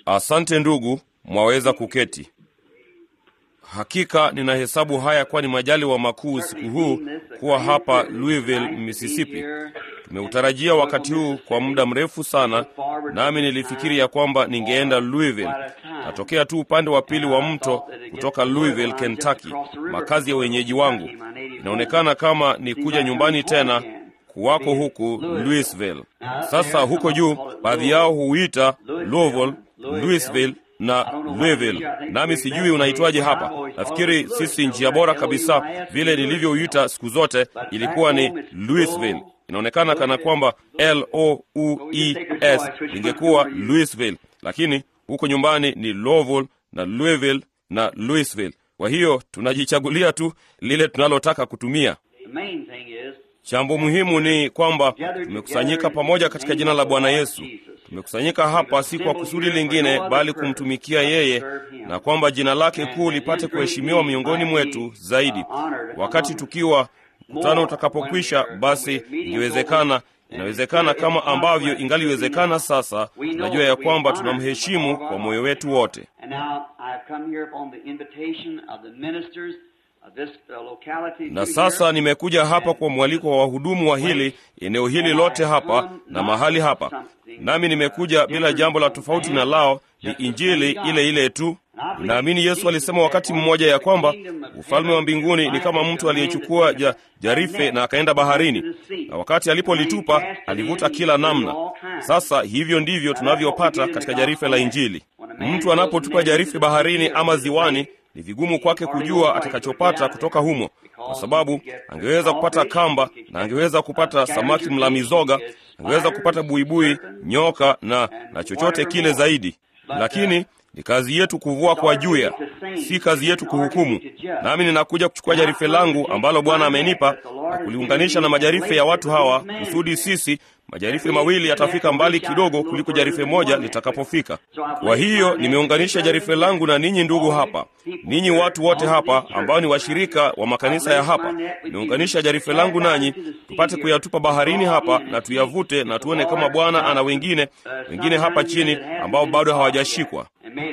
Asante ndugu, mwaweza kuketi. Hakika ninahesabu haya kuwa ni majaliwa makuu usiku huu kuwa hapa Louisville, Mississippi. Tumeutarajia wakati huu kwa muda mrefu sana, nami nilifikiri ya kwamba ningeenda Louisville. Natokea tu upande wa pili wa mto kutoka Louisville, Kentucky, makazi ya wenyeji wangu. Inaonekana kama ni kuja nyumbani tena kuwako huku Louisville. Sasa huko juu, baadhi yao huita Louisville, Louisville na Louisville, nami sijui unaitwaje hapa. Nafikiri sisi njia bora kabisa vile nilivyouita siku zote ilikuwa ni Louisville. Inaonekana kana kwamba L O U E S ingekuwa Louisville, lakini huko nyumbani ni Louisville na Louisville na Louisville. Kwa hiyo tunajichagulia tu lile tunalotaka kutumia. Jambo muhimu ni kwamba tumekusanyika pamoja katika jina la Bwana Yesu. Tumekusanyika hapa si kwa kusudi lingine, bali kumtumikia yeye, na kwamba jina lake kuu lipate kuheshimiwa miongoni mwetu zaidi. Wakati tukiwa mkutano utakapokwisha, basi ingewezekana inawezekana kama ambavyo ingaliwezekana sasa. Tunajua ya kwamba tunamheshimu kwa moyo wetu wote. Na sasa nimekuja hapa kwa mwaliko wa wahudumu wa hili eneo hili lote hapa na mahali hapa, nami nimekuja bila jambo la tofauti na lao, ni injili ile ile tu. Ninaamini Yesu alisema wakati mmoja ya kwamba ufalme wa mbinguni ni kama mtu aliyechukua ja, jarife na akaenda baharini, na wakati alipolitupa alivuta kila namna. Sasa hivyo ndivyo tunavyopata katika jarife la Injili. Mtu anapotupa jarife baharini ama ziwani ni vigumu kwake kujua atakachopata kutoka humo, kwa sababu angeweza kupata kamba na angeweza kupata samaki mla mizoga, angeweza kupata buibui, nyoka na, na chochote kile zaidi, lakini ni kazi yetu kuvua kwa juya, si kazi yetu kuhukumu. Nami ninakuja kuchukua jarife langu ambalo Bwana amenipa na kuliunganisha na majarife ya watu hawa, kusudi sisi majarife mawili yatafika mbali kidogo kuliko jarife moja litakapofika. Kwa hiyo nimeunganisha jarife langu na ninyi ndugu hapa, ninyi watu wote hapa ambao ni washirika wa makanisa ya hapa. Nimeunganisha jarife langu nanyi, tupate kuyatupa baharini hapa na tuyavute, na tuone kama Bwana ana wengine wengine hapa chini ambao bado hawajashikwa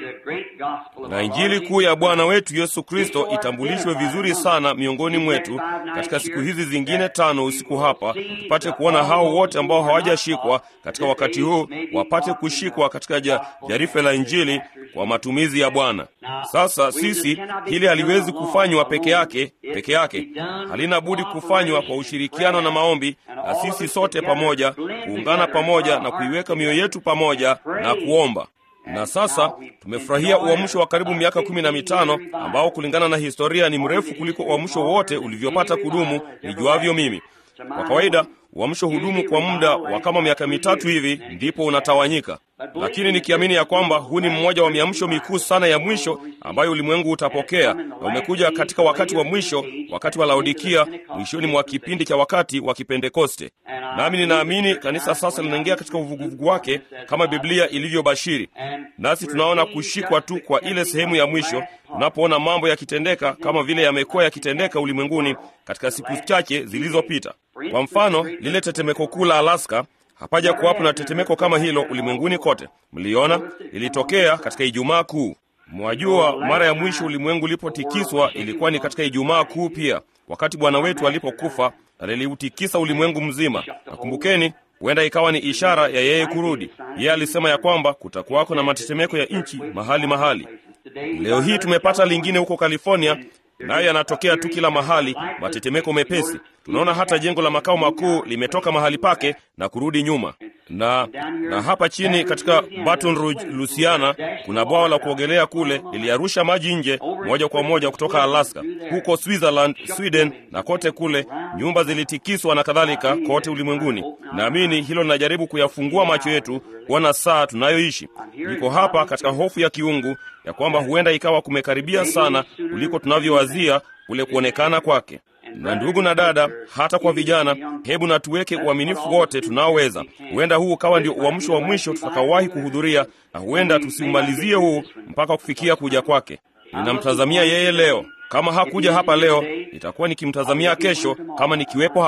na Injili kuu ya Bwana wetu Yesu Kristo itambulishwe vizuri sana miongoni mwetu katika siku hizi zingine tano usiku hapa, tupate kuona hao wote ambao hawajashikwa katika wakati huu wapate kushikwa katika ja, jarife la Injili kwa matumizi ya Bwana. Sasa sisi, hili haliwezi kufanywa peke yake peke yake, halina budi kufanywa kwa ushirikiano na maombi, na sisi sote pamoja kuungana pamoja na kuiweka mioyo yetu pamoja na kuomba na sasa tumefurahia uamsho wa karibu miaka kumi na mitano ambao kulingana na historia ni mrefu kuliko uamsho wote ulivyopata kudumu nijuavyo mimi. Kwa kawaida uamsho hudumu kwa muda wa kama miaka mitatu hivi, ndipo unatawanyika. Lakini nikiamini ya kwamba huu ni mmoja wa miamsho mikuu sana ya mwisho ambayo ulimwengu utapokea, na umekuja katika wakati wa mwisho, wakati wa Laodikia, mwishoni mwa kipindi cha wakati wa Kipentekoste. Nami ninaamini kanisa sasa linaingia katika uvuguvugu wake kama Biblia ilivyobashiri, nasi tunaona kushikwa tu kwa ile sehemu ya mwisho, tunapoona mambo yakitendeka kama vile yamekuwa yakitendeka ulimwenguni katika siku chache zilizopita. Kwa mfano, lile tetemeko kuu la Alaska Hapaja kuwapo na tetemeko kama hilo ulimwenguni kote. Mliona ilitokea katika Ijumaa Kuu. Mwajua, mara ya mwisho ulimwengu ulipotikiswa ilikuwa ni katika Ijumaa Kuu pia, wakati Bwana wetu alipokufa, na liliutikisa ulimwengu mzima. Nakumbukeni, huenda ikawa ni ishara ya yeye kurudi. Yeye alisema ya kwamba kutakuwako na matetemeko ya nchi mahali mahali. Leo hii tumepata lingine huko California, nayo yanatokea tu kila mahali, matetemeko mepesi. Tunaona hata jengo la makao makuu limetoka mahali pake na kurudi nyuma. Na na hapa chini katika Baton Rouge, Louisiana, kuna bwawa la kuogelea kule, liliarusha maji nje moja kwa moja kutoka Alaska. Huko Switzerland, Sweden na kote kule, nyumba zilitikiswa na kadhalika kote ulimwenguni. Naamini hilo linajaribu kuyafungua macho yetu kuona saa tunayoishi. Niko hapa katika hofu ya kiungu ya kwamba huenda ikawa kumekaribia sana kuliko tunavyowazia kule kuonekana kwake. Na ndugu na dada, hata kwa vijana, hebu na tuweke uaminifu wote tunaoweza. Huenda huu ukawa ndio uamsho wa mwisho tutakaowahi kuhudhuria, na huenda tusiumalizie huu mpaka kufikia kuja kwake. Ninamtazamia yeye leo. Kama hakuja hapa leo, nitakuwa nikimtazamia kesho kama nikiwepo hapa,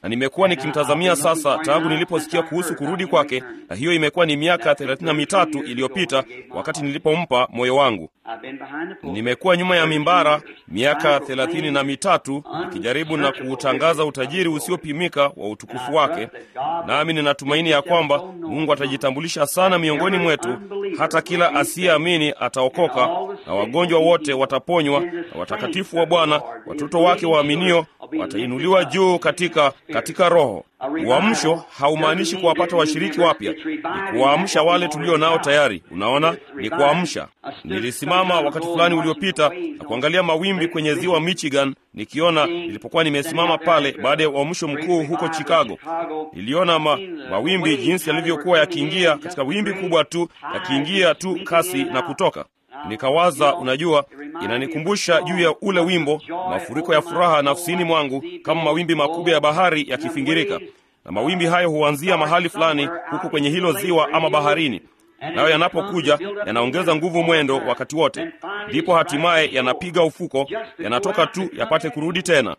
na nimekuwa nikimtazamia sasa tangu niliposikia kuhusu kurudi kwake, na hiyo imekuwa ni miaka thelathini na mitatu iliyopita wakati nilipompa moyo wangu. Nimekuwa nyuma ya mimbara miaka thelathini na mitatu nikijaribu na kuutangaza utajiri usiopimika wa utukufu wake, nami ninatumaini ya kwamba Mungu atajitambulisha sana miongoni mwetu, hata kila asiyeamini ataokoka na wagonjwa wote wataponywa, na watakatifu wa Bwana, watoto wake waaminio watainuliwa juu katika katika Roho. Uamsho haumaanishi kuwapata washiriki wapya, ni kuwaamsha wale tulio nao tayari. Unaona, ni kuamsha. Nilisimama wakati fulani uliopita na kuangalia mawimbi kwenye ziwa Michigan, nikiona nilipokuwa nimesimama pale baada ya uamsho mkuu huko Chicago. Niliona ma, mawimbi jinsi yalivyokuwa yakiingia katika wimbi kubwa tu, yakiingia tu kasi na kutoka Nikawaza, unajua, inanikumbusha juu ya ule wimbo, mafuriko ya furaha nafsini mwangu, kama mawimbi makubwa ya bahari yakifingirika. Na mawimbi hayo huanzia mahali fulani huku kwenye hilo ziwa ama baharini, nayo yanapokuja yanaongeza nguvu mwendo wakati wote, ndipo hatimaye yanapiga ufuko, yanatoka tu yapate kurudi tena.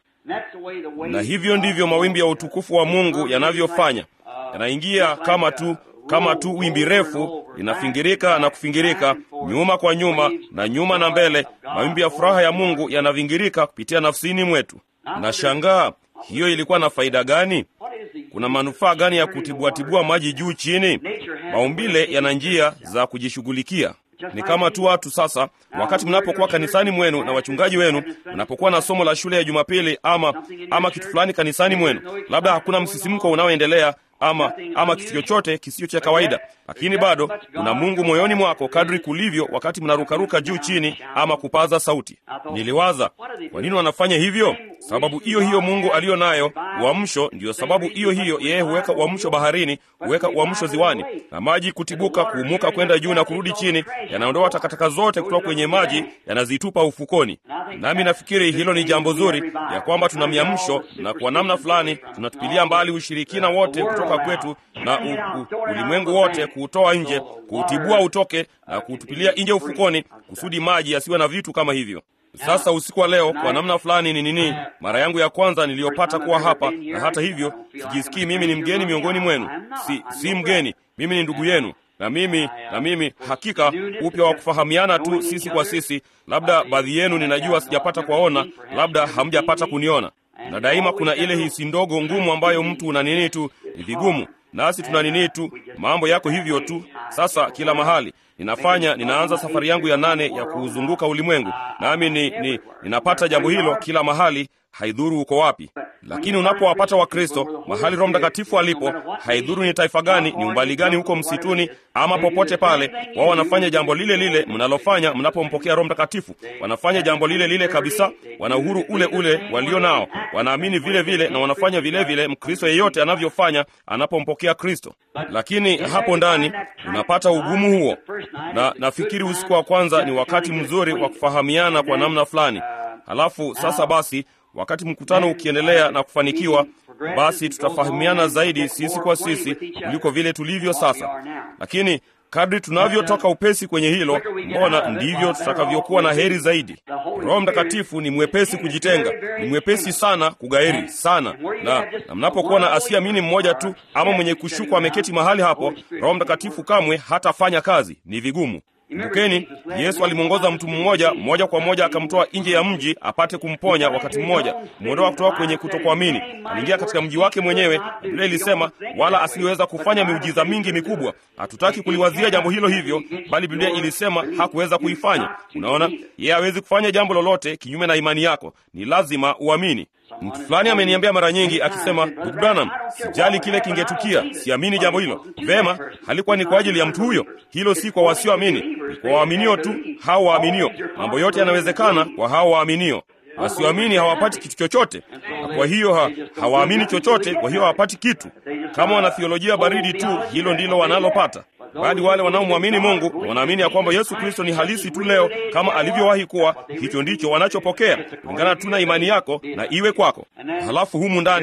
Na hivyo ndivyo mawimbi ya utukufu wa Mungu yanavyofanya, yanaingia kama tu kama tu wimbi refu linafingirika na kufingirika nyuma kwa nyuma na nyuma na mbele. Mawimbi ya furaha ya Mungu yanavingirika kupitia nafsini mwetu. Na shangaa, hiyo ilikuwa na faida gani? Kuna manufaa gani ya kutibuatibua maji juu chini? Maumbile yana njia za kujishughulikia. Ni kama tu watu sasa, wakati mnapokuwa kanisani mwenu na wachungaji wenu, mnapokuwa na somo la shule ya Jumapili ama ama kitu fulani kanisani mwenu, labda hakuna msisimko unaoendelea ama ama kitu chochote kisicho cha kawaida, lakini bado kuna Mungu moyoni mwako kadri kulivyo wakati mnarukaruka juu chini ama kupaza sauti. Niliwaza, kwa nini wanafanya hivyo? Sababu hiyo hiyo Mungu aliyo nayo uamsho. Ndiyo sababu hiyo hiyo yeye huweka uamsho baharini, huweka uamsho ziwani, na maji kutibuka, kuumuka kwenda juu na kurudi chini, yanaondoa takataka zote kutoka kwenye maji, yanazitupa ufukoni. Nami nafikiri hilo ni jambo zuri, ya kwamba tuna miamsho, na kwa namna fulani tunatupilia mbali ushirikina wote kutoka kwetu na u, u, ulimwengu wote, kuutoa nje, kuutibua utoke na kuutupilia nje ufukoni, kusudi maji yasiwe na vitu kama hivyo. Sasa usiku wa leo kwa namna fulani ni nini, mara yangu ya kwanza niliyopata kuwa hapa, na hata hivyo sijisikii mimi ni mgeni miongoni mwenu. Si, si mgeni, mimi ni ndugu yenu, na mimi na mimi hakika upya wa kufahamiana tu sisi kwa sisi. Labda baadhi yenu ninajua sijapata kuwaona, labda hamjapata kuniona, na daima kuna ile hisi ndogo ngumu ambayo mtu una nini tu, ni vigumu nasi tuna nini tu, mambo yako hivyo tu. Sasa kila mahali ninafanya, ninaanza safari yangu ya nane ya kuuzunguka ulimwengu, nami ni, ni, ninapata jambo hilo kila mahali, haidhuru uko wapi. Lakini unapowapata Wakristo mahali Roho Mtakatifu alipo, haidhuru ni taifa gani, ni umbali gani, huko msituni ama popote pale, wao wanafanya jambo lile lile mnalofanya mnapompokea Roho Mtakatifu. Wanafanya jambo lile lile kabisa, wana uhuru ule ule walio nao, wanaamini vile vile na wanafanya vile vile Mkristo yeyote anavyofanya anapompokea Kristo. Lakini hapo ndani unapata ugumu huo, na nafikiri usiku wa kwanza ni wakati mzuri wa kufahamiana kwa namna fulani. Halafu sasa basi wakati mkutano ukiendelea na kufanikiwa, basi tutafahamiana zaidi sisi kwa sisi kuliko vile tulivyo sasa. Lakini kadri tunavyotoka upesi kwenye hilo, mbona ndivyo tutakavyokuwa na heri zaidi. Roho Mtakatifu ni mwepesi kujitenga, ni mwepesi sana kugairi sana, na, na mnapokuwa na asiamini mmoja tu ama mwenye kushuku ameketi mahali hapo, Roho Mtakatifu kamwe hatafanya kazi, ni vigumu. Kumbukeni, Yesu alimwongoza mtu mmoja moja kwa moja akamtoa nje ya mji apate kumponya wakati mmoja, kumwondoa kutoka kwenye kutokuamini. Aliingia katika mji wake mwenyewe, na Biblia ilisema wala asingeweza kufanya miujiza mingi mikubwa. Hatutaki kuliwazia jambo hilo hivyo, bali Biblia ilisema hakuweza kuifanya. Unaona, yeye hawezi kufanya jambo lolote kinyume na imani yako, ni lazima uamini. Mtu fulani ameniambia mara nyingi akisema, ndugu Branham, sijali kile kingetukia, siamini jambo hilo. Vema, halikuwa ni kwa ajili ya mtu huyo, hilo si kwa wasioamini, ni kwa waaminio tu. Hao waaminio, mambo yote yanawezekana kwa hao waaminio. Wasioamini hawapati kitu chochote, na kwa hiyo ha, hawaamini chochote, kwa hiyo hawapati kitu. Kama wana theolojia baridi tu, hilo ndilo wanalopata bali wale wanaomwamini Mungu wanaamini ya kwamba Yesu Kristo ni halisi tu leo kama alivyowahi kuwa, hicho ndicho wanachopokea kulingana tu na imani yako na iwe kwako. Halafu humu ndani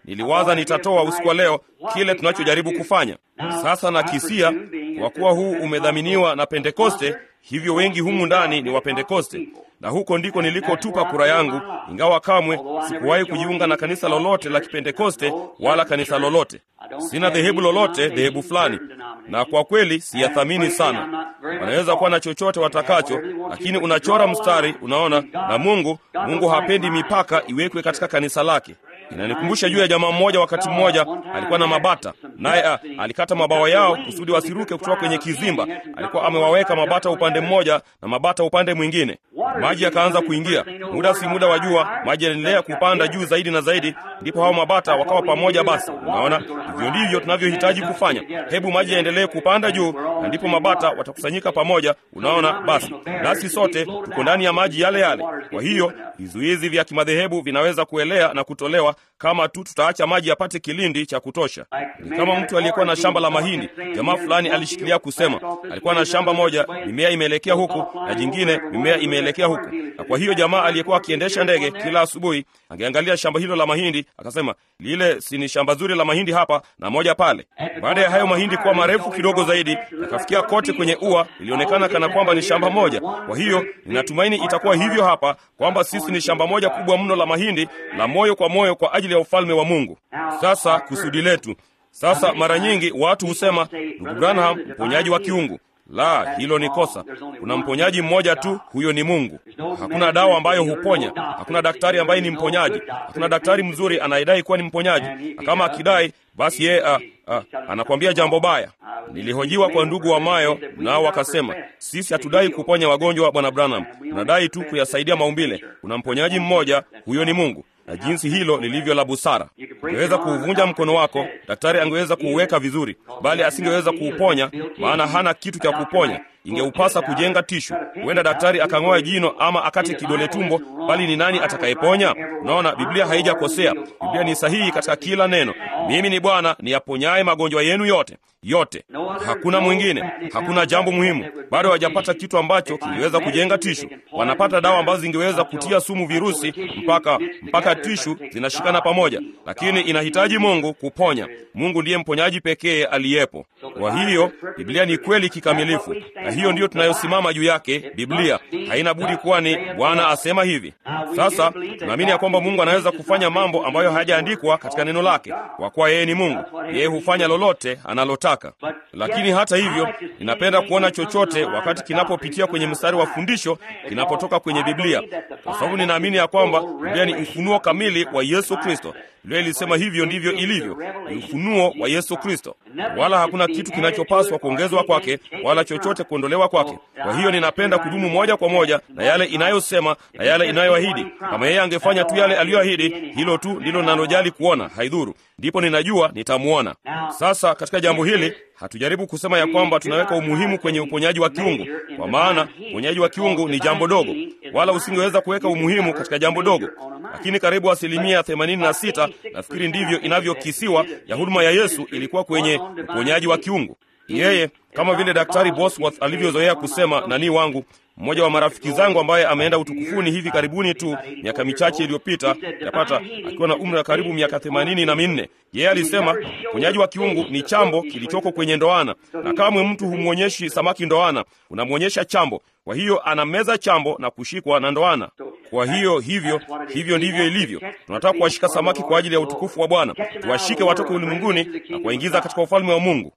niliwaza nitatoa usiku wa leo kile tunachojaribu kufanya sasa. Na kisia kwa kuwa huu umedhaminiwa na Pentekoste, hivyo wengi humu ndani ni Wapentekoste, na huko ndiko nilikotupa kura yangu, ingawa kamwe sikuwahi kujiunga na kanisa lolote la Kipentekoste wala kanisa lolote. Sina dhehebu lolote, dhehebu fulani, na kwa kweli siyathamini sana. Wanaweza kuwa na chochote watakacho, lakini unachora mstari, unaona. Na Mungu, Mungu hapendi mipaka iwekwe katika kanisa lake. Inanikumbusha juu ya jamaa mmoja. Wakati mmoja alikuwa na mabata, naye alikata mabawa yao kusudi wasiruke kutoka kwenye kizimba. Alikuwa amewaweka mabata upande mmoja na mabata upande mwingine. Maji yakaanza kuingia, muda si muda wa jua, maji yanaendelea kupanda juu zaidi na zaidi, ndipo hao mabata wakawa pamoja. Basi unaona, hivyo ndivyo tunavyohitaji kufanya. Hebu maji yaendelee kupanda juu, na ndipo mabata watakusanyika pamoja. Unaona, basi nasi sote tuko ndani ya maji yale yale. Kwa hiyo vizuizi vya kimadhehebu vinaweza kuelea na kutolewa kama tu tutaacha maji yapate kilindi cha kutosha. Ni kama mtu aliyekuwa na shamba la mahindi. Jamaa fulani alishikilia kusema, alikuwa na shamba moja, mimea imeelekea huku na jingine mimea imeelekea huku, na kwa hiyo jamaa aliyekuwa akiendesha ndege kila asubuhi angeangalia shamba hilo la mahindi, akasema, lile si ni shamba zuri la mahindi hapa na moja pale. Baada ya hayo mahindi kuwa marefu kidogo zaidi, yakafikia kote kwenye ua, ilionekana kana kwamba ni shamba moja. Kwa hiyo ninatumaini itakuwa hivyo hapa, kwamba sisi ni shamba moja kubwa mno la mahindi la moyo kwa moyo kwa ajili ya ufalme wa Mungu. Sasa kusudi letu sasa, mara nyingi watu husema, ndugu Branham, mponyaji wa kiungu. La, hilo ni kosa. Kuna mponyaji mmoja tu, huyo ni Mungu. Hakuna dawa ambayo huponya, hakuna daktari ambaye ni mponyaji, hakuna daktari mzuri anayedai kuwa ni mponyaji, na kama akidai basi yeye a, a, anakwambia jambo baya. Nilihojiwa kwa ndugu wa Mayo, nao wakasema sisi hatudai kuponya wagonjwa, bwana Branham, tunadai tu kuyasaidia maumbile. Kuna mponyaji mmoja, huyo ni Mungu na jinsi hilo lilivyo la busara. Ungeweza kuuvunja mkono wako, daktari angeweza kuuweka vizuri, bali asingeweza kuuponya, maana hana kitu cha kuponya. Ingeupasa kujenga tishu. Huenda daktari akang'oa jino ama akate kidole tumbo, bali ni nani atakayeponya? Unaona, Biblia haijakosea. Biblia ni sahihi katika kila neno. Mimi ni Bwana niyaponyaye magonjwa yenu yote yote. Hakuna mwingine, hakuna jambo muhimu. Bado hawajapata kitu ambacho kingeweza kujenga tishu. Wanapata dawa ambazo zingeweza kutia sumu virusi mpaka mpaka tishu zinashikana pamoja, lakini inahitaji Mungu kuponya. Mungu ndiye mponyaji pekee aliyepo. Kwa hiyo Biblia ni kweli kikamilifu, na hiyo ndiyo tunayosimama juu yake. Biblia haina budi kuwa ni Bwana asema hivi. Sasa tunaamini ya kwamba Mungu anaweza kufanya mambo ambayo hayajaandikwa katika neno lake, kwa kuwa yeye ni Mungu. Yeye hufanya lolote analotaka. Lakini hata hivyo, ninapenda kuona chochote wakati kinapopitia kwenye mstari wa fundisho kinapotoka kwenye Biblia, kwa sababu ninaamini ya kwamba Biblia ni ufunuo kamili wa Yesu Kristo. Biblia ilisema hivyo ndivyo ilivyo, ni ufunuo wa Yesu Kristo, wala hakuna kitu kinachopaswa kuongezwa kwake wala chochote kuondolewa kwake. Kwa hiyo ninapenda kudumu moja kwa moja na yale inayosema na yale inayoahidi. Kama yeye angefanya tu yale aliyoahidi, hilo tu ndilo ninalojali kuona, haidhuru, ndipo ninajua nitamwona. Sasa katika jambo hili hatujaribu kusema ya kwamba tunaweka umuhimu kwenye uponyaji wa kiungu, kwa maana uponyaji wa kiungu ni jambo dogo, wala usingeweza kuweka umuhimu katika jambo dogo. Lakini karibu asilimia 86 nafikiri ndivyo inavyokisiwa ya huduma ya Yesu ilikuwa kwenye uponyaji wa kiungu. Yeye kama vile Daktari Bosworth alivyozoea kusema, nani wangu mmoja wa marafiki zangu ambaye ameenda utukufuni hivi karibuni tu miaka michache iliyopita, yapata akiwa na umri wa karibu miaka themanini na minne. Yeye alisema uponyaji wa kiungu ni chambo kilichoko kwenye ndoana, na kamwe mtu humwonyeshi samaki ndoana, unamwonyesha chambo. Kwa hiyo anameza chambo na kushikwa na ndoana. Kwa hiyo hivyo hivyo ndivyo ilivyo. Tunataka kuwashika samaki kwa ajili ya utukufu wa Bwana, tuwashike watoke ulimwenguni na kuwaingiza katika ufalme wa Mungu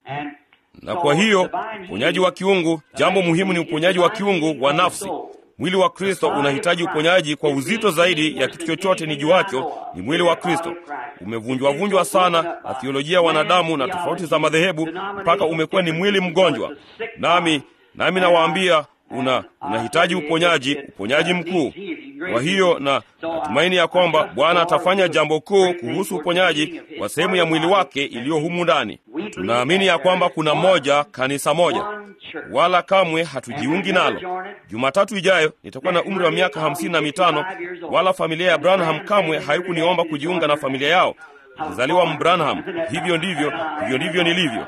na kwa hiyo uponyaji wa kiungu, jambo muhimu ni uponyaji wa kiungu wa nafsi. Mwili wa Kristo unahitaji uponyaji kwa uzito zaidi ya kitu chochote ni juacho. Ni mwili wa Kristo umevunjwavunjwa sana na thiolojia ya wanadamu na tofauti za madhehebu, mpaka umekuwa ni mwili mgonjwa. Nami nami nawaambia una unahitaji uponyaji, uponyaji mkuu. Kwa hiyo na natumaini ya kwamba Bwana atafanya jambo kuu kuhusu uponyaji wa sehemu ya mwili wake iliyo humu ndani. Tunaamini ya kwamba kuna moja kanisa moja, wala kamwe hatujiungi nalo. Jumatatu ijayo nitakuwa na umri wa miaka hamsini na mitano, wala familia ya Branham kamwe haikuniomba kujiunga na familia yao. Nilizaliwa Mbranham, hivyo ndivyo hivyo ndivyo nilivyo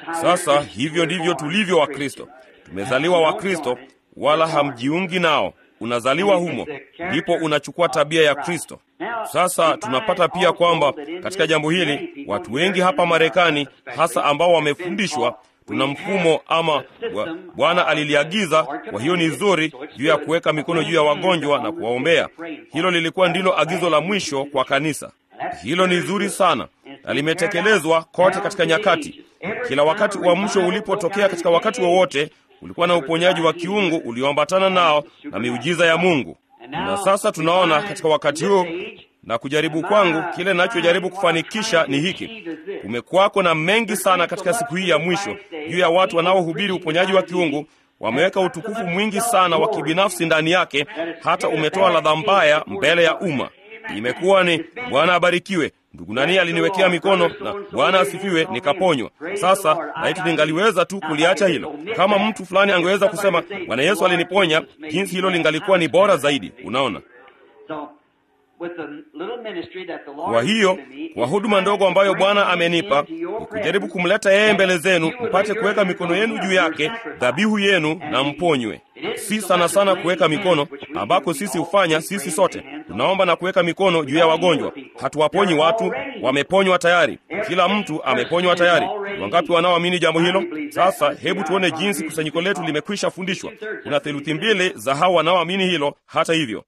sasa. Hivyo ndivyo tulivyo Wakristo. Tumezaliwa Wakristo, wala hamjiungi nao. unazaliwa humo, ndipo unachukua tabia ya Kristo. Sasa tunapata pia kwamba katika jambo hili watu wengi hapa Marekani, hasa ambao wamefundishwa tuna mfumo ama Bwana aliliagiza. Kwa hiyo ni zuri juu ya kuweka mikono juu ya wagonjwa na kuwaombea. Hilo lilikuwa ndilo agizo la mwisho kwa kanisa. Hilo ni zuri sana na limetekelezwa kote katika nyakati. Kila wakati uamsho ulipotokea katika wakati wowote, ulikuwa na uponyaji wa kiungu ulioambatana nao na miujiza ya Mungu. Na sasa tunaona katika wakati huu na kujaribu kwangu, kile ninachojaribu kufanikisha ni hiki. Kumekuwako na mengi sana katika siku hii ya mwisho juu ya watu wanaohubiri uponyaji wa kiungu. Wameweka utukufu mwingi sana wa kibinafsi ndani yake, hata umetoa ladha mbaya mbele ya umma. Imekuwa ni Bwana abarikiwe, ndugu nani aliniwekea mikono na Bwana asifiwe, nikaponywa. Sasa laiti ningaliweza tu kuliacha hilo. Kama mtu fulani angeweza kusema Bwana Yesu aliniponya, jinsi hilo lingalikuwa ni bora zaidi. Unaona? Kwa hiyo kwa huduma ndogo ambayo Bwana amenipa ni kujaribu kumleta yeye mbele zenu, mpate kuweka mikono yenu juu yake, dhabihu yenu, na mponywe. Si sana sana kuweka mikono ambako sisi hufanya sisi sote, tunaomba na kuweka mikono juu ya wagonjwa. Hatuwaponyi watu, wameponywa tayari. Kila mtu ameponywa tayari. Wangapi wanaoamini jambo hilo? Sasa hebu tuone jinsi kusanyiko letu limekwisha fundishwa. Kuna theluthi mbili za hao wanaoamini hilo. Hata hivyo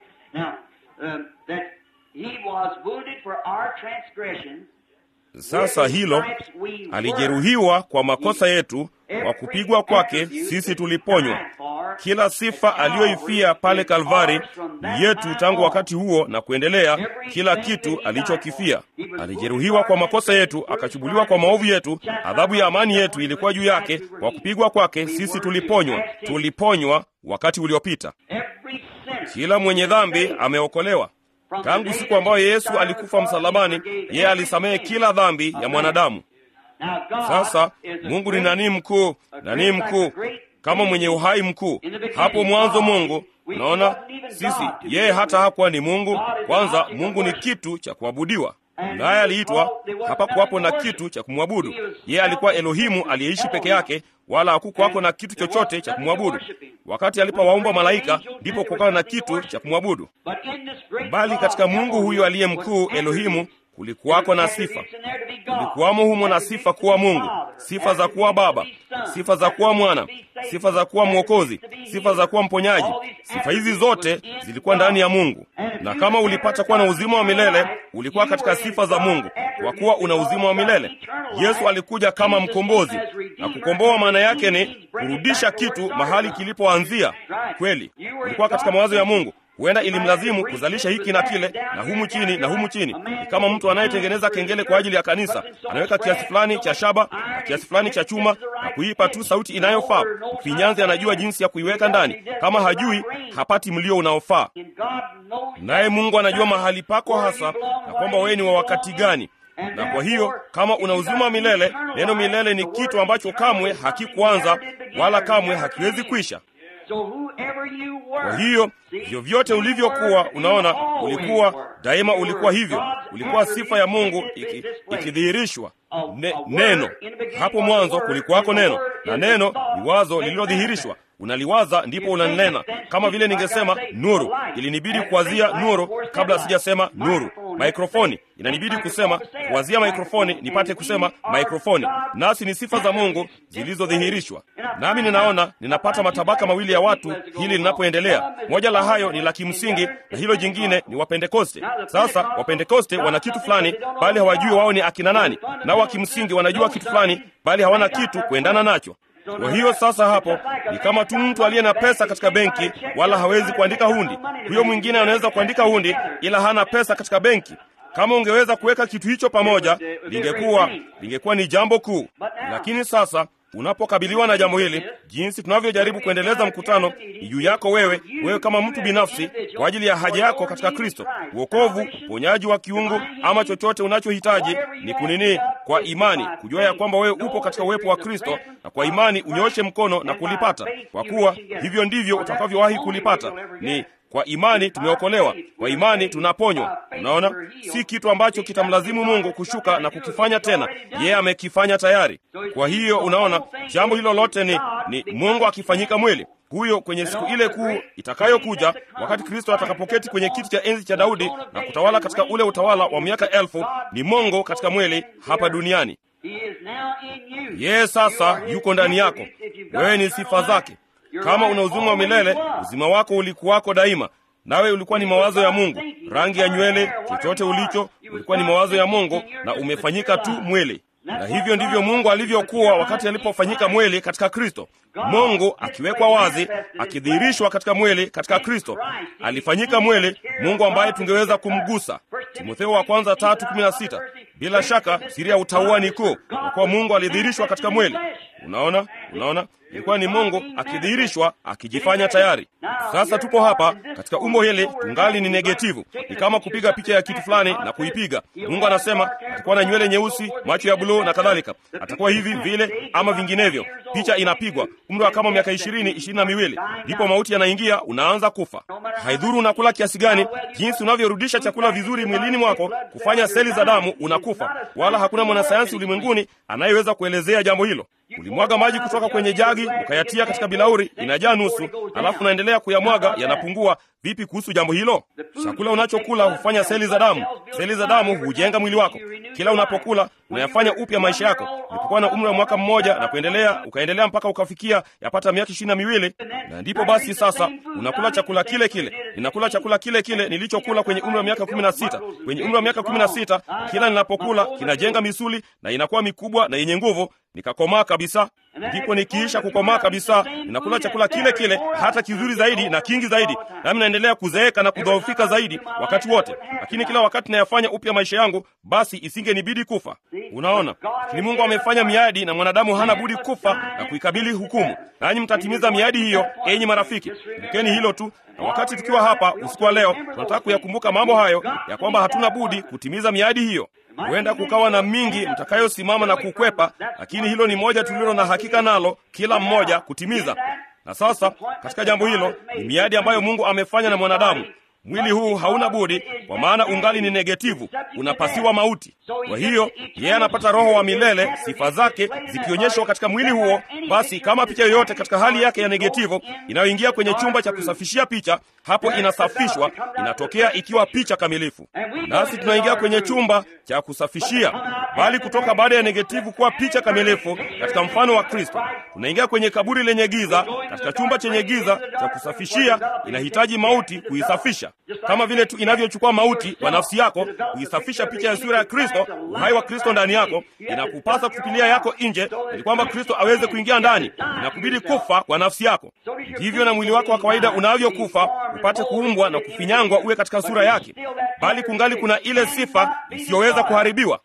sasa hilo alijeruhiwa kwa makosa yetu, kwa kupigwa kwake sisi tuliponywa. Kila sifa aliyoifia pale Kalvari ni yetu tangu wakati huo na kuendelea. Kila kitu alichokifia, alijeruhiwa kwa makosa yetu, akachubuliwa kwa maovu yetu. Adhabu ya amani yetu ilikuwa juu yake, kwa kupigwa kwake sisi tuliponywa. Tuliponywa wakati uliopita. Kila mwenye dhambi ameokolewa. Tangu siku ambayo Yesu alikufa msalabani, yeye alisamehe kila dhambi ya mwanadamu. Sasa Mungu ni nani mkuu? Nani mkuu kama mwenye uhai mkuu? Hapo mwanzo Mungu, naona sisi, yeye hata hakuwa ni Mungu. Kwanza Mungu ni kitu cha kuabudiwa, naye aliitwa, hapakuwapo na kitu cha kumwabudu. Yeye alikuwa Elohimu aliyeishi peke yake, wala hakukuwako na kitu chochote cha kumwabudu. Wakati alipowaumba malaika, ndipo kukawa na kitu cha kumwabudu. Bali katika Mungu huyo aliye mkuu, Elohimu, kulikuwako na sifa, kulikuwamo humo na sifa kuwa Mungu, sifa za kuwa Baba, sifa za kuwa Mwana, sifa za kuwa Mwokozi, sifa za kuwa Mponyaji. Sifa hizi zote zilikuwa ndani ya Mungu, na kama ulipata kuwa na uzima wa milele, ulikuwa katika sifa za Mungu, kwa kuwa una uzima wa milele. Yesu alikuja kama mkombozi, na kukomboa maana yake ni kurudisha kitu mahali kilipoanzia. Kweli ulikuwa katika mawazo ya Mungu. Huenda ilimlazimu kuzalisha hiki na kile na humu chini na humu chini. Ni kama mtu anayetengeneza kengele kwa ajili ya kanisa, anaweka kiasi fulani cha shaba na kiasi fulani cha chuma na kuipa tu sauti inayofaa. Mfinyanzi anajua jinsi ya kuiweka ndani, kama hajui hapati mlio unaofaa. Naye Mungu anajua mahali pako hasa na kwamba wewe ni wa wakati gani na kwa hiyo kama una uzima wa milele, neno milele ni kitu ambacho kamwe hakikuanza wala kamwe hakiwezi kwisha. Kwa hiyo vyovyote ulivyokuwa, unaona, ulikuwa daima, ulikuwa hivyo, ulikuwa sifa ya Mungu ikidhihirishwa ne, neno. Hapo mwanzo kulikuwako neno, na neno ni wazo lililodhihirishwa. Unaliwaza ndipo unanena. Kama vile ningesema nuru, ilinibidi kuwazia nuru kabla sijasema nuru. Mikrofoni, inanibidi kusema kuwazia mikrofoni nipate kusema mikrofoni. Nasi ni sifa za Mungu zilizodhihirishwa. Nami ninaona ninapata matabaka mawili ya watu hili linapoendelea. Moja la hayo ni la kimsingi na hilo jingine ni Wapentekoste. Sasa Wapentekoste wana kitu fulani, bali hawajui wao ni akina nani, nao wa kimsingi wanajua kitu fulani, bali hawana kitu kuendana nacho. Kwa hiyo sasa, hapo ni kama tu mtu aliye na pesa katika benki, wala hawezi kuandika hundi. Huyo mwingine anaweza kuandika hundi, ila hana pesa katika benki. Kama ungeweza kuweka kitu hicho pamoja, lingekuwa lingekuwa ni jambo kuu. Lakini sasa unapokabiliwa na jambo hili, jinsi tunavyojaribu kuendeleza mkutano ni juu yako wewe, wewe kama mtu binafsi, kwa ajili ya haja yako katika Kristo, uokovu, uponyaji wa kiungu, ama chochote unachohitaji ni kunini, kwa imani, kujua ya kwamba wewe upo katika uwepo wa Kristo, na kwa imani unyoshe mkono na kulipata, kwa kuwa hivyo ndivyo utakavyowahi kulipata. Ni kwa imani tumeokolewa, kwa imani tunaponywa. Unaona, si kitu ambacho kitamlazimu Mungu kushuka na kukifanya tena, yeye amekifanya tayari. Kwa hiyo unaona, jambo hilo lote ni, ni Mungu akifanyika mwili. huyo kwenye siku ile kuu itakayokuja, wakati Kristo atakapoketi kwenye kiti cha enzi cha Daudi na kutawala katika ule utawala wa miaka elfu, ni Mungu katika mwili hapa duniani. Yeye sasa yuko ndani yako, wewe ni sifa zake. Kama una uzima wa milele, uzima wako ulikuwako daima, nawe ulikuwa ni mawazo ya Mungu. Rangi ya nywele, chochote ulicho, ulikuwa ni mawazo ya Mungu na umefanyika tu mwili. Na hivyo ndivyo Mungu alivyokuwa wakati alipofanyika mwili katika Kristo. Mungu akiwekwa wazi, akidhihirishwa katika mwili katika Kristo, alifanyika mwili, Mungu ambaye tungeweza kumgusa. Timotheo wa kwanza tatu kumi na sita. Bila shaka siri ya utauwa ni kuu, kwa kuwa Mungu alidhihirishwa katika mwili. Unaona, unaona, ilikuwa ni Mungu akidhihirishwa, akijifanya tayari. Sasa tupo hapa katika umbo hili, tungali ni negativu. Ni kama kupiga picha ya kitu fulani na kuipiga. Mungu anasema atakuwa na nywele nyeusi, macho ya buluu na kadhalika, atakuwa hivi vile ama vinginevyo. Picha inapigwa umri wa kama miaka ishirini, ishirini na miwili, ndipo mauti yanaingia, unaanza kufa. Haidhuru unakula kiasi gani, jinsi unavyorudisha chakula vizuri mwilini mwako kufanya seli za damu, unakufa. Wala hakuna mwanasayansi ulimwenguni anayeweza kuelezea jambo hilo. Ulimwaga maji kutoka kwenye jagi ukayatia katika bilauri, inajaa nusu, alafu unaendelea kuyamwaga, yanapungua. Vipi kuhusu jambo hilo? Chakula unachokula hufanya seli za damu. Seli za damu hujenga mwili wako. Kila unapokula unayafanya upya maisha yako. Ulipokuwa na umri wa mwaka mmoja na kuendelea, ukaendelea mpaka ukafikia yapata miaka ishirini na miwili, na ndipo basi sasa unakula chakula kile kile. Ninakula chakula kile kile nilichokula kwenye umri wa miaka kumi na sita. Kwenye umri wa miaka kumi na sita, kila ninapokula kinajenga misuli na inakuwa mikubwa na yenye nguvu, nikakomaa kabisa. Ndipo nikiisha kukomaa kabisa, ninakula chakula kile kile, hata kizuri zaidi na kingi zaidi, nami naendelea kuzeeka na kudhoofika zaidi wakati wote. Lakini kila wakati nayafanya upya maisha yangu, basi isingenibidi kufa. Unaona, lakini Mungu amefanya miadi na mwanadamu hana budi kufa na kuikabili hukumu, nanyi mtatimiza miadi hiyo, enyi marafiki. Kumbukeni hilo tu. Na wakati tukiwa hapa usiku wa leo, tunataka kuyakumbuka mambo hayo ya kwamba hatuna budi kutimiza miadi hiyo. Huenda kukawa na mingi mtakayosimama na kukwepa, lakini hilo ni moja tulilo na hakika nalo, kila mmoja kutimiza. Na sasa katika jambo hilo ni miadi ambayo Mungu amefanya na mwanadamu. Mwili huu hauna budi, kwa maana ungali ni negativu, unapasiwa mauti. Kwa hiyo yeye anapata roho wa milele, sifa zake zikionyeshwa katika mwili huo. Basi kama picha yoyote katika hali yake ya negativu inayoingia kwenye chumba cha kusafishia picha, hapo inasafishwa, inatokea ikiwa picha kamilifu. Nasi tunaingia kwenye chumba cha kusafishia, bali kutoka baada ya negativu kuwa picha kamilifu katika mfano wa Kristo, tunaingia kwenye kaburi lenye giza. Katika chumba chenye giza cha kusafishia, inahitaji mauti kuisafisha kama vile tu inavyochukua mauti kwa nafsi yako kuisafisha picha ya sura ya Kristo, uhai wa Kristo ndani yako. Inakupasa kutupilia yako nje ili kwamba Kristo aweze kuingia ndani. Inakubidi kufa kwa nafsi yako, ndivyo na mwili wako wa kawaida unavyokufa upate kuumbwa na kufinyangwa uwe katika sura yake, bali kungali kuna ile sifa isiyoweza kuharibiwa.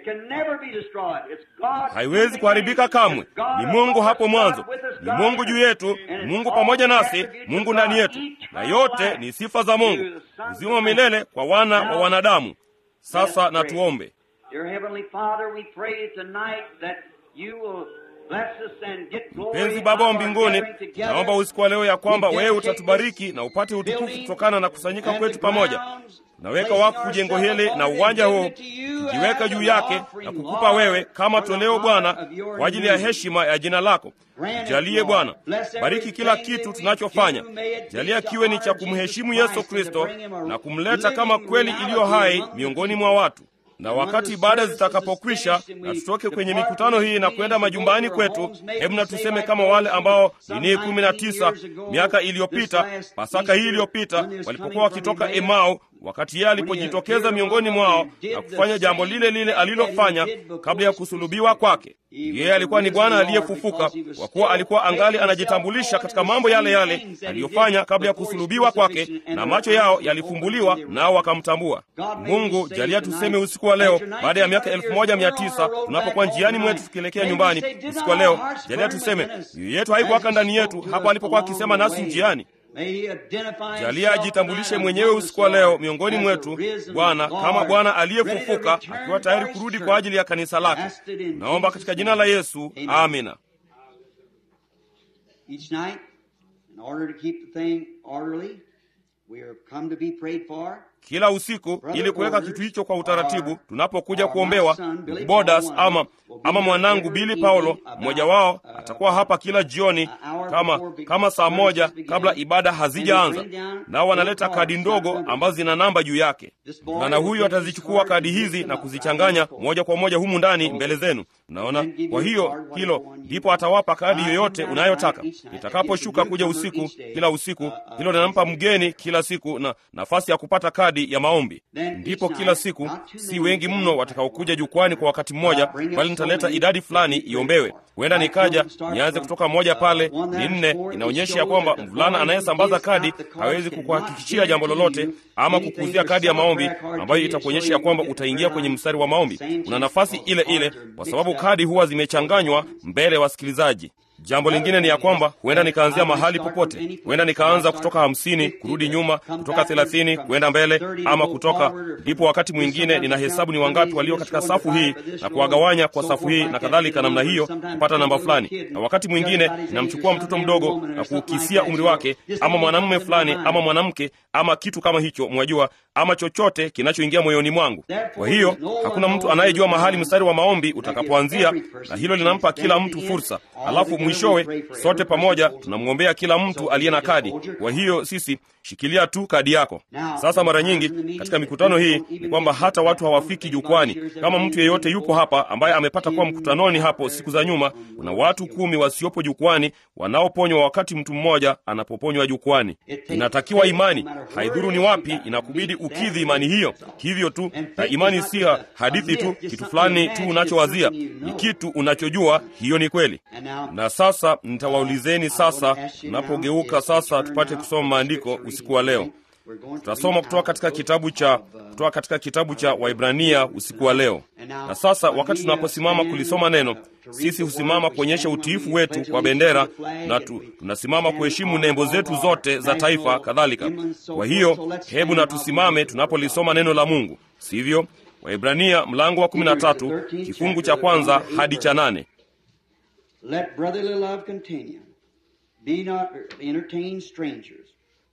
Haiwezi kuharibika kamwe. Ni Mungu hapo mwanzo, ni Mungu juu yetu, Mungu pamoja nasi, Mungu ndani yetu, na yote ni sifa za Mungu, uzima wa milele kwa wana wa wanadamu. Sasa na tuombe. Mpenzi Baba wa mbinguni, naomba usiku wa leo ya kwamba wewe utatubariki na upate utukufu kutokana na kusanyika kwetu pamoja. Naweka wakfu jengo hili na uwanja huu, tukijiweka juu yake na kukupa wewe kama toleo Bwana, kwa ajili ya heshima ya jina lako. Jalie Bwana, bariki kila kitu tunachofanya, jalia kiwe ni cha kumheshimu Yesu Kristo na kumleta kama kweli iliyo hai miongoni mwa watu na wakati ibada zitakapokwisha na tutoke kwenye mikutano hii na kwenda majumbani kwetu, hebu na tuseme kama wale ambao nini kumi na tisa miaka iliyopita, Pasaka hii iliyopita, walipokuwa wakitoka Emau, wakati yeye alipojitokeza miongoni mwao na kufanya jambo lile lile alilofanya kabla ya kusulubiwa kwake. Yeye alikuwa ni Bwana aliyefufuka, kwa kuwa alikuwa angali anajitambulisha katika mambo yale yale aliyofanya kabla ya kusulubiwa kwake, na macho yao yalifumbuliwa, nao wakamtambua. Mungu, jalia tuseme usiku wa leo, baada ya miaka elfu moja mia tisa tunapokuwa njiani mwetu tukielekea nyumbani, usiku wa leo, jalia tuseme mioyo yetu haikuwaka ndani yetu hapo alipokuwa akisema nasi njiani. Jalia ajitambulishe mwenyewe usiku wa leo miongoni mwetu, Bwana, kama Bwana aliyefufuka akiwa tayari kurudi kwa ajili ya kanisa lake. Naomba katika jina la Yesu, amina. kila usiku ili kuweka kitu hicho kwa utaratibu. Tunapokuja kuombewa, ndugu Bodas ama ama mwanangu Bili Paulo, mmoja wao atakuwa hapa kila jioni kama kama saa moja kabla ibada hazijaanza, nao wanaleta kadi ndogo ambazo zina namba juu yake. Mvulana huyu atazichukua kadi hizi na kuzichanganya moja kwa moja humu ndani mbele zenu. Unaona, kwa hiyo hilo ndipo atawapa kadi yoyote unayotaka. Nitakaposhuka kuja usiku, kila usiku, hilo linampa mgeni kila siku na nafasi ya kupata kadi ya maombi. Ndipo kila siku, si wengi mno watakaokuja jukwani kwa wakati mmoja, bali nitaleta idadi fulani iombewe. Huenda nikaja nianze kutoka moja pale ni nne. Inaonyesha ya kwamba mvulana anayesambaza kadi hawezi kukuhakikishia jambo lolote ama kukuuzia kadi ya maombi ambayo itakuonyesha ya kwamba utaingia kwenye mstari wa maombi. Una nafasi ile ile, kwa sababu kadi huwa zimechanganywa mbele ya wasikilizaji. Jambo lingine ni ya kwamba huenda nikaanzia mahali popote. Huenda nikaanza kutoka hamsini kurudi nyuma, kutoka thelathini kwenda mbele, ama kutoka. Ndipo wakati mwingine nina hesabu ni wangapi walio katika safu hii na kuwagawanya kwa safu hii na kadhalika, namna hiyo kupata namba fulani. Na wakati mwingine ninamchukua mtoto mdogo na kuukisia umri wake, ama mwanamume fulani, ama mwanamke, ama kitu kama hicho, mwajua, ama chochote kinachoingia moyoni mwangu. Kwa hiyo hakuna mtu anayejua mahali mstari wa maombi utakapoanzia, na hilo linampa kila mtu fursa. Alafu mwishowe sote pamoja tunamwombea kila mtu aliye na kadi. Kwa hiyo sisi shikilia tu kadi yako. Sasa mara nyingi katika mikutano hii ni kwamba hata watu hawafiki jukwani. Kama mtu yeyote yupo hapa ambaye amepata kuwa mkutanoni hapo siku za nyuma, kuna watu kumi wasiopo jukwani wanaoponywa wakati mtu mmoja anapoponywa jukwani. Inatakiwa imani, haidhuru ni wapi, inakubidi ukidhi imani hiyo. Hivyo tu, na imani si hadithi tu, kitu fulani tu unachowazia, ni kitu unachojua. Hiyo ni kweli. Na sasa nitawaulizeni sasa, tunapogeuka sasa tupate kusoma maandiko usiku wa leo. Tutasoma kutoka katika kitabu cha kutoka katika kitabu cha Waibrania usiku wa leo. Na sasa wakati tunaposimama kulisoma neno, sisi husimama kuonyesha utiifu wetu kwa bendera na tu, tunasimama kuheshimu nembo zetu zote za taifa kadhalika. Kwa hiyo hebu na tusimame tunapolisoma neno la Mungu, sivyo? Waibrania mlango wa 13 kifungu cha kwanza hadi cha nane. Let brotherly love continue. Be not entertain strangers,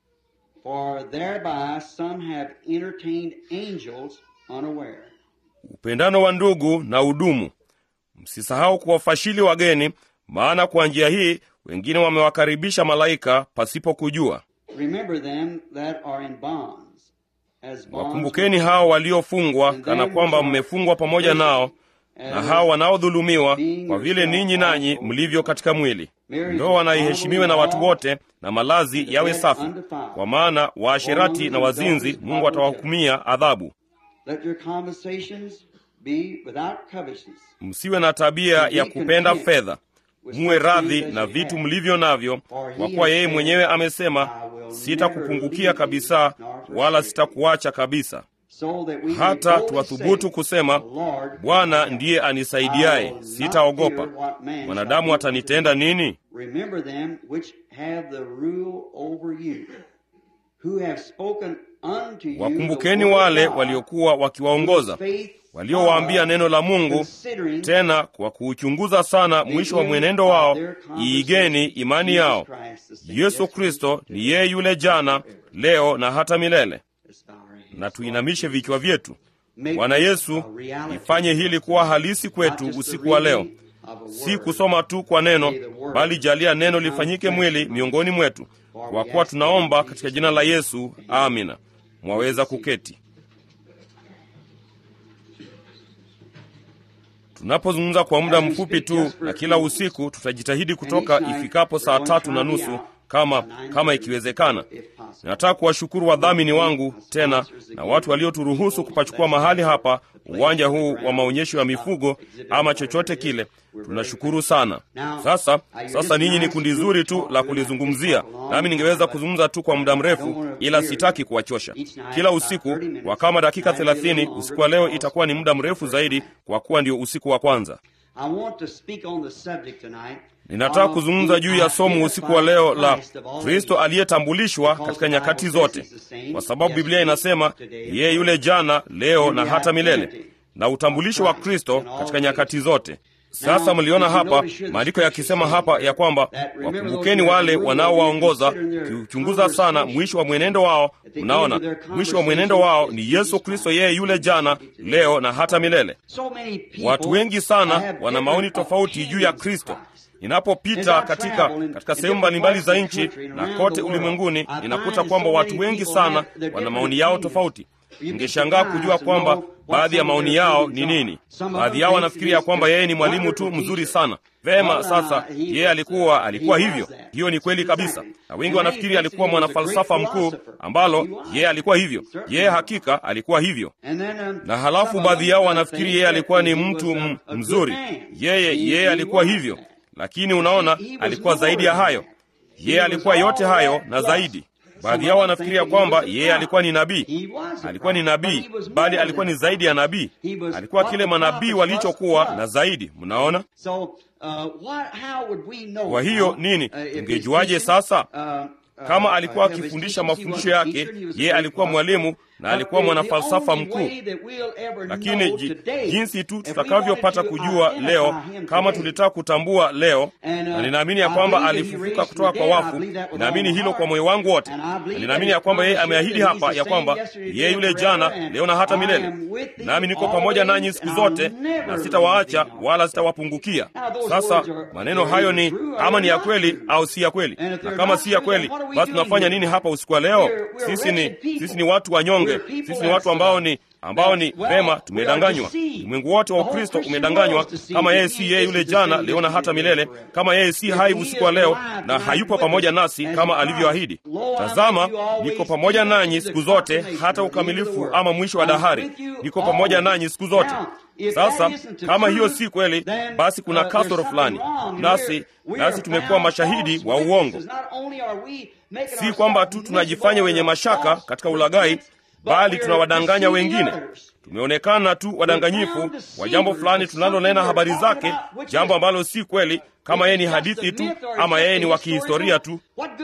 for thereby some have entertained angels unaware. Upendano wa ndugu na udumu. Msisahau kuwafashili wageni, maana kwa njia hii wengine wamewakaribisha malaika pasipo kujua. Remember them that are in bonds, as bonds Wakumbukeni hao waliofungwa, kana kwamba mmefungwa pamoja nao, na hao wanaodhulumiwa, kwa vile ninyi nanyi mlivyo katika mwili. Ndoa na iheshimiwe na watu wote, na malazi yawe safi, kwa maana waasherati na wazinzi Mungu atawahukumia adhabu. Let your conversations be without covetousness. Msiwe na tabia ya kupenda fedha, muwe radhi na vitu mlivyo navyo, kwa kuwa yeye mwenyewe amesema, sitakupungukia kabisa, wala sitakuacha kabisa. So that we may Hata boldly tuwathubutu say, kusema, "The Lord Bwana is my ndiye anisaidiaye, I will not sitaogopa. fear what man shall Mwanadamu do atanitenda nini? Remember them which have the rule over you, who have spoken unto you the Wakumbukeni word of wale God, waliokuwa wakiwaongoza, whose faith waliowaambia neno la Mungu, considering tena kwa kuuchunguza sana mwisho wa mwenendo wao, iigeni imani yao. Yesu Kristo ni yeye yule jana, leo na hata milele. Na tuinamishe vichwa vyetu. Bwana Yesu, ifanye hili kuwa halisi kwetu usiku wa leo, si kusoma tu kwa neno, bali jalia neno lifanyike mwili miongoni mwetu, kwa kuwa tunaomba katika jina la Yesu, amina. Mwaweza kuketi. Tunapozungumza kwa muda mfupi tu, na kila usiku tutajitahidi kutoka ifikapo saa tatu na nusu kama kama ikiwezekana. Nataka kuwashukuru wadhamini wangu tena na watu walioturuhusu kupachukua mahali hapa, uwanja huu wa maonyesho ya mifugo ama chochote kile. Tunashukuru sana. Sasa sasa, ninyi ni kundi zuri tu la kulizungumzia, nami ningeweza kuzungumza tu kwa muda mrefu, ila sitaki kuwachosha. Kila usiku kwa kama dakika thelathini. Usiku wa leo itakuwa ni muda mrefu zaidi, kwa kuwa ndio usiku wa kwanza. I want to speak on the subject tonight Ninataka of kuzungumza the juu ya somo usiku wa leo la Christ of all Kristo ages. aliyetambulishwa katika nyakati zote, kwa sababu Biblia inasema yeye yule jana, leo na hata milele, na utambulisho wa Kristo katika nyakati zote. Sasa mliona hapa maandiko yakisema hapa ya kwamba wakumbukeni wale wanaowaongoza, kiuchunguza sana mwisho wa mwenendo wao. Mnaona, mwisho wa mwenendo wao ni Yesu Kristo, yeye yule jana, leo na hata milele. Watu wengi sana wana maoni tofauti juu ya Kristo. Ninapopita katika katika sehemu mbalimbali za nchi na kote ulimwenguni, ninakuta kwamba watu wengi sana wana maoni yao tofauti. Ningeshangaa kujua kwamba baadhi ya maoni yao ni nini. Baadhi yao wanafikiria kwamba yeye ni mwalimu tu mzuri sana. Vema, sasa yeye alikuwa alikuwa hivyo. Hiyo ni kweli kabisa, na wengi wanafikiri alikuwa mwanafalsafa mkuu, ambalo yeye alikuwa hivyo. Yeye hakika alikuwa hivyo, na halafu baadhi yao wanafikiri yeye alikuwa ni mtu m mzuri. Yeye yeye alikuwa hivyo, lakini unaona, alikuwa zaidi ya hayo. Yeye alikuwa yote hayo na zaidi. Baadhi yao wanafikiria kwamba yeye alikuwa ni nabii. Alikuwa ni nabii, bali alikuwa ni zaidi ya nabii. Alikuwa kile manabii walichokuwa na zaidi. Mnaona? Kwa hiyo nini, tungejuaje sasa? Kama alikuwa akifundisha mafundisho yake, yeye alikuwa mwalimu na alikuwa mwanafalsafa mkuu. Lakini jinsi tu tutakavyopata kujua leo, kama tulitaka kutambua leo, na ninaamini ya kwamba alifufuka kutoka kwa wafu, ninaamini hilo kwa moyo wangu wote, na ninaamini ya kwamba yeye ameahidi hapa ya kwamba yeye yule jana, leo na hata milele, nami niko pamoja nanyi siku zote, na sitawaacha wala sitawapungukia. Sasa maneno hayo ni ama ni ya kweli au si ya kweli? Na kama si ya kweli, basi tunafanya nini hapa usiku wa leo? Sisi ni sisi ni watu wanyonge sisi ni watu ambao ni ambao ni vema, tumedanganywa. Ulimwengu wote wa Ukristo umedanganywa, kama yeye si yeye yule jana, leo na hata milele, kama yeye si hai usiku wa leo na hayupo pamoja nasi kama alivyoahidi. Tazama, niko pamoja nanyi siku zote hata ukamilifu ama mwisho wa dahari. Niko pamoja nanyi siku zote. Sasa kama hiyo si kweli, basi kuna kasoro fulani, nasi nasi tumekuwa mashahidi wa uongo. Si kwamba tu tunajifanya wenye mashaka katika ulaghai bali tunawadanganya wengine. Tumeonekana tu wadanganyifu wa jambo fulani tunalonena habari zake, jambo ambalo si kweli, kama yeye ni hadithi tu ama yeye ni wa kihistoria tu.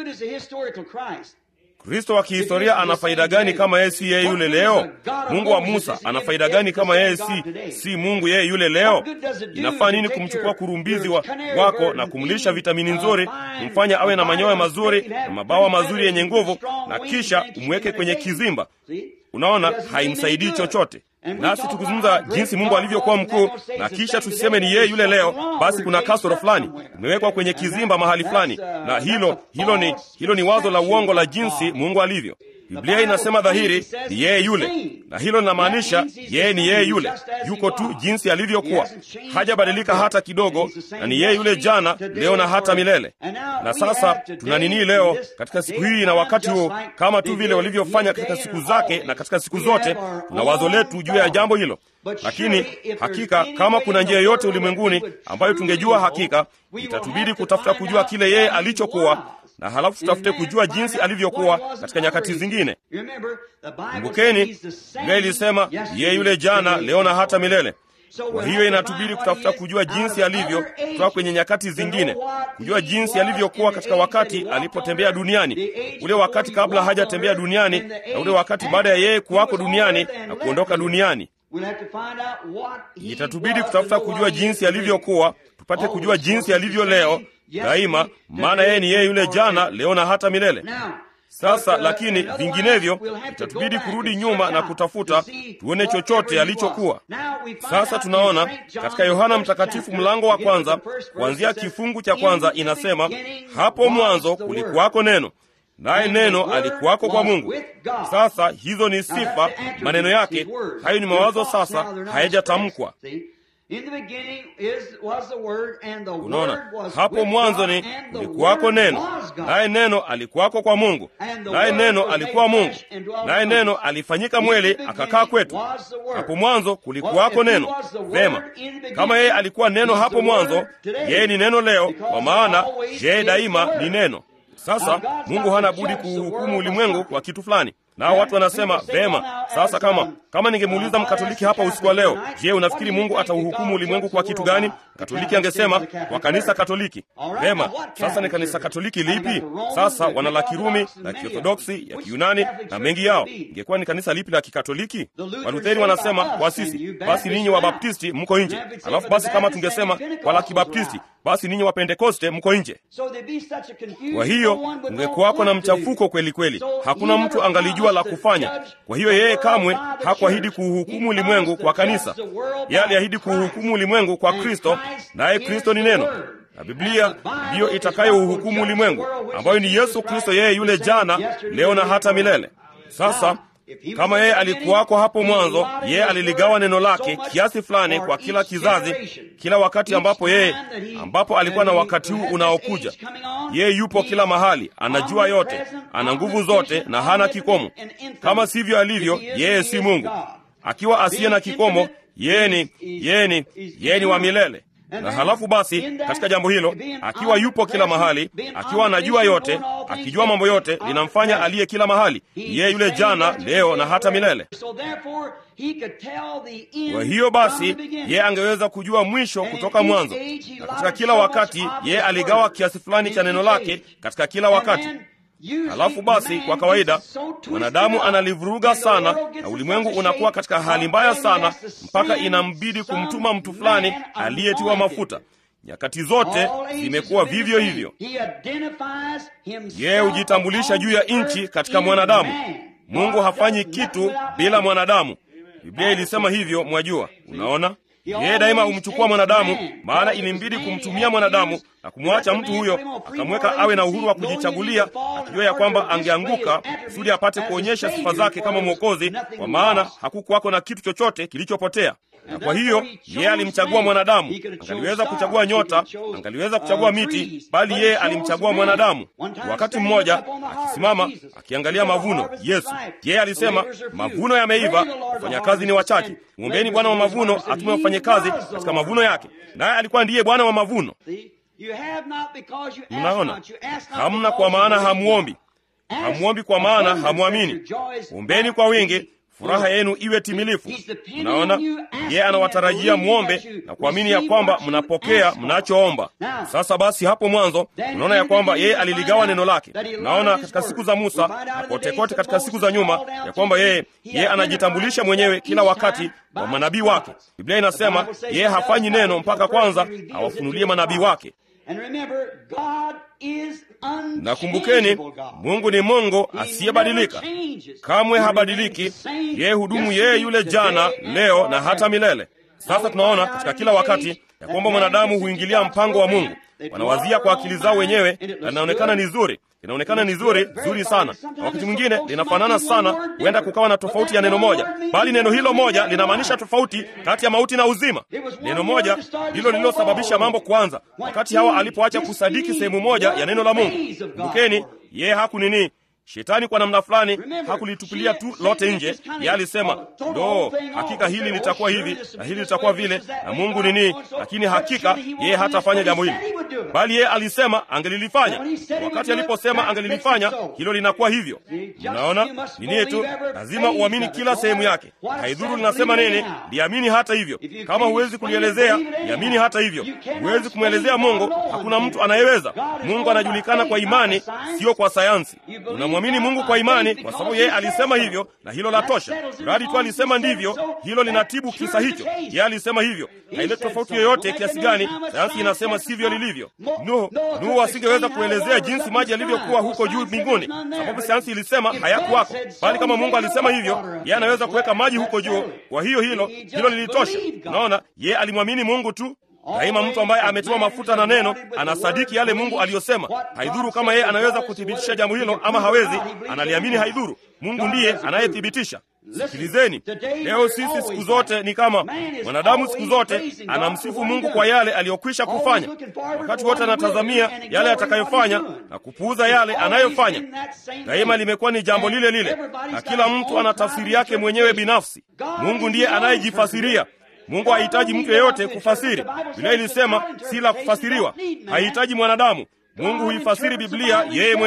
Kristo wa kihistoria ana faida gani kama yeye si yeye yule leo? Mungu wa Musa ana faida gani kama yeye si si Mungu yeye yule leo? Inafaa nini kumchukua kurumbizi wa, wako na kumlisha vitamini nzuri, kumfanya awe na manyoya mazuri na mabawa mazuri yenye nguvu, na kisha umweke kwenye kizimba? Unaona, haimsaidii chochote. Nasi tukizungumza jinsi Mungu alivyokuwa mkuu na kisha tusiseme ni yeye yule leo, basi kuna kasoro fulani, umewekwa kwenye kizimba mahali fulani, na hilo hilo ni hilo ni wazo la uongo la jinsi Mungu alivyo. Biblia inasema dhahiri ni yeye yule, na hilo linamaanisha yeye ni yeye yule, yuko tu jinsi alivyokuwa, hajabadilika hata kidogo, na ni yeye yule jana, leo na hata milele. Na sasa tuna nini leo katika siku hii na wakati huu, kama tu vile walivyofanya katika siku zake na katika siku zote, tuna wazo letu juu ya jambo hilo. Lakini hakika kama kuna njia yoyote ulimwenguni ambayo tungejua hakika, itatubidi kutafuta kujua kile yeye alichokuwa na halafu tutafute kujua jinsi alivyokuwa katika nyakati zingine. Kumbukeni, Biblia ilisema yeye yule jana, leo na hata milele. Kwa hiyo inatubidi kutafuta kujua jinsi alivyo kutoka kwenye nyakati zingine, kujua jinsi alivyokuwa katika wakati alipotembea duniani, ule wakati kabla hajatembea duniani, na ule wakati baada ya yeye kuwako duniani na kuondoka duniani. Itatubidi kutafuta kujua jinsi alivyokuwa, tupate kujua jinsi alivyo leo daima, maana yeye ni yeye yule jana, leo na hata milele. Sasa lakini vinginevyo, itatubidi kurudi nyuma na kutafuta tuone chochote alichokuwa. Sasa tunaona katika Yohana Mtakatifu mlango wa kwanza kuanzia kifungu cha kwanza inasema, hapo mwanzo kulikuwako neno, naye neno alikuwako kwa Mungu. Sasa hizo ni sifa, maneno yake hayo ni mawazo, sasa hayajatamkwa. Unaona, hapo mwanzo ni kulikuwako neno, naye neno alikuwako kwa Mungu, naye neno alikuwa Mungu, naye neno alifanyika mwili akakaa kwetu. Hapo mwanzo kulikuwako neno. Vema, kama yeye alikuwa neno hapo mwanzo, yeye ni neno leo, kwa maana yeye daima ni neno. Sasa Mungu hana budi kuhukumu ulimwengu kwa kitu fulani. nao watu wanasema vema. Sasa kama kama ningemuuliza mkatoliki hapa usiku wa leo, je, unafikiri Mungu atauhukumu ulimwengu kwa kitu gani? Katoliki angesema kwa kanisa Katoliki. Vema, sasa ni kanisa Katoliki lipi? Sasa wana la Kirumi, la Kiorthodoksi, ya Kiyunani na mengi yao. Ingekuwa ni kanisa lipi la Kikatoliki? Walutheri wanasema kwa sisi, basi ninyi wa Baptisti mko nje. Alafu basi kama tungesema wala Kibaptisti, basi ninyi wa Pentekoste mko nje. Kwa hiyo ungekuwako na mchafuko kweli kweli, hakuna mtu angalijua la kufanya. Kwa hiyo yeye kamwe hakuahidi kuuhukumu ulimwengu kwa kanisa, yeye aliahidi kuuhukumu ulimwengu kwa Kristo, naye Kristo ni neno na Biblia ndiyo itakayouhukumu ulimwengu, ambayo ni Yesu Kristo, yeye yule jana, leo na hata milele. Sasa kama yeye alikuwako hapo mwanzo, yeye aliligawa neno lake kiasi fulani kwa kila kizazi, kila wakati ambapo yeye ambapo alikuwa na wakati huu unaokuja. Yeye yupo kila mahali, anajua yote, ana nguvu zote na hana kikomo. Kama sivyo alivyo, yeye si Mungu. Akiwa asiye na kikomo, yeye ni yeye ni yeye ni wa milele na halafu basi, katika jambo hilo, akiwa yupo kila mahali, akiwa anajua yote, akijua mambo yote, linamfanya aliye kila mahali, yeye yule jana, leo na hata milele. Kwa hiyo basi, yeye angeweza kujua mwisho kutoka mwanzo, na katika kila wakati yeye aligawa kiasi fulani cha neno lake katika kila wakati. Halafu basi, kwa kawaida mwanadamu analivuruga sana, na ulimwengu unakuwa katika hali mbaya sana, mpaka inambidi kumtuma mtu fulani aliyetiwa mafuta. Nyakati zote zimekuwa vivyo hivyo. Yeye hujitambulisha juu ya nchi katika mwanadamu. Mungu hafanyi kitu bila mwanadamu. Biblia ilisema hivyo, mwajua. Unaona, yeye daima humchukua mwanadamu, maana ilimbidi kumtumia mwanadamu na kumwacha mtu huyo, akamweka awe na uhuru wa kujichagulia, akijua ya kwamba angeanguka kusudi apate kuonyesha sifa zake kama Mwokozi, kwa maana hakukuwako na kitu chochote kilichopotea. Na kwa hiyo yeye alimchagua mwanadamu. Angaliweza kuchagua nyota, angaliweza kuchagua miti, bali yeye alimchagua mwanadamu. Wakati mmoja akisimama akiangalia mavuno, Yesu yeye alisema, mavuno yameiva, wafanyakazi ni wachache. Mwombeni Bwana wa mavuno atume wafanyakazi katika mavuno yake, naye alikuwa ndiye Bwana wa mavuno. Mnaona, hamna kwa maana hamuombi, hamuombi kwa maana hamwamini. Ombeni kwa wingi furaha yenu iwe timilifu. Mnaona, yeye anawatarajia mwombe na kuamini ya kwamba mnapokea mnachoomba. Sasa basi, hapo mwanzo unaona ya kwamba yeye aliligawa neno lake. Unaona katika siku za Musa na kote kote katika siku za nyuma ya kwamba yeye yeye anajitambulisha mwenyewe kila wakati wa manabii wake. Biblia inasema yeye hafanyi neno mpaka kwanza awafunulie manabii wake. Na kumbukeni, Mungu ni Mungu asiyebadilika, kamwe habadiliki. Yeye hudumu, yeye yule jana, leo na hata milele. Sasa tunaona katika kila wakati ya kwamba mwanadamu huingilia mpango wa Mungu. Wanawazia kwa akili zao wenyewe, na linaonekana ni zuri, linaonekana ni zuri zuri sana, na wakati mwingine linafanana sana. Huenda kukawa na tofauti ya neno moja, bali neno hilo moja linamaanisha tofauti kati ya mauti na uzima. Neno moja ndilo lililosababisha mambo kuanza, wakati Hawa alipoacha kusadiki sehemu moja ya neno la Mungu. Kumbukeni, yeye haku nini Shetani kwa namna fulani hakulitupilia tu lote nje. Yeye alisema ndo, hakika hili litakuwa hivi na hili litakuwa vile, na Mungu nini, lakini hakika yeye hatafanya jambo hili, bali yeye alisema angelilifanya. Wakati aliposema angelilifanya, hilo linakuwa hivyo. Mnaona nini tu, lazima uamini kila sehemu yake, haidhuru linasema nini, liamini hata hivyo. Kama huwezi kulielezea, liamini hata hivyo. Huwezi kumwelezea Mungu, hakuna mtu anayeweza. Mungu anajulikana kwa imani, sio kwa sayansi. Unamwamini Mungu kwa imani kwa sababu yeye alisema hivyo, na hilo la tosha. Mradi tu alisema ndivyo, hilo linatibu kisa hicho. Yeye alisema hivyo, haileti tofauti yoyote kiasi gani sayansi inasema sivyo lilivyo. Nuhu, Nuhu asingeweza kuelezea jinsi maji yalivyokuwa huko juu mbinguni, sababu sayansi ilisema hayakuwako, bali kama Mungu alisema hivyo, yeye anaweza kuweka maji huko juu. Kwa hiyo hilo hilo lilitosha. Unaona, yeye alimwamini Mungu tu. Daima mtu ambaye ametiwa mafuta na neno anasadiki yale Mungu aliyosema. Haidhuru kama yeye anaweza kuthibitisha jambo hilo ama hawezi, analiamini. Haidhuru, Mungu ndiye anayethibitisha. Sikilizeni, leo sisi siku zote ni kama mwanadamu, siku zote anamsifu Mungu kwa yale aliyokwisha kufanya. Wakati wote anatazamia yale atakayofanya na kupuuza yale anayofanya. Daima limekuwa ni jambo lile lile, na kila mtu ana tafsiri yake mwenyewe binafsi. Mungu ndiye anayejifasiria. Mungu hahitaji mtu yeyote kufasiri. Biblia ilisema si la kufasiriwa, hahitaji mwanadamu. Mungu huifasiri Biblia yeye mwenyewe.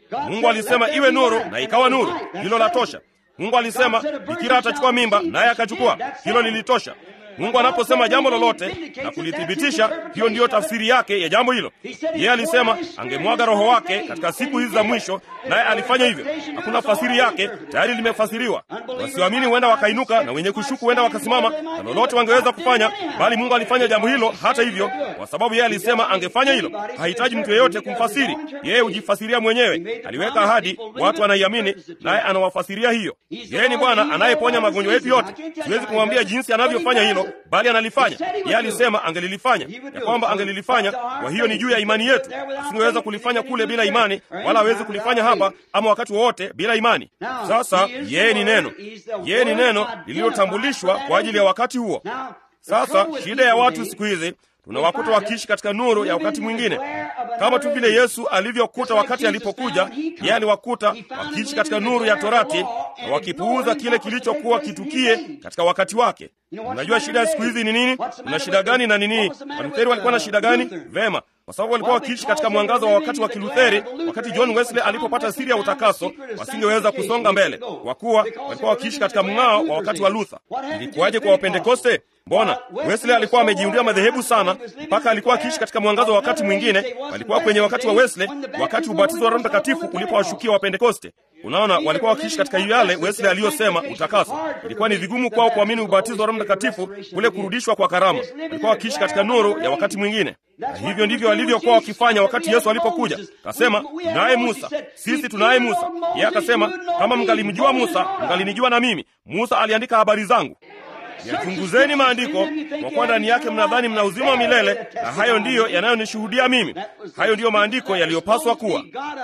Mungu alisema iwe nuru, na ikawa nuru. Hilo la tosha. Mungu alisema bikira atachukua mimba, naye akachukua. Hilo lilitosha. Mungu anaposema jambo lolote na kulithibitisha, hiyo ndiyo tafsiri yake ya jambo hilo. Yeye alisema angemwaga Roho wake katika siku hizi za mwisho, naye alifanya hivyo. Hakuna fasiri yake, tayari limefasiriwa. Wasioamini huenda wakainuka na wenye kushuku huenda wakasimama, na lolote wangeweza kufanya, bali Mungu alifanya jambo hilo hata hivyo, kwa sababu yeye alisema angefanya hilo. Hahitaji mtu yeyote kumfasiri, yeye hujifasiria mwenyewe. Aliweka ahadi, watu wanaiamini, naye anawafasiria hiyo. Yeye ni Bwana anayeponya magonjwa yetu yote. Siwezi kumwambia jinsi anavyofanya hilo bali analifanya. Yeye alisema angelilifanya, ya kwamba angelilifanya. Kwa hiyo ni juu ya imani yetu. Asingeweza kulifanya kule bila imani, wala hawezi kulifanya hapa ama wakati wowote bila imani. Sasa yeye ni neno, yeye ni neno lililotambulishwa kwa ajili ya wakati huo. Sasa shida ya watu siku hizi tunawakuta wakiishi katika nuru ya wakati mwingine, kama tu vile Yesu alivyokuta wakati alipokuja. Yeye aliwakuta wakiishi katika nuru ya Torati na wakipuuza kile kilichokuwa kitukie katika wakati wake. Unajua shida ya siku hizi ni nini? Una shida gani na nini? Walutheri walikuwa na shida gani? Vema, kwa sababu walikuwa wakiishi katika mwangaza wa wakati wa Kilutheri. Wakati John Wesley alipopata siri ya utakaso, wasingeweza kusonga mbele, kwa kuwa walikuwa wakiishi katika mng'ao wa wakati wa Luther. Ilikuwaje kwa Wapentekoste? Mbona Wesley alikuwa amejiundia madhehebu sana, mpaka alikuwa akiishi katika mwangazo wa wakati mwingine. Walikuwa kwenye wakati wa Wesley, wakati ubatizo wa Roho Mtakatifu ulipowashukia Wapentekoste. Unaona, walikuwa wakiishi katika yale Wesley aliyosema utakaso. Ilikuwa ni vigumu kwao kuamini ubatizo wa Roho Mtakatifu, kule kurudishwa kwa karama. Walikuwa wakiishi katika nuru ya wakati mwingine, na hivyo ndivyo walivyokuwa wakifanya wakati Yesu alipokuja. Akasema, tunaye Musa, sisi tunaye Musa. Yeye akasema, kama mngalimjua Musa, mngalinijua na mimi. Musa aliandika habari zangu. Yachunguzeni maandiko, kwa kuwa ndani yake mnadhani mna uzima wa milele, na hayo ndiyo yanayonishuhudia mimi. Hayo ndiyo maandiko yaliyopaswa kuwa.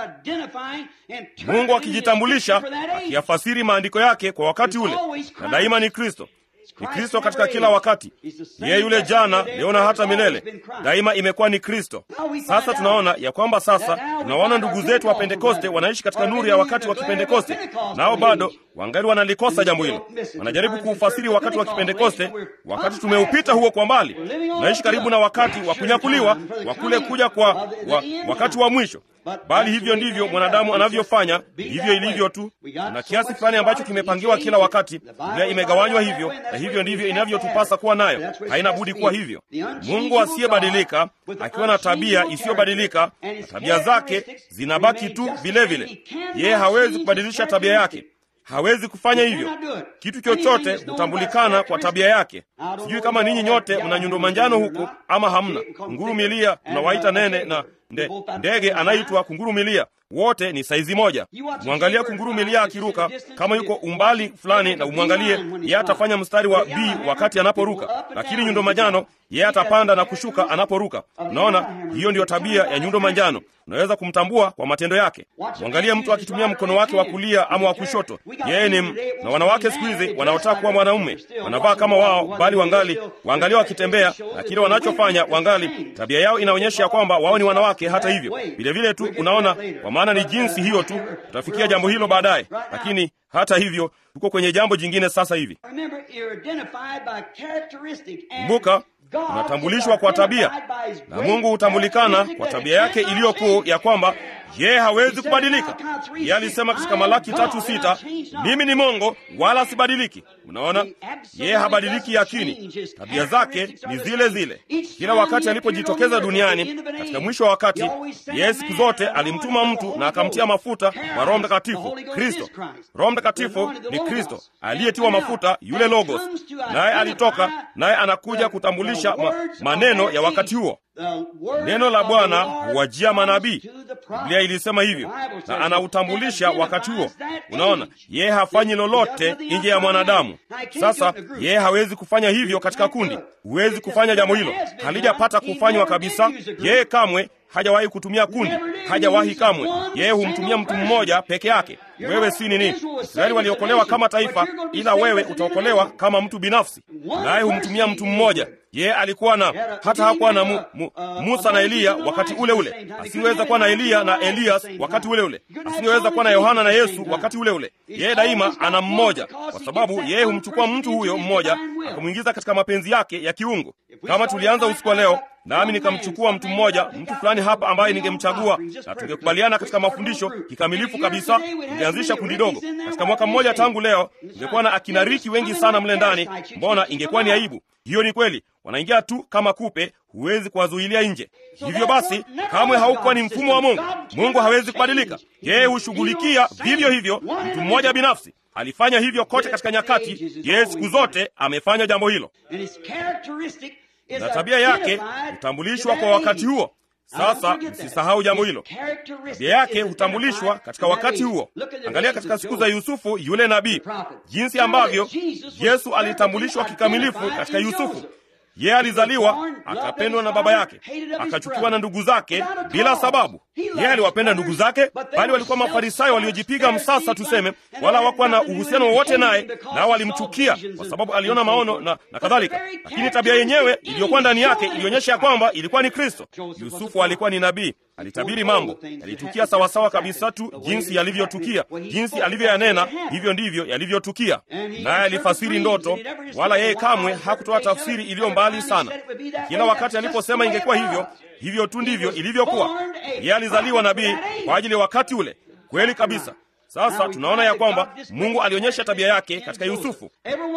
Mungu akijitambulisha, akiyafasiri maandiko yake kwa wakati ule, na daima ni Kristo. Ni Kristo katika kila wakati, yeye yule jana, leo na hata milele. Daima imekuwa ni Kristo. Sasa tunaona ya kwamba sasa tunawaona ndugu zetu wa Pentekoste wanaishi katika nuru ya wakati wa Kipentekoste, nao bado wangali wanalikosa jambo hilo. Wanajaribu kuufasiri wakati wa Kipentekoste, wakati tumeupita huo kwa mbali. Tunaishi karibu na wakati wa kunyakuliwa wa kule kuja kwa wa, wakati wa mwisho. Bali hivyo ndivyo mwanadamu anavyofanya, hivyo ilivyo tu. Na kiasi fulani ambacho kimepangiwa kila wakati, Biblia imegawanywa hivyo, na hivyo ndivyo inavyotupasa kuwa nayo. Haina budi kuwa hivyo. Mungu asiyebadilika akiwa na tabia isiyobadilika, na tabia zake zinabaki tu vilevile. Yeye hawezi kubadilisha tabia yake hawezi kufanya hivyo. Kitu chochote hutambulikana kwa tabia yake. Sijui kama ninyi nyote mna nyundo manjano huku ama hamna. Kunguru milia tunawaita nene, na nde, ndege anaitwa kunguru milia. Wote ni saizi moja. Mwangalia kunguru milia akiruka, kama yuko umbali fulani na umwangalie, yeye atafanya mstari wa B wakati anaporuka, lakini nyundo manjano yeye atapanda na kushuka anaporuka. Unaona, hiyo ndiyo tabia ya nyundo manjano. Unaweza kumtambua kwa matendo yake. Mwangalie mtu akitumia mkono wake wa kulia ama wa kushoto, yeye ni na wanawake siku hizi wanaotaka kuwa mwanaume wanavaa kama wao, bali wangali waangalia wakitembea na kile wanachofanya, wangali tabia yao inaonyesha ya kwamba wao ni wanawake. Hata hivyo vile vile tu, unaona, kwa maana ni jinsi hiyo tu. Tutafikia jambo hilo baadaye, lakini hata hivyo tuko kwenye jambo jingine sasa hivi. Kumbuka, tunatambulishwa kwa tabia, na Mungu hutambulikana kwa tabia yake iliyokuu ya kwamba yeye hawezi kubadilika. Yeye alisema katika Malaki tatu sita, mimi ni Mungu wala sibadiliki. Mnaona, yeye habadiliki yakini, tabia zake ni zile zile. Kila wakati alipojitokeza duniani katika mwisho wa wakati, yeye siku zote alimtuma mtu na akamtia mafuta wa Roho Mtakatifu, Kristo. Roho Mtakatifu ni Kristo aliyetiwa mafuta, yule Logos, naye alitoka naye anakuja kutambulisha ma, maneno ya wakati huo. Neno la Bwana huwajia manabii. Biblia ilisema hivyo, na anautambulisha wakati huo. Unaona, yeye hafanyi lolote nje ya mwanadamu. Sasa yeye hawezi kufanya hivyo katika kundi. Huwezi kufanya jambo hilo, halijapata kufanywa kabisa. Yeye kamwe hajawahi kutumia kundi, hajawahi kamwe. Yeye humtumia mtu mmoja peke yake. Wewe si nini? Israeli waliokolewa kama taifa, ila wewe utaokolewa kama mtu binafsi, naye humtumia mtu mmoja. Yeye alikuwa na hata hakuwa na mu, mu, Musa na Eliya wakati ule ule, asingeweza kuwa na Eliya na Elias wakati ule ule, asingeweza kuwa na Yohana na Yesu wakati ule ule. Yeye daima ana mmoja, kwa sababu yeye humchukua mtu huyo mmoja akamwingiza katika mapenzi yake ya kiungu. Kama tulianza usiku wa leo, nami nikamchukua mtu mmoja, mtu fulani hapa ambaye ningemchagua na tungekubaliana katika mafundisho kikamilifu kabisa, tungeanzisha kundi dogo. Katika mwaka mmoja tangu leo tungekuwa na akina Riki wengi sana mle ndani. Mbona ingekuwa ni aibu? Hiyo ni kweli, wanaingia tu kama kupe, huwezi kuwazuilia nje. Hivyo basi, kamwe haukuwa ni mfumo wa Mungu. Mungu hawezi kubadilika, yeye hushughulikia vivyo hivyo mtu mmoja binafsi. Alifanya hivyo kote katika nyakati, yeye siku zote amefanya jambo hilo, na tabia yake hutambulishwa kwa wakati huo. Sasa msisahau jambo hilo, tabia yake hutambulishwa katika wakati huo. Angalia katika siku za Yusufu yule nabii, jinsi ambavyo Yesu alitambulishwa kikamilifu katika Yusufu. Yeye alizaliwa akapendwa na baba yake, akachukiwa na ndugu zake bila sababu. Yeye aliwapenda ndugu zake, bali walikuwa Mafarisayo waliojipiga msasa, tuseme, wala hawakuwa na uhusiano wowote naye, nao walimchukia kwa sababu aliona maono na, na kadhalika. Lakini tabia yenyewe iliyokuwa ndani yake ilionyesha ya kwamba ilikuwa ni Kristo. Yusufu alikuwa ni nabii, alitabiri mambo, yalitukia sawasawa kabisa tu jinsi yalivyotukia, jinsi alivyoyanena, hivyo ndivyo yalivyotukia. Naye alifasiri ndoto, wala yeye kamwe hakutoa tafsiri iliyo mbali sana. Kila wakati aliposema ingekuwa hivyo, hivyo tu ndivyo ilivyokuwa. Yeye alizaliwa nabii kwa ajili ya wakati ule. Kweli kabisa. Sasa tunaona ya kwamba Mungu alionyesha tabia yake katika Yusufu.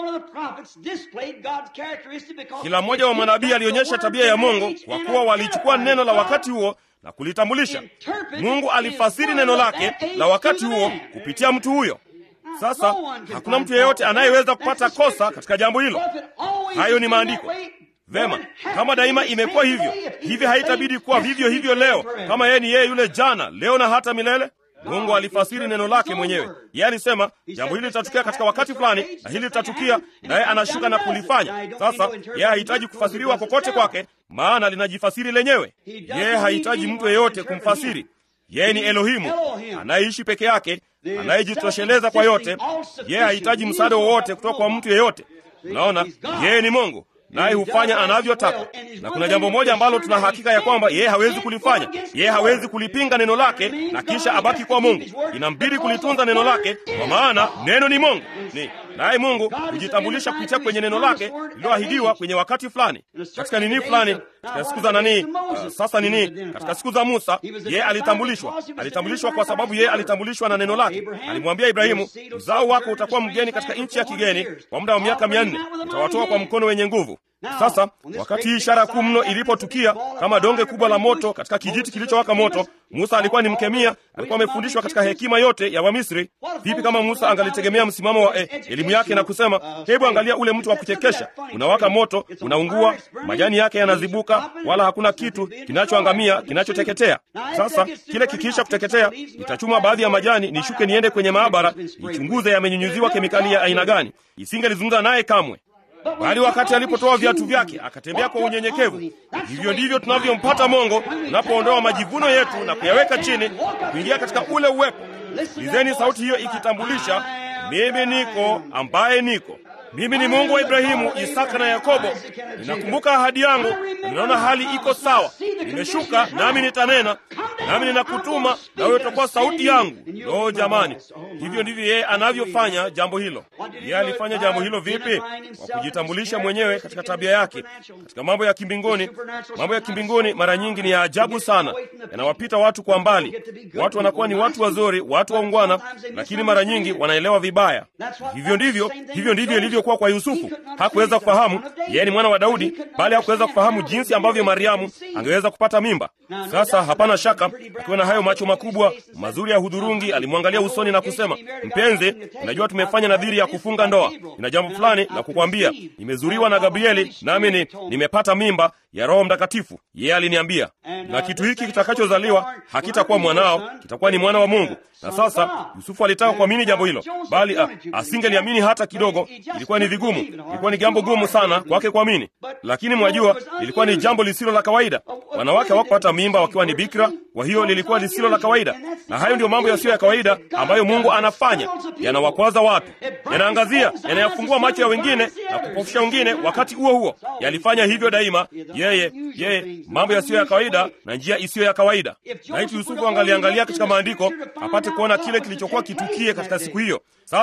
Kila mmoja wa manabii alionyesha tabia ya Mungu kwa kuwa walichukua neno la wakati huo na kulitambulisha. Mungu alifasiri neno lake la wakati huo kupitia mtu huyo. Sasa hakuna mtu yeyote anayeweza kupata kosa katika jambo hilo. Hayo ni maandiko. Vema, kama daima imekuwa hivyo, hivi haitabidi kuwa vivyo hivyo leo, kama yeye ni yeye yule jana, leo na hata milele. Mungu alifasiri neno lake mwenyewe. Yeye alisema jambo hili litatukia katika wakati fulani na hili litatukia, naye anashuka na kulifanya. Sasa yeye hahitaji kufasiriwa kokote kwake, maana linajifasiri lenyewe. Yeye hahitaji mtu yeyote kumfasiri. Yeye ni Elohimu anayeishi peke yake, anayejitosheleza kwa yote. Yeye hahitaji msaada wowote kutoka kwa mtu yeyote. Unaona, yeye ni Mungu naye hufanya anavyotaka. Na kuna jambo moja ambalo tuna hakika ya kwamba yeye hawezi kulifanya. Yeye hawezi kulipinga neno lake na kisha abaki kwa Mungu. Inambidi kulitunza neno lake, kwa maana neno ni Mungu ni naye Mungu hujitambulisha kupitia kwenye neno lake lililoahidiwa kwenye wakati fulani, katika nini fulani, katika siku za nani. Uh, sasa nini, katika siku za Musa yeye alitambulishwa. Alitambulishwa kwa sababu yeye alitambulishwa na neno lake. Alimwambia Ibrahimu, uzao wako utakuwa mgeni katika nchi ya kigeni kwa muda wa miaka mia nne, utawatoa kwa mkono wenye nguvu. Sasa wakati hii ishara kuu mno ilipotukia kama donge kubwa la moto katika kijiti kilichowaka moto, Musa alikuwa ni mkemia, alikuwa amefundishwa katika hekima yote ya Wamisri. Vipi kama Musa angalitegemea msimamo wa eh, elimu yake na kusema, hebu angalia ule mtu wa kuchekesha, unawaka moto, unaungua, majani yake yanazibuka, wala hakuna kitu kinachoangamia, kinachoteketea. Sasa kile kikiisha kuteketea, nitachuma baadhi ya majani, nishuke niende kwenye maabara, nichunguze yamenyunyuziwa kemikali ya aina gani. Isingelizungumza naye kamwe bali wakati alipotoa viatu vyake akatembea kwa unyenyekevu. Hivyo ndivyo tunavyompata Mungu tunapoondoa majivuno yetu na kuyaweka chini, kuingia katika ule uwepo. Sikilizeni sauti hiyo ikitambulisha, mimi niko ambaye niko. Mimi ni Mungu wa Ibrahimu, Isaka na Yakobo. Ninakumbuka ahadi yangu, ninaona hali iko sawa. Nimeshuka nami nitanena, nami ninakutuma nawe utakuwa sauti yangu. Lo, jamani, hivyo ndivyo yeye anavyofanya jambo hilo. Yeye alifanya jambo hilo vipi? Kwa kujitambulisha mwenyewe katika tabia yake, katika mambo ya kimbinguni. Mambo ya kimbinguni mara nyingi ni ya ajabu sana, yanawapita watu kwa mbali. Watu wanakuwa ni watu wazuri, watu waungwana, lakini mara nyingi wanaelewa vibaya. Hivyo ndivyo, hivyo ndivyo ilivyokuwa kwa Yusufu. Hakuweza kufahamu yeye ni mwana wa Daudi, bali hakuweza kufahamu jinsi ambavyo Mariamu angeweza kupata mimba. Sasa hapana shaka, akiwa na hayo macho makubwa mazuri ya hudhurungi, alimwangalia usoni na kusema, mpenzi, unajua tumefanya nadhiri ya kufunga ndoa, ina jambo fulani la kukwambia. Nimezuriwa na Gabrieli, nami ni nimepata mimba ya Roho Mtakatifu. Yeye aliniambia, na kitu hiki kitakachozaliwa hakitakuwa mwanao, kitakuwa ni mwana wa Mungu. Na sasa Yusufu alitaka kuamini jambo hilo, bali asingeliamini hata kidogo. Ilikuwa ni vigumu, ilikuwa ni jambo gumu sana kwake kuamini, lakini mwajua, lilikuwa ni jambo lisilo la kawaida. Wanawake hawakupata mimba wakiwa ni bikira, kwa hiyo lilikuwa lisilo la kawaida. Na hayo ndiyo mambo yasiyo ya kawaida ambayo Mungu anafanya, yanawakwaza watu, yanaangazia, yanayafungua macho ya wengine na kupofusha wengine. Wakati huo huo yalifanya hivyo daima, yeye yeye, mambo yasiyo ya kawaida na njia isiyo ya kawaida. Na hitu Yusufu angaliangalia katika maandiko apate kuona kile kilichokuwa kitukie katika siku hiyo. Sasa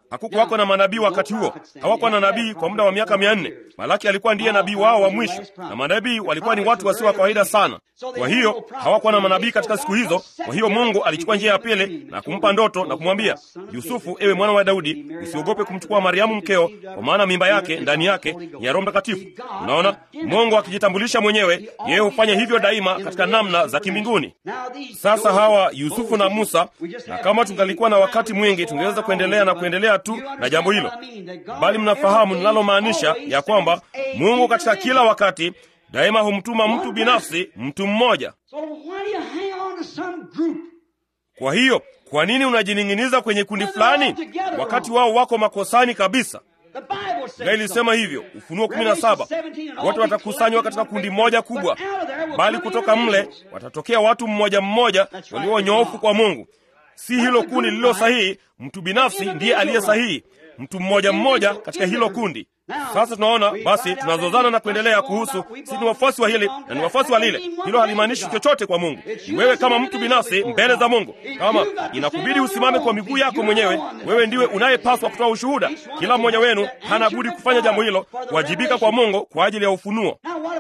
Hakukuwako na manabii wakati huo, hawakuwa na nabii kwa muda wa miaka mia nne. Malaki alikuwa ndiye nabii wao wa mwisho, na manabii walikuwa ni watu wasio wa kawaida sana. Kwa hiyo hawakuwa na manabii katika siku hizo. Kwa hiyo Mungu alichukua njia ya pili na kumpa ndoto na kumwambia Yusufu, ewe mwana wa Daudi, usiogope kumchukua Mariamu mkeo, kwa maana mimba yake ndani yake ni ya Roho Mtakatifu. Unaona, Mungu akijitambulisha mwenyewe, yeye hufanya hivyo daima katika namna za kimbinguni. Sasa hawa Yusufu na Musa, na kama tungalikuwa na wakati mwingi tungeweza kuendelea na kuendelea tu na jambo hilo, bali mnafahamu ninalomaanisha ya kwamba Mungu katika kila wakati daima humtuma mtu binafsi, mtu mmoja. Kwa hiyo kwa nini unajining'iniza kwenye kundi fulani wakati wao wako makosani kabisa? Biblia ilisema hivyo, Ufunuo 17, wote watakusanywa katika kundi moja kubwa, bali kutoka mle watatokea watu mmoja mmoja walio wanyoofu kwa Mungu. Si hilo kundi lililo sahihi, mtu binafsi ndiye aliye sahihi, mtu mmoja mmoja katika hilo kundi. Sasa tunaona basi, tunazozana na kuendelea kuhusu si ni wafuasi wa hili na ni wafuasi wa lile. Hilo halimaanishi chochote kwa Mungu. Ni wewe kama mtu binafsi mbele za Mungu. Kama inakubidi usimame kwa miguu yako mwenyewe, wewe ndiwe unayepaswa kutoa ushuhuda. Kila mmoja wenu hana budi kufanya jambo hilo, kuwajibika kwa Mungu kwa ajili ya ufunuo.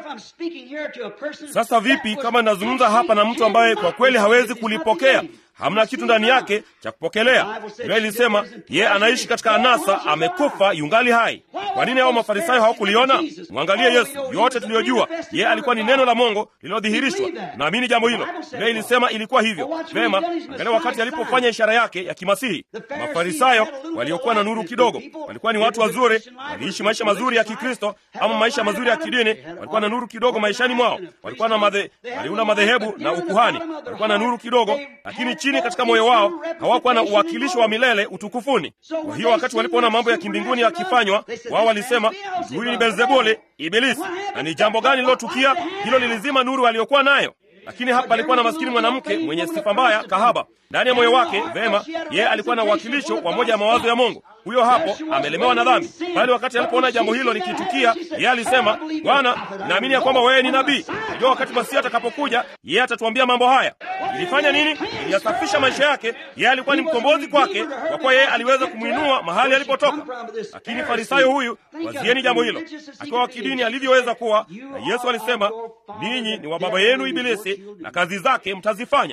Sasa vipi kama ninazungumza hapa na mtu ambaye kwa kweli hawezi kulipokea hamna kitu ndani yake cha kupokelea. Biblia ilisema yeye anaishi katika anasa, amekufa yungali hai. Kwa nini hao mafarisayo hawakuliona? Mwangalie Yesu, yote tuliyojua, yeye alikuwa ni neno la Mungu lililodhihirishwa. Naamini jambo hilo. Biblia ilisema ilikuwa hivyo. Vema, angalia wakati alipofanya ishara yake ya kimasihi. Mafarisayo waliokuwa na nuru kidogo walikuwa ni watu wazuri, waliishi maisha mazuri ya Kikristo ama maisha mazuri ya kidini, walikuwa na nuru kidogo maishani mwao, walikuwa na madhe, waliunda madhehebu na ukuhani, walikuwa na nuru kidogo, lakini chini katika moyo wao hawakuwa na uwakilishi wa milele utukufuni. Kwa hiyo wakati walipoona mambo ya kimbinguni yakifanywa, wao walisema huyu ni Beelzebuli, Ibilisi. Na ni jambo gani lilotukia? Hilo lilizima nuru aliyokuwa nayo. Lakini hapa alikuwa na maskini mwanamke mwenye sifa mbaya, kahaba ndani ya moyo wake. Vema, yeye alikuwa na uwakilisho wa moja ya mawazo ya Mungu. Huyo hapo amelemewa na dhambi, bali wakati alipoona jambo hilo likitukia, yeye alisema, Bwana, naamini ya kwamba wewe ni nabii. Najua wakati Masihi atakapokuja, yeye atatuambia mambo haya. Ilifanya nini? Iliyasafisha maisha yake. Yeye alikuwa ni mkombozi kwake, kwa kuwa yeye aliweza kumwinua mahali alipotoka. Lakini farisayo huyu, wazieni jambo hilo, akiwa wa kidini alivyoweza kuwa, na Yesu alisema, ninyi ni wa baba yenu Ibilisi, na kazi zake mtazifanya.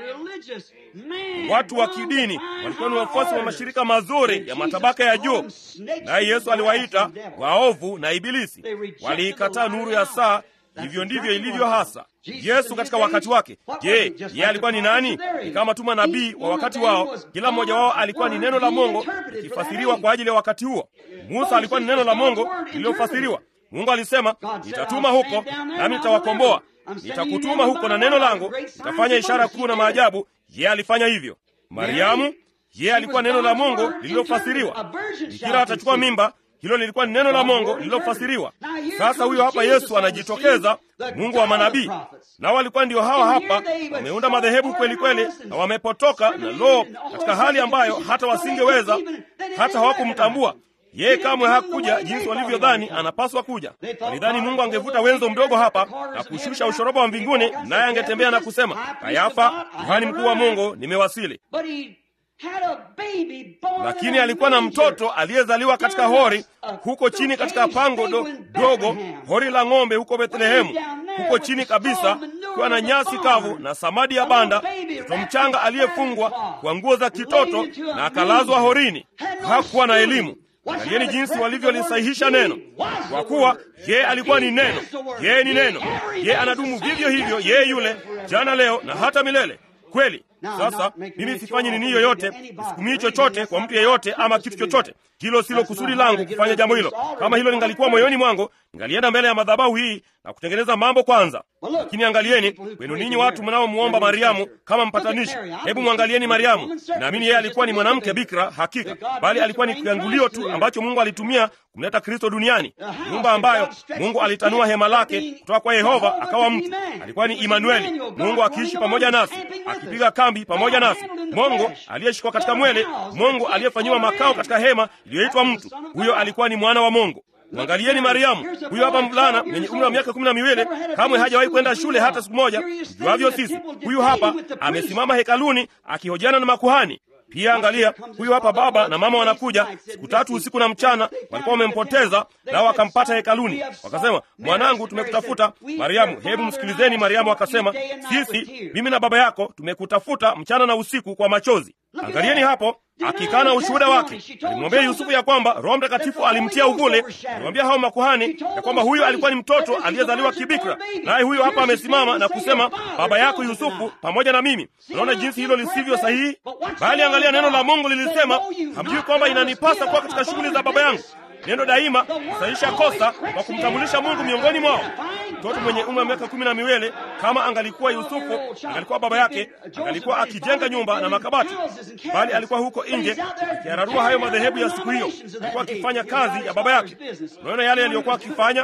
Watu wa kidini walikuwa ni wafuasi wa mashirika mazuri ya matabaka ya juu, naye Yesu aliwaita waovu na Ibilisi. Waliikataa nuru ya saa. Hivyo ndivyo ilivyo hasa. Yesu katika wakati wake, je, yeye alikuwa ni nani? Ni kama tu manabii wa wakati wao. Kila mmoja wao alikuwa ni neno la Mungu likifasiriwa kwa ajili ya wakati huo. Musa alikuwa ni neno la Mungu lililofasiriwa. Mungu alisema, nitatuma huko nami nitawakomboa nitakutuma huko na neno langu, nitafanya ishara kuu na maajabu. Yeye alifanya hivyo. Mariamu, yeye alikuwa neno la Mungu lililofasiriwa. Bikira atachukua mimba, hilo lilikuwa ni neno la Mungu lililofasiriwa. Sasa huyo hapa Yesu anajitokeza, Mungu wa manabii, nao walikuwa ndio hawa hapa, wameunda madhehebu kweli kweli, na wamepotoka na loo, katika hali ambayo hata wasingeweza, hata hawakumtambua yeye kamwe hakuja jinsi walivyodhani anapaswa kuja. Walidhani Mungu angevuta wenzo mdogo hapa na kushusha ushoroba wa mbinguni, naye angetembea na kusema, Kayafa, kuhani mkuu wa Mungu, nimewasili. Lakini alikuwa na mtoto aliyezaliwa katika hori huko chini, katika pango do, dogo, hori la ng'ombe huko Bethlehemu, huko chini kabisa, kuwa na nyasi kavu na samadi ya banda, mtoto mchanga aliyefungwa kwa nguo za kitoto na akalazwa horini. Hakuwa na elimu. Angalieni jinsi walivyolisahihisha neno, kwa kuwa yeye alikuwa ni neno. Yeye ni neno, yeye anadumu vivyo hivyo, yeye yule jana, leo na hata milele. Kweli. Sasa mimi sifanyi nini yoyote, sikumii chochote kwa mtu yeyote ama kitu chochote. Hilo silo kusudi langu kufanya jambo hilo. Kama hilo lingalikuwa moyoni mwangu, ningalienda mbele ya madhabahu hii na kutengeneza mambo kwanza. Lakini angalieni kwenu ninyi watu mnaomwomba Mariamu kama mpatanishi, hebu mwangalieni Mariamu. Naamini yeye alikuwa ni mwanamke bikira hakika, bali alikuwa ni kiangulio tu ambacho Mungu alitumia kumleta Kristo duniani, nyumba ambayo Mungu alitanua hema lake kutoka kwa Yehova akawa mtu. Alikuwa ni Imanueli, Mungu akiishi pamoja nasi, akipiga kambi pamoja nasi, Mungu aliyeshikwa katika mwele, Mungu aliyefanyiwa makao katika hema iliyoitwa mtu. Huyo alikuwa ni mwana wa Mungu. Mwangalieni Mariamu, huyo hapa mvulana mwenye umri wa miaka kumi na miwili, kamwe hajawahi kwenda shule hata siku moja, juavyo sisi. Huyu hapa amesimama hekaluni akihojiana na makuhani. Pia angalia, huyu hapa baba na mama wanakuja siku tatu usiku na mchana, walikuwa wamempoteza nao wakampata hekaluni, wakasema, mwanangu, tumekutafuta. Mariamu, hebu msikilizeni. Mariamu akasema, sisi, mimi na baba yako tumekutafuta mchana na usiku kwa machozi. Angalieni hapo akikana ushuhuda wake. Alimwambia Yusufu ya kwamba Roho Mtakatifu alimtia uvule. Alimwambia hao makuhani ya kwamba huyu alikuwa ni mtoto aliyezaliwa kibikra, naye huyu hapa amesimama na kusema baba yako Yusufu pamoja na mimi. Unaona jinsi hilo lisivyo sahihi, bali angalia, neno la Mungu lilisema, hamjui kwamba inanipasa kuwa katika shughuli za baba yangu. Neno daima kusahisha kosa kwa kumtambulisha Mungu miongoni mwao. Mtoto mwenye umri wa miaka kumi na miwili kama angalikuwa Yusufu, angalikuwa baba yake, angalikuwa akijenga nyumba na makabati, bali alikuwa huko nje akiyararua hayo madhehebu ya siku hiyo. Alikuwa akifanya kazi ya baba yake. Unaona yale yaliyokuwa akifanya,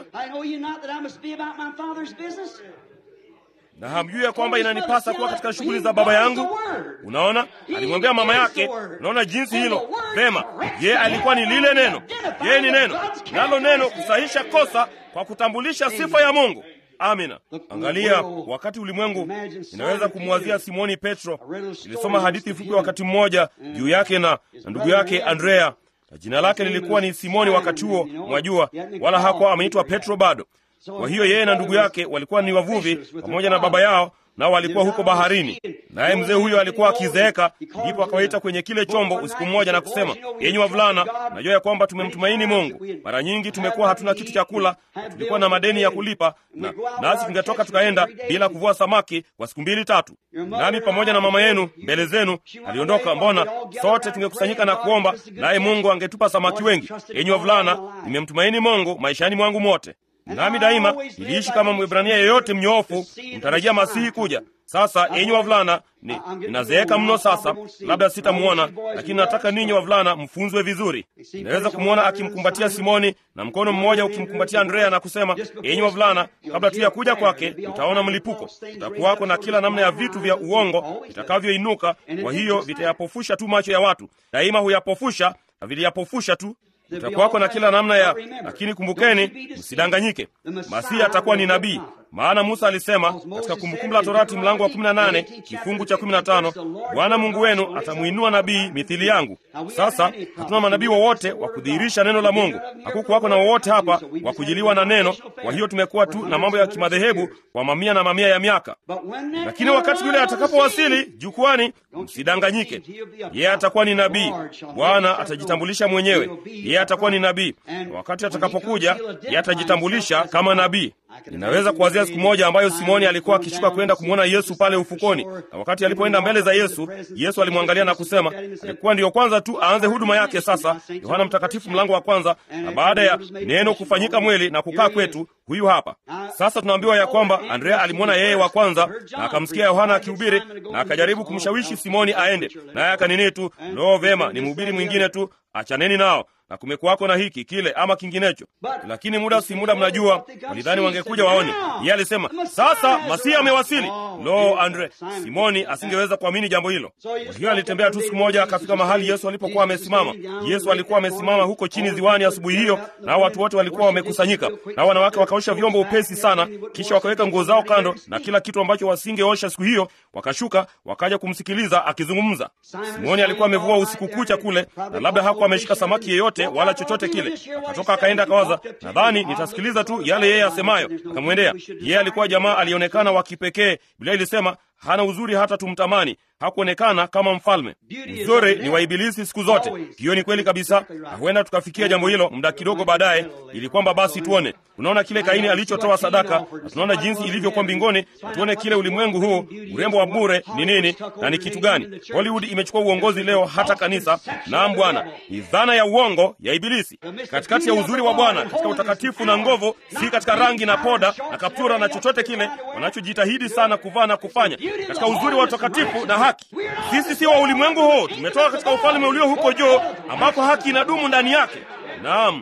na hamjui ya kwamba inanipasa kuwa katika shughuli za baba yangu. Unaona, alimwambia mama yake. Unaona jinsi hilo vema. Yeye alikuwa ni lile neno, yeye ni neno, nalo neno kusahisha kosa kwa kutambulisha sifa ya Mungu. Amina. Angalia, wakati ulimwengu, inaweza kumwazia Simoni Petro. Nilisoma hadithi fupi wakati mmoja juu yake na, na ndugu yake Andrea, na jina lake lilikuwa ni Simoni wakati huo, mwajua, wala hakuwa ameitwa Petro bado. Kwa hiyo yeye na ndugu yake walikuwa ni wavuvi pamoja na baba yao, nao walikuwa huko baharini. Naye mzee huyo alikuwa akizeeka, ndipo akawaita kwenye kile chombo usiku mmoja na kusema, yenyi wavulana, najua ya kwamba tumemtumaini Mungu. Mara nyingi tumekuwa hatuna kitu cha kula, tulikuwa na madeni ya kulipa, na nasi tungetoka tukaenda bila kuvua samaki kwa siku mbili tatu, nami pamoja na mama yenu mbele zenu aliondoka. Mbona sote tungekusanyika na kuomba, naye Mungu angetupa samaki wengi? Yenyi wavulana, nimemtumaini Mungu maishani mwangu mote nami daima niliishi kama Mwebrania yeyote mnyoofu, mtarajia Masihi kuja. Sasa enyi wavulana, ni ninazeeka mno sasa, labda sitamwona, lakini nataka ninyi wavulana mfunzwe vizuri. Inaweza kumwona akimkumbatia Simoni na mkono mmoja ukimkumbatia Andrea na kusema, enyi wavulana, kabla tu ya kuja kwake utaona mlipuko, utakuwako na kila namna ya vitu vya uongo vitakavyoinuka. Kwa hiyo vitayapofusha tu macho ya watu, daima huyapofusha na viliyapofusha tu utakuwako na kila namna ya, lakini kumbukeni, msidanganyike. Masihi atakuwa ni nabii, maana Musa alisema katika Kumbukumbu la Torati mlango wa 18 kifungu cha 15, Bwana Mungu wenu atamwinua nabii mithili yangu. Sasa hatuna manabii wowote wa kudhihirisha neno la Mungu, hakukuwako na wowote hapa wa kujiliwa na neno. Kwa hiyo tumekuwa tu na mambo ya kimadhehebu kwa mamia na mamia ya miaka, lakini wakati yule atakapowasili jukwani, msidanganyike. Yeye atakuwa ni nabii, Bwana atajitambulisha mwenyewe. Yeye atakuwa ni nabii, na wakati atakapokuja, yeye atajitambulisha kama nabii. Ninaweza kuwazia siku moja ambayo Simoni alikuwa akishuka kwenda kumwona Yesu pale ufukoni, na wakati alipoenda mbele za Yesu, Yesu alimwangalia na kusema, alikuwa ndiyo kwanza tu aanze huduma yake. Sasa Yohana Mtakatifu mlango wa kwanza, na baada ya neno kufanyika mwili na kukaa kwetu, huyu hapa sasa. Tunaambiwa ya kwamba Andrea alimwona yeye wa kwanza na akamsikia Yohana akihubiri na akajaribu kumshawishi Simoni aende naye, akanini tu, loo, vema, ni mhubiri mwingine tu, achaneni nao na kumekuwako na hiki kile ama kinginecho, lakini muda si muda, mnajua walidhani wangekuja waone. Yeye alisema sasa Masihi amewasili. Lo, Andre, Simoni asingeweza kuamini jambo hilo. Kwa hiyo alitembea tu, siku moja akafika mahali Yesu alipokuwa amesimama. Yesu alikuwa amesimama huko chini ziwani asubuhi hiyo, nao watu wote walikuwa wamekusanyika, nao wanawake wakaosha vyombo upesi sana, kisha wakaweka nguo zao kando na kila kitu ambacho wasingeosha siku hiyo, wakashuka wakaja kumsikiliza akizungumza. Simoni alikuwa amevua usiku kucha kule, na labda hakuwa ameshika samaki yeyote wala chochote kile. Akatoka akaenda akawaza, nadhani nitasikiliza tu yale yeye asemayo. Akamwendea yeye. Alikuwa jamaa alionekana wa kipekee. Biblia ilisema hana uzuri hata tumtamani, hakuonekana kama mfalme. Uzuri ni wa Ibilisi siku zote. Hiyo ni kweli kabisa, na huenda tukafikia jambo hilo muda kidogo baadaye, ili kwamba basi tuone. Tunaona kile Kaini alichotoa sadaka, na tunaona jinsi ilivyokuwa mbinguni, na tuone kile ulimwengu huu, urembo wa bure ni nini na ni kitu gani. Hollywood imechukua uongozi leo, hata kanisa. Naam Bwana, ni dhana ya uongo ya Ibilisi. Katikati ya uzuri wa Bwana, katika utakatifu na nguvu, si katika rangi na poda na kaptura na chochote kile wanachojitahidi sana kuvaa na kufanya, katika uzuri wa utakatifu na haki. Sisi si wa ulimwengu huu, tumetoka katika ufalme ulio huko juu, ambako haki inadumu ndani yake. Naam,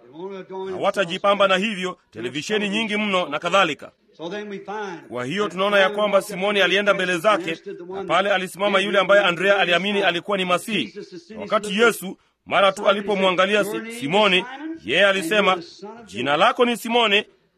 hawatajipamba na hivyo, televisheni nyingi mno na kadhalika. Kwa hiyo tunaona ya kwamba Simoni alienda mbele zake, na pale alisimama yule ambaye Andrea aliamini alikuwa ni Masihi. Wakati Yesu mara tu alipomwangalia Simoni, yeye alisema, jina lako ni Simoni,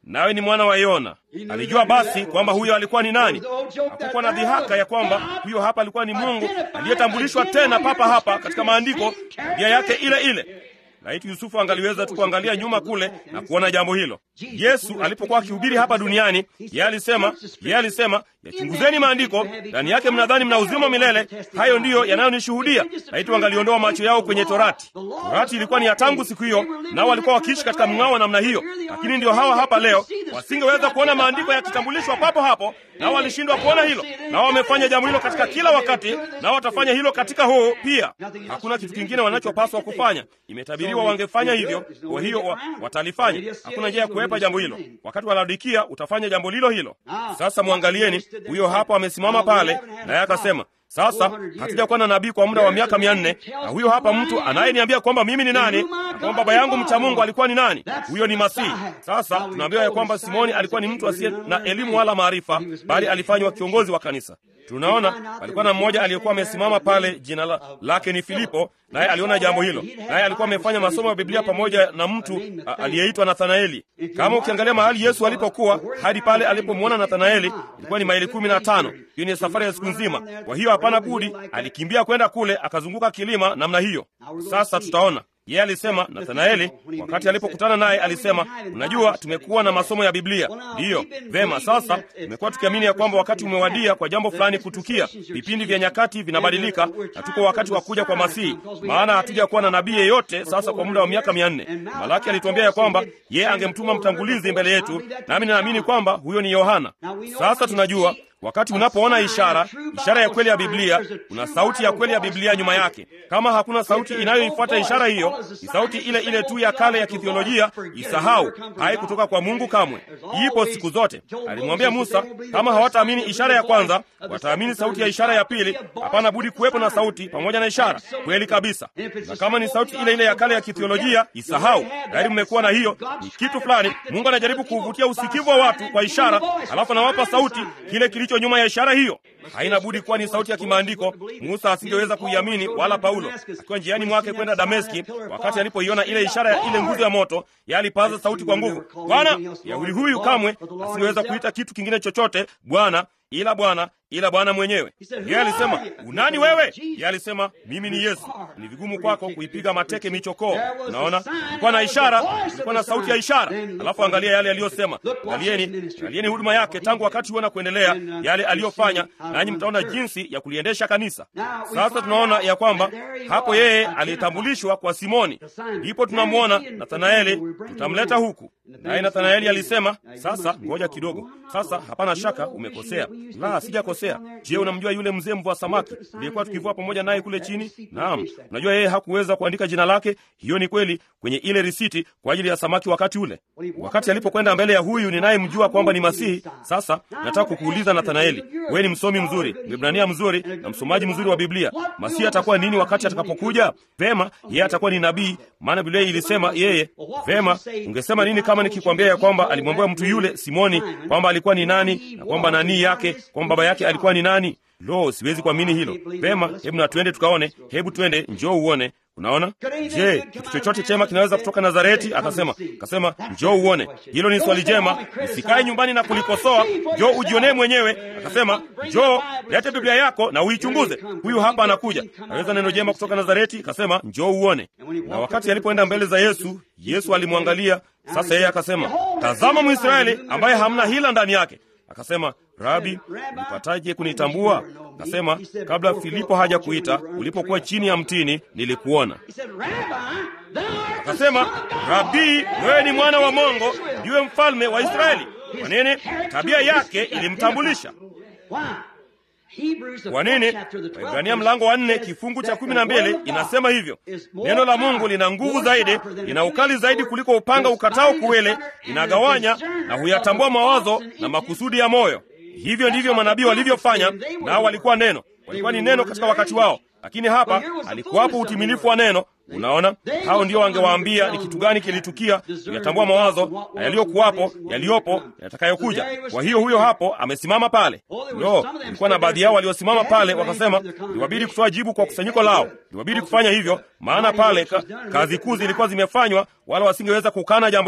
nawe ni mwana wa Yona. Alijua basi kwamba huyo alikuwa ni nani. Hakukuwa na dhihaka ya kwamba huyo hapa alikuwa ni Mungu aliyetambulishwa tena papa hapa katika maandiko, tabia yake ile ile. Laiti Yusufu angaliweza tu kuangalia nyuma kule na kuona jambo hilo. Yesu alipokuwa akihubiri hapa duniani, yeye alisema, yeye alisema, yachunguzeni maandiko, ndani yake mnadhani mna uzima milele, hayo ndiyo yanayonishuhudia. Laiti wangaliondoa macho yao kwenye Torati. Torati ilikuwa ni ya tangu siku hiyo, nao walikuwa wakiishi katika mng'ao wa namna hiyo. Lakini ndio hawa hapa leo wasingeweza kuona maandiko yakitambulishwa papo hapo, nao walishindwa kuona hilo, nao wamefanya jambo hilo katika kila wakati, nao watafanya hilo katika huu pia. Hakuna kitu kingine wanachopaswa kufanya. Imetabiriwa wangefanya hivyo, kwa hiyo wa, watalifanya. Hakuna njia ya kuepa jambo hilo. Wakati wa Laodikia utafanya jambo lilo hilo. Sasa mwangalieni, huyo hapo amesimama pale, naye akasema sasa hatujakuwa na nabii kwa muda wa miaka mia nne na huyo hapa mtu anayeniambia kwamba mimi ni nani na kwamba baba yangu mcha Mungu alikuwa ni nani? Huyo ni Masihi. Sasa tunaambiwa ya kwamba Simoni alikuwa ni mtu asiye na elimu wala maarifa, bali alifanywa kiongozi wa kanisa. Tunaona alikuwa na mmoja aliyekuwa amesimama pale, jina la, lake ni Filipo, naye aliona jambo hilo, naye alikuwa amefanya masomo ya Biblia pamoja na mtu aliyeitwa Nathanaeli. Kama ukiangalia mahali Yesu alipokuwa hadi pale alipomwona Nathanaeli ilikuwa ni maili kumi na tano. Hiyo ni safari ya siku nzima. Kwa hiyo hapana budi, alikimbia kwenda kule, akazunguka kilima namna hiyo. Sasa tutaona yeye alisema, Nathanaeli wakati alipokutana naye alisema, unajua, tumekuwa na masomo ya Biblia. Ndiyo, vema. Sasa tumekuwa tukiamini ya kwamba wakati umewadia kwa jambo fulani kutukia. Vipindi vya nyakati vinabadilika na tuko wakati wa kuja kwa Masihi, maana hatuja kuwa na nabii yeyote sasa kwa muda wa miaka mia nne. Malaki alituambia ya kwamba yeye angemtuma mtangulizi mbele yetu, nami ninaamini kwamba huyo ni Yohana. Sasa tunajua wakati unapoona ishara, ishara ya kweli ya Biblia, kuna sauti ya kweli ya Biblia nyuma yake. Kama hakuna sauti inayoifuata ishara hiyo, ni sauti ile ile tu ya kale ya kithiolojia. Isahau, haikutoka kwa Mungu kamwe, ipo siku zote. Alimwambia Musa, kama hawataamini ishara ya kwanza, wataamini sauti ya ishara ya pili. Hapana budi kuwepo na sauti pamoja na ishara. Kweli kabisa. Na kama ni sauti ile ile ya kale ya kithiolojia, isahau. Tayari mmekuwa na hiyo, ni kitu fulani. Mungu anajaribu kuvutia usikivu wa watu kwa ishara, alafu anawapa sauti kile kilicho nyuma ya ishara hiyo. Haina budi kuwa ni sauti ya kimaandiko. Musa asingeweza kuiamini, wala Paulo akiwa njiani mwake kwenda Dameski, wakati alipoiona ile ishara ya ile nguzo ya moto, yeye alipaza sauti kwa nguvu, Bwana! Yahudi huyu kamwe asingeweza kuita kitu kingine chochote Bwana ila Bwana ila Bwana mwenyewe. Yeye alisema unani wewe? Yeye alisema mimi ni Yesu. Ni vigumu kwako kuipiga mateke michokoo. Unaona, kulikuwa na ishara, kulikuwa na sauti ya ishara. Alafu angalia yale aliyosema, angalieni, angalieni huduma yake tangu wakati huo na kuendelea, yale aliyofanya, nanyi mtaona jinsi ya kuliendesha kanisa. Sasa tunaona ya kwamba hapo yeye alitambulishwa kwa Simoni, ndipo tunamwona Nathanaeli, tutamleta huku naye Nathanaeli alisema, sasa ngoja kidogo. Sasa hapana shaka umekosea. La, sijakosea. Je, unamjua yule mzee mvua samaki aliyekuwa tukivua pamoja naye kule chini? Naam, unajua yeye hakuweza kuandika jina lake. Hiyo ni kweli kwenye ile risiti kwa ajili ya samaki wakati ule, wakati alipokwenda mbele ya huyu ninayemjua kwamba ni Masihi. Sasa nataka kukuuliza Nathanaeli, wewe ni msomi mzuri, Mwebrania mzuri na msomaji mzuri wa Biblia. Masihi atakuwa nini wakati atakapokuja? Vema, yeye atakuwa ni nabii, maana Biblia ilisema yeye. Vema, ungesema nini kama nikikwambia ya kwamba alimwambia mtu yule Simoni kwamba alikuwa ni nani na kwamba nanii yake kwamba baba yake alikuwa ni nani? Lo, siwezi kuamini hilo. Vema, hebu na twende tukaone. Hebu twende, njoo uone. Unaona, je, kitu chochote chema kinaweza kutoka Nazareti? Akasema, akasema njoo uone. Hilo ni swali jema, usikae nyumbani na kulikosoa, njoo ujionee mwenyewe. Akasema, njoo lete Biblia yako na uichunguze. Huyu hapa anakuja, aweza neno jema kutoka Nazareti? Akasema, njoo uone. Na wakati alipoenda mbele za Yesu, Yesu alimwangalia. Sasa yeye akasema, tazama Mwisraeli ambaye hamna hila ndani yake. Akasema, Rabi, ulipataje kunitambua? Akasema, kabla Filipo haja kuita, ulipokuwa chini ya mtini nilikuona. Akasema, Rabii, wewe ni mwana wa Mungu, ndiwe mfalme wa Israeli. Kwa nini? Tabia yake ilimtambulisha. Kwa nini? Waibrania mlango wa nne kifungu cha kumi na mbili inasema hivyo, neno la Mungu lina nguvu zaidi, lina ukali zaidi kuliko upanga ukatao kuwele, linagawanya na huyatambua mawazo na makusudi ya moyo. Hivyo ndivyo manabii walivyofanya, nao walikuwa neno, walikuwa ni neno katika wakati wao, lakini hapa alikuwapo utimilifu wa neno. Unaona, hao ndio wangewaambia ni kitu gani kilitukia, kuyatambua mawazo na yaliyokuwapo, yaliyopo, yatakayokuja. Kwa hiyo huyo hapo amesimama pale. Lo, ilikuwa na baadhi yao waliosimama pale wakasema, liwabidi kutoa jibu kwa kusanyiko lao, liwabidi kufanya hivyo, maana pale ka, kazi kuu zilikuwa zimefanywa, wala wasingeweza kukana jambo hilo.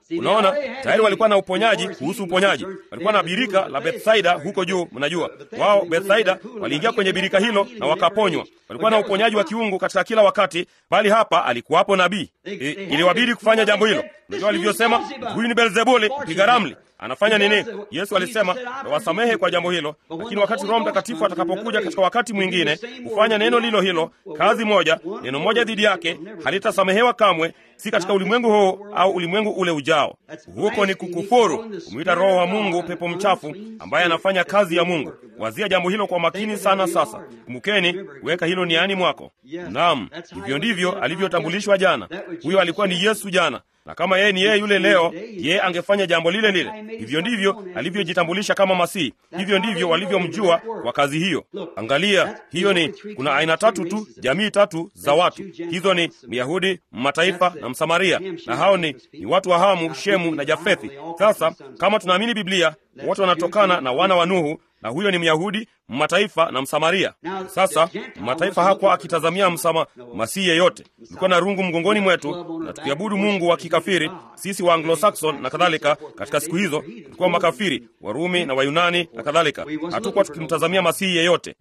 Unaona, tayari walikuwa na uponyaji kuhusu uponyaji. Walikuwa na birika la Bethsaida huko juu. Mnajua wao Bethsaida waliingia kwenye birika hilo na wakaponywa. Walikuwa na uponyaji wa kiungu katika kila wakati, bali hapa alikuwapo nabii. I, iliwabidi kufanya jambo hilo. Unajua walivyosema, huyu ni Beelzebuli mpiga ramli anafanya nini? Yesu alisema wasamehe kwa jambo hilo, lakini wakati Roho Mtakatifu atakapokuja katika wakati mwingine kufanya neno lilo hilo, kazi moja, neno moja dhidi yake halitasamehewa kamwe, si katika ulimwengu huu au ulimwengu ule ujao. Huko ni kukufuru, kumwita Roho wa Mungu pepo mchafu ambaye anafanya kazi ya Mungu. Wazia jambo hilo kwa makini sana. Sasa kumbukeni, weka hilo niani mwako. Naam, hivyo ndivyo alivyotambulishwa jana. Huyo alikuwa ni Yesu jana na kama yeye ni yeye yule leo, yeye angefanya jambo lile lile. Hivyo ndivyo alivyojitambulisha kama Masihi, hivyo ndivyo walivyomjua kwa kazi hiyo. Angalia, hiyo ni kuna aina tatu tu, jamii tatu za watu. Hizo ni Myahudi, Mataifa na Msamaria, na hao ni, ni watu wa Hamu, Shemu na Jafethi. Sasa kama tunaamini Biblia, wote wanatokana na wana wa Nuhu na huyo ni Myahudi, Mataifa na Msamaria. Sasa Mataifa hakuwa akitazamia msama masihi yeyote. Tulikuwa na rungu mgongoni mwetu na tukiabudu mungu wa kikafiri, sisi wa Anglo-Saxon na kadhalika. Katika siku hizo tulikuwa makafiri, Warumi na Wayunani na kadhalika. Hatukuwa tukimtazamia masihi yeyote,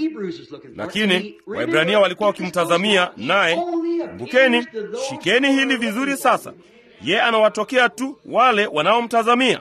lakini Waibrania walikuwa wakimtazamia naye. Kumbukeni, shikeni hili vizuri. Sasa ye anawatokea tu wale wanaomtazamia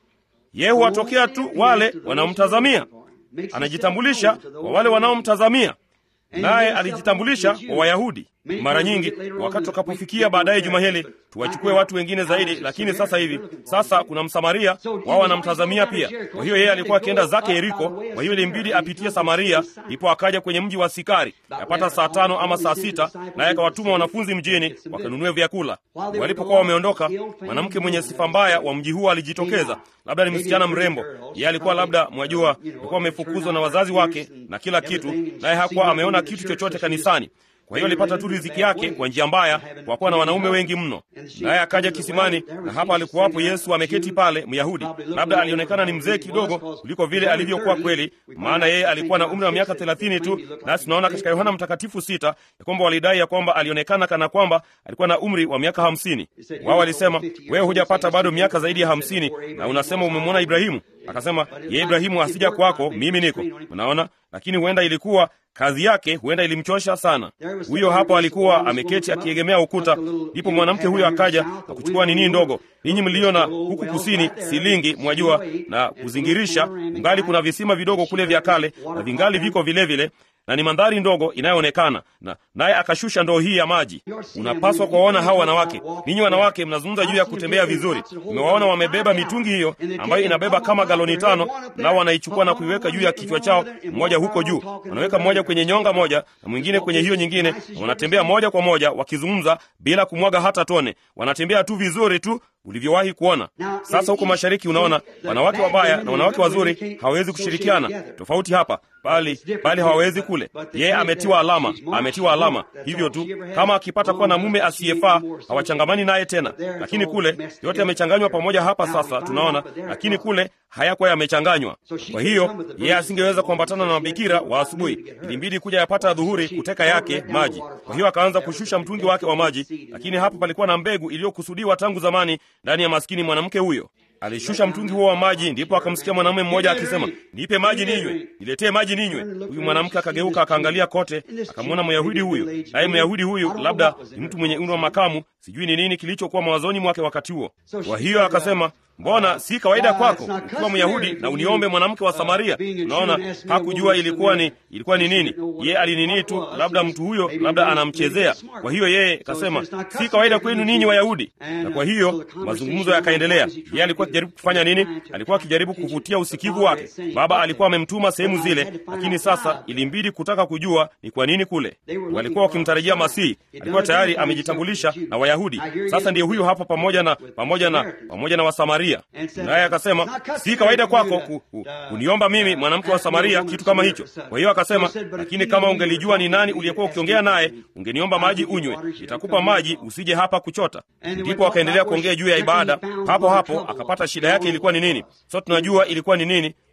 yeye huwatokea tu wale wanaomtazamia. Anajitambulisha kwa wale wanaomtazamia, naye alijitambulisha kwa Wayahudi. Mara nyingi wakati tutakapofikia baadaye juma hili tuwachukue watu wengine zaidi, lakini sasa hivi sasa kuna Msamaria, wao wanamtazamia pia. Kwa hiyo yeye alikuwa akienda zake Yeriko, kwa hiyo ilimbidi apitie Samaria, ndipo akaja kwenye mji wa Sikari yapata saa tano ama saa sita, naye akawatuma wanafunzi mjini wakanunue vyakula. Walipokuwa wameondoka, mwanamke mwenye sifa mbaya wa mji huo alijitokeza. Labda ni msichana mrembo, yeye alikuwa labda, mwajua, alikuwa amefukuzwa na wazazi wake na kila kitu, naye hakuwa ameona kitu chochote kanisani kwa hiyo alipata tu riziki yake kwa njia mbaya, kwa kuwa na wanaume wengi mno. Naye akaja kisimani, na hapa alikuwapo Yesu ameketi pale, Myahudi. Labda alionekana ni mzee kidogo kuliko vile alivyokuwa kweli, maana yeye alikuwa na umri wa miaka thelathini tu, nasi tunaona katika Yohana Mtakatifu sita ya kwamba walidai ya kwamba alionekana kana kwamba alikuwa na umri wa miaka hamsini. Wao walisema, wewe hujapata bado miaka zaidi ya hamsini na unasema umemwona Ibrahimu. Akasema, ye Ibrahimu asija kwako, mimi niko. Unaona, lakini huenda ilikuwa kazi yake huenda ilimchosha sana. Huyo hapo alikuwa ameketi akiegemea ukuta, ndipo mwanamke huyo akaja na kuchukua nini ndogo. Ninyi mlio na huku kusini silingi, mwajua, na kuzingirisha, ungali kuna visima vidogo kule vya kale na vingali viko vilevile vile, na ni mandhari ndogo inayoonekana na naye akashusha ndoo hii ya maji. Unapaswa kuwaona hao wanawake. Ninyi wanawake mnazungumza juu ya kutembea vizuri, umewaona wamebeba mitungi hiyo ambayo inabeba kama galoni tano, nao wanaichukua na kuiweka juu ya kichwa chao, mmoja huko juu, wanaweka mmoja kwenye nyonga moja na mwingine kwenye hiyo nyingine, na wanatembea moja kwa moja wakizungumza bila kumwaga hata tone. Wanatembea tu vizuri tu ulivyowahi kuona. Sasa huko mashariki, unaona wanawake wabaya na wanawake wazuri hawawezi kushirikiana. Tofauti hapa, bali bali hawawezi kule. Yeye ametiwa alama, ametiwa alama hivyo tu. Kama akipata kuwa na mume asiyefaa, hawachangamani naye tena. Lakini kule yote yamechanganywa pamoja. Hapa sasa tunaona, lakini kule hayakuwa yamechanganywa. Kwa hiyo yeye asingeweza kuambatana na mabikira wa asubuhi, ilimbidi kuja yapata dhuhuri kuteka yake maji. Kwa hiyo akaanza kushusha mtungi wake wa maji, lakini hapo palikuwa na mbegu iliyokusudiwa tangu zamani ndani ya maskini mwanamke huyo. Alishusha mtungi huo wa maji, ndipo akamsikia mwanamume mmoja akisema, nipe maji ninywe, niletee maji ninywe. Huyu mwanamke akageuka akaangalia kote, akamwona Myahudi huyu, naye Myahudi huyu labda ni mtu mwenye umri wa makamu, sijui ni nini kilichokuwa mawazoni mwake wakati huo. Kwa hiyo akasema, mbona si kawaida kwako ukiwa Myahudi na uniombe mwanamke wa Samaria? Unaona, hakujua ilikuwa ni ilikuwa ni nini. Ye alinini tu, labda mtu huyo labda anamchezea. Kwa hiyo yeye kasema, si kawaida kwenu ninyi Wayahudi. Na kwa hiyo mazungumzo yakaendelea. Yeye alikuwa akijaribu kufanya nini? Alikuwa akijaribu kuvutia usikivu wake. Baba alikuwa amemtuma sehemu zile, lakini sasa ilimbidi kutaka kujua ni kwa nini kule. Walikuwa wakimtarajia Masihi, alikuwa tayari amejitambulisha na Wayahudi. Sasa ndiye huyu hapa pamoja na pamoja na pamoja na Wasamaria. Naye akasema, si kawaida kwako ku, ku, kuniomba mimi mwanamke wa Samaria kitu kama hicho. Kwa hiyo akasema, lakini kama ungelijua ni nani uliyekuwa ukiongea naye, ungeniomba maji unywe, nitakupa maji, usije hapa kuchota. Ndipo akaendelea kuongea juu ya ibada. Hapo hapo akapata shida yake ilikuwa ni nini. So tunajua ilikuwa ni nini.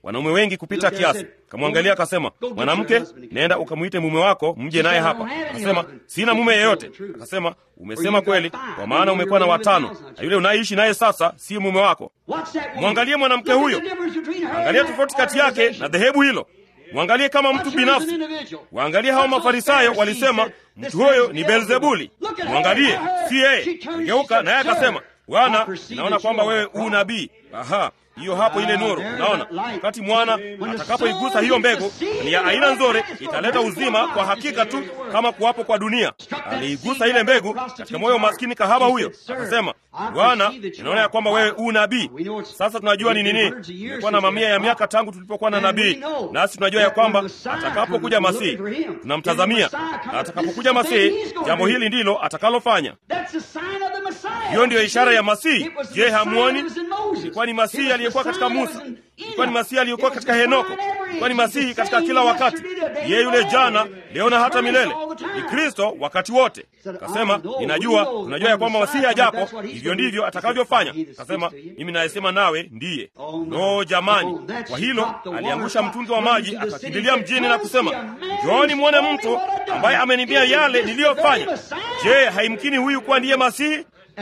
wanaume wengi kupita kiasi. Kamwangalia akasema, mwanamke, nenda ukamwite mume wako mje naye hapa. Akasema, sina mume yeyote. Akasema, umesema kweli, kwa maana umekuwa na watano, na yule unayeishi naye sasa si mume wako. Mwangalie mwanamke huyo, angalia tofauti kati yake na dhehebu hilo. Mwangalie kama mtu binafsi. Waangalie hao Mafarisayo walisema mtu huyo ni Beelzebuli. Mwangalie, si yeye. Geuka naye akasema, Bwana, naona kwamba wewe u nabii. Aha, hiyo hapo ile nuru. Unaona, wakati mwana atakapoigusa hiyo mbegu, ni ya aina nzuri, italeta uzima kwa hakika tu kama kuwapo kwa dunia. Aliigusa ile mbegu katika moyo maskini kahaba huyo, akasema, Bwana, ninaona ya kwamba wewe u nabii. Sasa tunajua ni nini. Imekuwa na mamia ya miaka tangu tulipokuwa na nabii, nasi tunajua ya kwamba atakapokuja Masihi tunamtazamia, na atakapokuja Masihi, jambo hili ndilo atakalofanya. Hiyo ndiyo ishara ya Masihi. Je, hamuoni? Ilikuwa ni Masihi aliyekuwa katika Musa, ilikuwa ni Masihi aliyekuwa katika Henoko, ilikuwa ni Masihi katika kila wakati. Yeye yule jana, leo na hata milele, ni Kristo wakati wote. Kasema, ninajua, tunajua ya kwamba Masihi ajapo, hivyo ndivyo atakavyofanya. Kasema, mimi nayesema nawe ndiye. No jamani, kwa hilo aliangusha mtungi wa maji, akakimbilia mjini na kusema, njooni mwone mtu ambaye ameniambia yale niliyofanya. Je, haimkini huyu kuwa ndiye Masihi?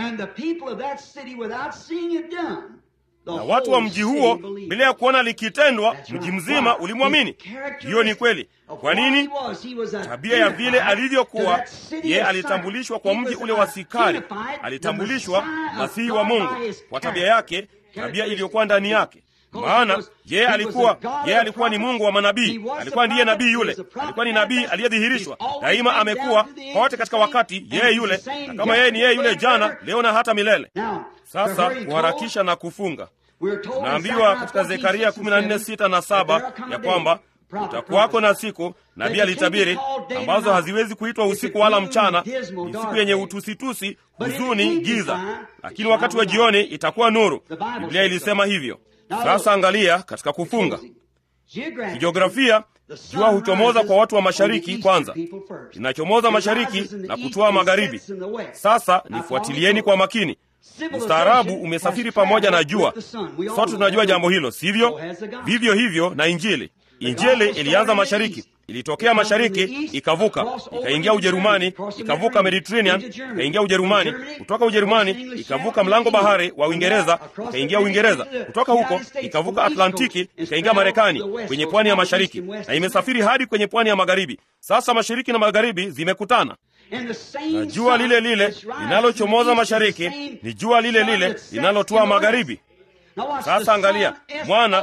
na watu wa mji huo bila ya kuona likitendwa, mji mzima ulimwamini. Hiyo ni kweli. Kwa nini? Tabia ya vile alivyokuwa yeye, alitambulishwa kwa mji ule wa Sikari, alitambulishwa Masihi wa Mungu kwa tabia yake, tabia iliyokuwa ndani yake maana yeye alikuwa yeye alikuwa ni Mungu wa manabii, alikuwa ndiye nabii yule, alikuwa ni nabii aliyedhihirishwa daima, amekuwa kote katika wakati yeye yule, na kama yeye ni yeye yule jana, leo na hata milele. Sasa kuharakisha na kufunga, naambiwa katika Zekaria 14:6 na 7 ya kwamba utakuwako na siku, nabii alitabiri, ambazo haziwezi kuitwa usiku wala mchana, ni siku yenye utusitusi, huzuni, giza, lakini wakati wa jioni itakuwa nuru. Biblia ilisema hivyo. Sasa angalia katika kufunga kijiografia, jua huchomoza kwa watu wa mashariki kwanza, linachomoza mashariki na kutoa magharibi. Sasa nifuatilieni kwa makini. Ustaarabu umesafiri pamoja na jua, sote tunajua jambo hilo, sivyo? Vivyo hivyo na Injili. Injili ilianza mashariki, ilitokea mashariki, ikavuka, ikaingia Ujerumani, ikavuka Mediterranean, ikaingia Ujerumani, kutoka Ujerumani ikavuka mlango bahari wa Uingereza, ikaingia Uingereza, kutoka huko ikavuka Atlantiki, ikaingia Marekani kwenye pwani ya mashariki, na imesafiri hadi kwenye pwani ya magharibi. Sasa mashariki na magharibi zimekutana na jua lile lile linalochomoza mashariki ni jua lile lile linalotua magharibi. Sasa angalia, mwana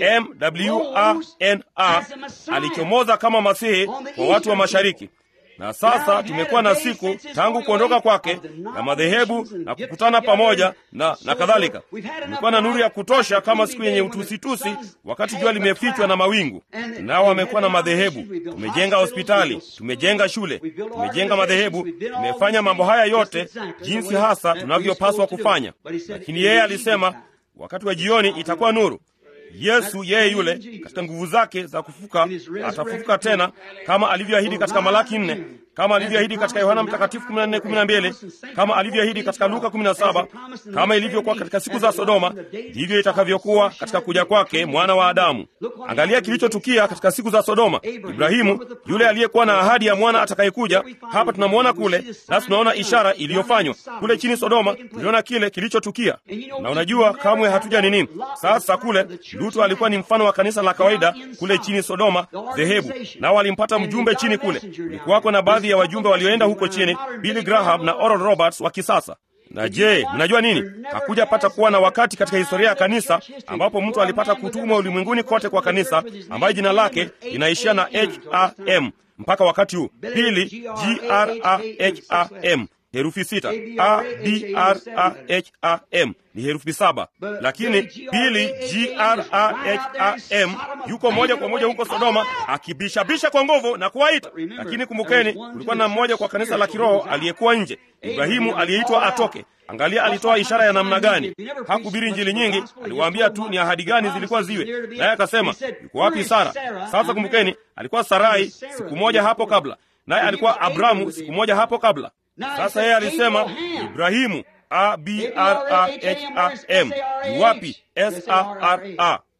mwana alichomoza kama Masihi kwa watu wa mashariki, na sasa tumekuwa na siku tangu kuondoka kwake na madhehebu na kukutana pamoja na, na kadhalika. Tumekuwa na nuru ya kutosha kama siku yenye utusitusi, wakati jua limefichwa na mawingu. Nao wamekuwa na madhehebu, tumejenga hospitali, tumejenga shule, tumejenga madhehebu, tumefanya mambo haya yote jinsi hasa tunavyopaswa kufanya, lakini yeye alisema wakati wa jioni itakuwa nuru. Yesu yeye yule katika nguvu zake za kufuka atafufuka tena kama alivyoahidi katika Malaki nne, kama alivyoahidi katika Yohana Mtakatifu 14:12, kama alivyoahidi katika Luka 17, kama ilivyokuwa katika siku za Sodoma, ndivyo itakavyokuwa katika kuja kwake mwana wa Adamu. Angalia kilichotukia katika siku za Sodoma. Ibrahimu yule aliyekuwa na ahadi ya mwana atakayekuja, hapa tunamwona kule, nasi tunaona ishara iliyofanywa kule chini Sodoma. Tuliona kile kilichotukia, na unajua kamwe hatuja nini. Sasa kule Lutu alikuwa ni mfano wa kanisa la kawaida kule chini Sodoma, dhehebu nao walimpata mjumbe chini kule. Kulikuwako na baadhi ya wajumbe walioenda huko chini, Billy Graham na Oral Roberts wa kisasa. Na je, mnajua nini? Hakuja pata kuwa na wakati katika historia ya kanisa ambapo mtu alipata kutumwa ulimwenguni kote kwa kanisa ambaye jina lake linaishia na ham mpaka wakati huu. Pili, graham herufi sita. A B R A H A M ni herufi saba, lakini pili G R A H A M yuko moja kwa moja huko Sodoma akibishabisha kwa nguvu na kuwaita. Lakini kumbukeni, kulikuwa na mmoja kwa kanisa la kiroho aliyekuwa nje, Ibrahimu aliyeitwa atoke. Angalia alitoa ishara ya namna gani. Hakuhubiri injili nyingi, aliwaambia tu ni ahadi gani zilikuwa ziwe, naye akasema yuko wapi Sara? Sasa kumbukeni, alikuwa Sarai siku moja hapo kabla, naye alikuwa Abramu siku moja hapo kabla. Sasa yeye alisema Ibrahimu, A B R A H A M. Ni wapi? S A R A.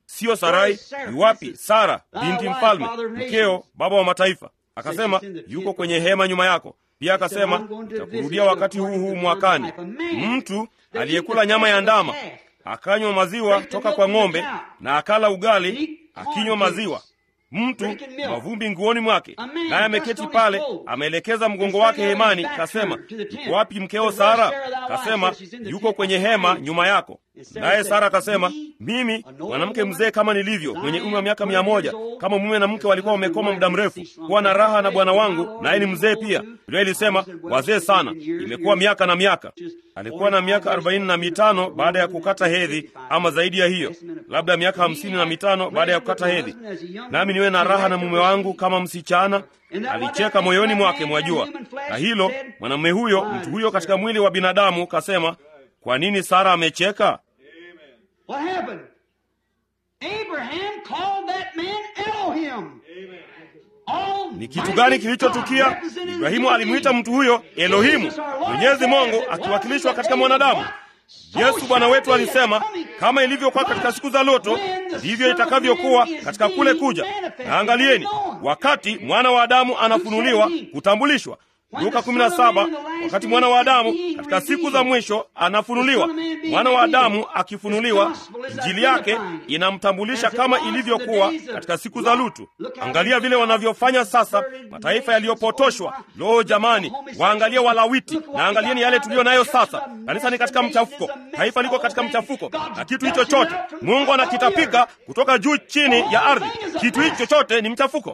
siyo Sarai. Yuwapi Sara binti mfalme, mkeo, baba wa mataifa? Akasema yuko kwenye hema nyuma yako. Pia akasema nitakurudia wakati huu huu mwakani. Mtu aliyekula nyama ya ndama akanywa maziwa toka kwa ng'ombe na akala ugali akinywa maziwa mtu mavumbi nguoni mwake, naye ameketi pale, ameelekeza mgongo wake hemani. Kasema, yuko wapi mkeo Sara? Kasema, yuko kwenye hema nyuma yako. Naye Sara akasema, mimi mwanamke mzee kama nilivyo, mwenye umri wa miaka mia moja, kama mume na mke walikuwa wamekoma muda mrefu, kuwa na raha na bwana wangu, naye ni mzee pia. Biblia ilisema wazee sana, imekuwa miaka na miaka. Alikuwa na miaka arobaini na mitano baada ya kukata hedhi, ama zaidi ya hiyo, labda miaka hamsini na mitano baada ya kukata hedhi. Nami niwe na raha na mume wangu kama msichana. Alicheka moyoni mwake, mwajua. Na hilo mwanamume huyo, mtu huyo katika mwili wa binadamu, kasema, kwa nini Sara amecheka? What happened? Abraham called that man Elohim. Ni kitu gani kilichotukia? Ibrahimu alimwita mtu huyo Elohimu, Mwenyezi Mungu akiwakilishwa katika mwanadamu. Yesu Bwana wetu alisema, kama ilivyokuwa katika siku za Loto, ndivyo itakavyokuwa katika kule kuja. Na angalieni, wakati mwana wa Adamu anafunuliwa, kutambulishwa Luka 17, wakati mwana wa Adamu katika siku za mwisho anafunuliwa. Mwana wa Adamu akifunuliwa, injili yake inamtambulisha kama ilivyokuwa katika siku za Lutu. Angalia vile wanavyofanya sasa mataifa yaliyopotoshwa. Loo jamani, waangalie Walawiti na angalieni yale tuliyo nayo sasa. Kanisa ni katika mchafuko, taifa liko katika mchafuko, na kitu hicho chote Mungu anakitapika kutoka juu chini ya ardhi. Kitu hicho chote ni mchafuko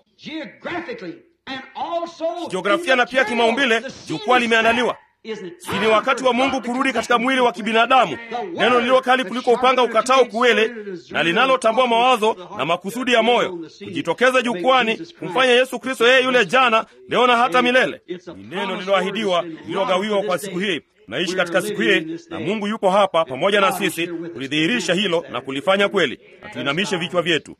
kijiografia na pia kimaumbile. Jukwaa limeandaliwa. Si ni wakati wa Mungu kurudi katika mwili wa kibinadamu, neno lililo kali kuliko upanga ukatao kuwele na linalotambua mawazo na makusudi ya moyo, kujitokeza jukwani kumfanya Yesu Kristo yeye yule jana, leo na hata milele. Ni neno lililoahidiwa, lililogawiwa kwa siku hii. Tunaishi katika siku hii na Mungu yupo hapa pamoja na sisi kulidhihirisha hilo na kulifanya kweli. Na tuinamishe vichwa vyetu.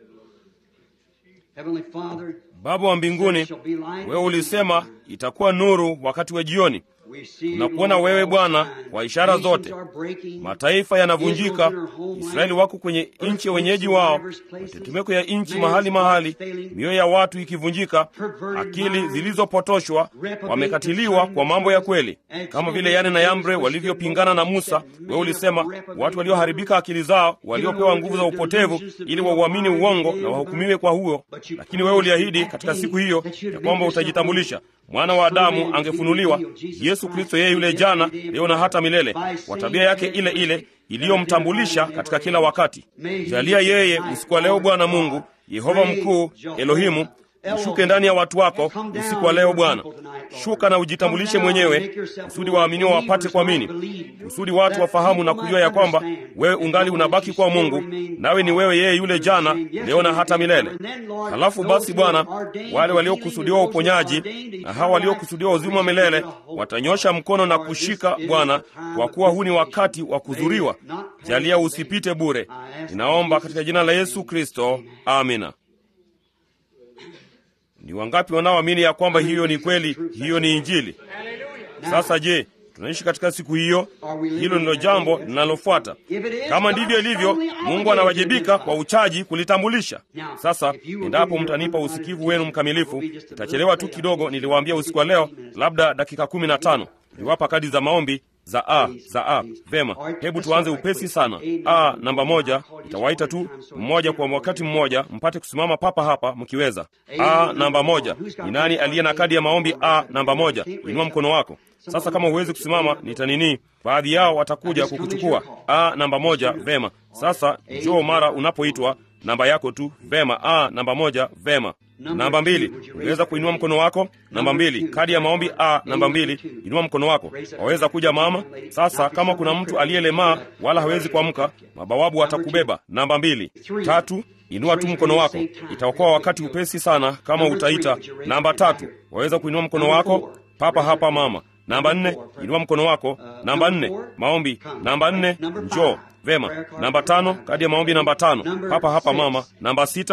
Baba wa mbinguni, wewe ulisema itakuwa nuru wakati wa jioni. Tunakuona wewe Bwana kwa ishara zote. Mataifa yanavunjika, Israeli wako kwenye nchi ya wenyeji wao, matetemeko ya nchi mahali mahali, mioyo ya watu ikivunjika, akili zilizopotoshwa, wamekatiliwa kwa mambo ya kweli, kama vile Yane na Yambre walivyopingana na Musa. Wewe ulisema watu walioharibika akili zao, waliopewa nguvu za upotevu, ili wauamini uongo na wahukumiwe kwa huo. Lakini wewe uliahidi katika siku hiyo ya kwamba utajitambulisha mwana wa Adamu angefunuliwa, Yesu Kristo, yeye yule jana, leo na hata milele, kwa tabia yake ile ile iliyomtambulisha katika kila wakati. Jalia yeye usiku wa leo, Bwana Mungu Yehova mkuu, Elohimu, ushuke ndani ya watu wako usiku wa leo Bwana. Shuka na ujitambulishe mwenyewe, kusudi waaminio wapate kuamini, kusudi watu wafahamu na kujua ya kwamba wewe ungali unabaki kwa Mungu, nawe ni wewe yeye yule jana, leo na hata milele. Halafu basi Bwana, wale waliokusudiwa uponyaji na hawa waliokusudiwa uzima wa milele watanyosha mkono na kushika Bwana, kwa kuwa huu ni wakati wa kuzuriwa. Jalia usipite bure. Ninaomba katika jina la Yesu Kristo, amina. Ni wangapi wanaoamini ya kwamba hiyo ni kweli? Hiyo ni Injili. Sasa je, tunaishi katika siku hiyo? Hilo ndilo jambo linalofuata. Kama ndivyo ilivyo, Mungu anawajibika kwa uchaji kulitambulisha. Sasa endapo mtanipa usikivu wenu mkamilifu, itachelewa tu kidogo. Niliwaambia usiku wa leo, labda dakika kumi na tano niwapa kadi za maombi za a za a. Vema, hebu tuanze upesi sana. A namba moja, itawaita tu mmoja kwa wakati mmoja, mpate kusimama papa hapa mkiweza. A namba moja, ni nani aliye na kadi ya maombi a namba moja? Inua mkono wako. Sasa kama huwezi kusimama, nitanini, baadhi yao watakuja kukuchukua. A namba moja, vema. Sasa njoo mara unapoitwa namba yako tu. Vema, a namba moja, vema. Namba mbili, unaweza kuinua mkono wako. Namba mbili, kadi ya maombi a namba mbili, inua mkono wako. Waweza kuja mama. Sasa kama kuna mtu aliyelemaa wala hawezi kuamka, mabawabu watakubeba. Namba mbili. Tatu, inua tu mkono wako, itaokoa wakati upesi sana kama utaita. Namba tatu, waweza kuinua mkono wako papa hapa mama. Namba nne, inua mkono wako. Namba nne, maombi. Namba nne, njoo. Vema. Namba tano, kadi ya maombi namba tano, hapa hapa mama. Namba sita,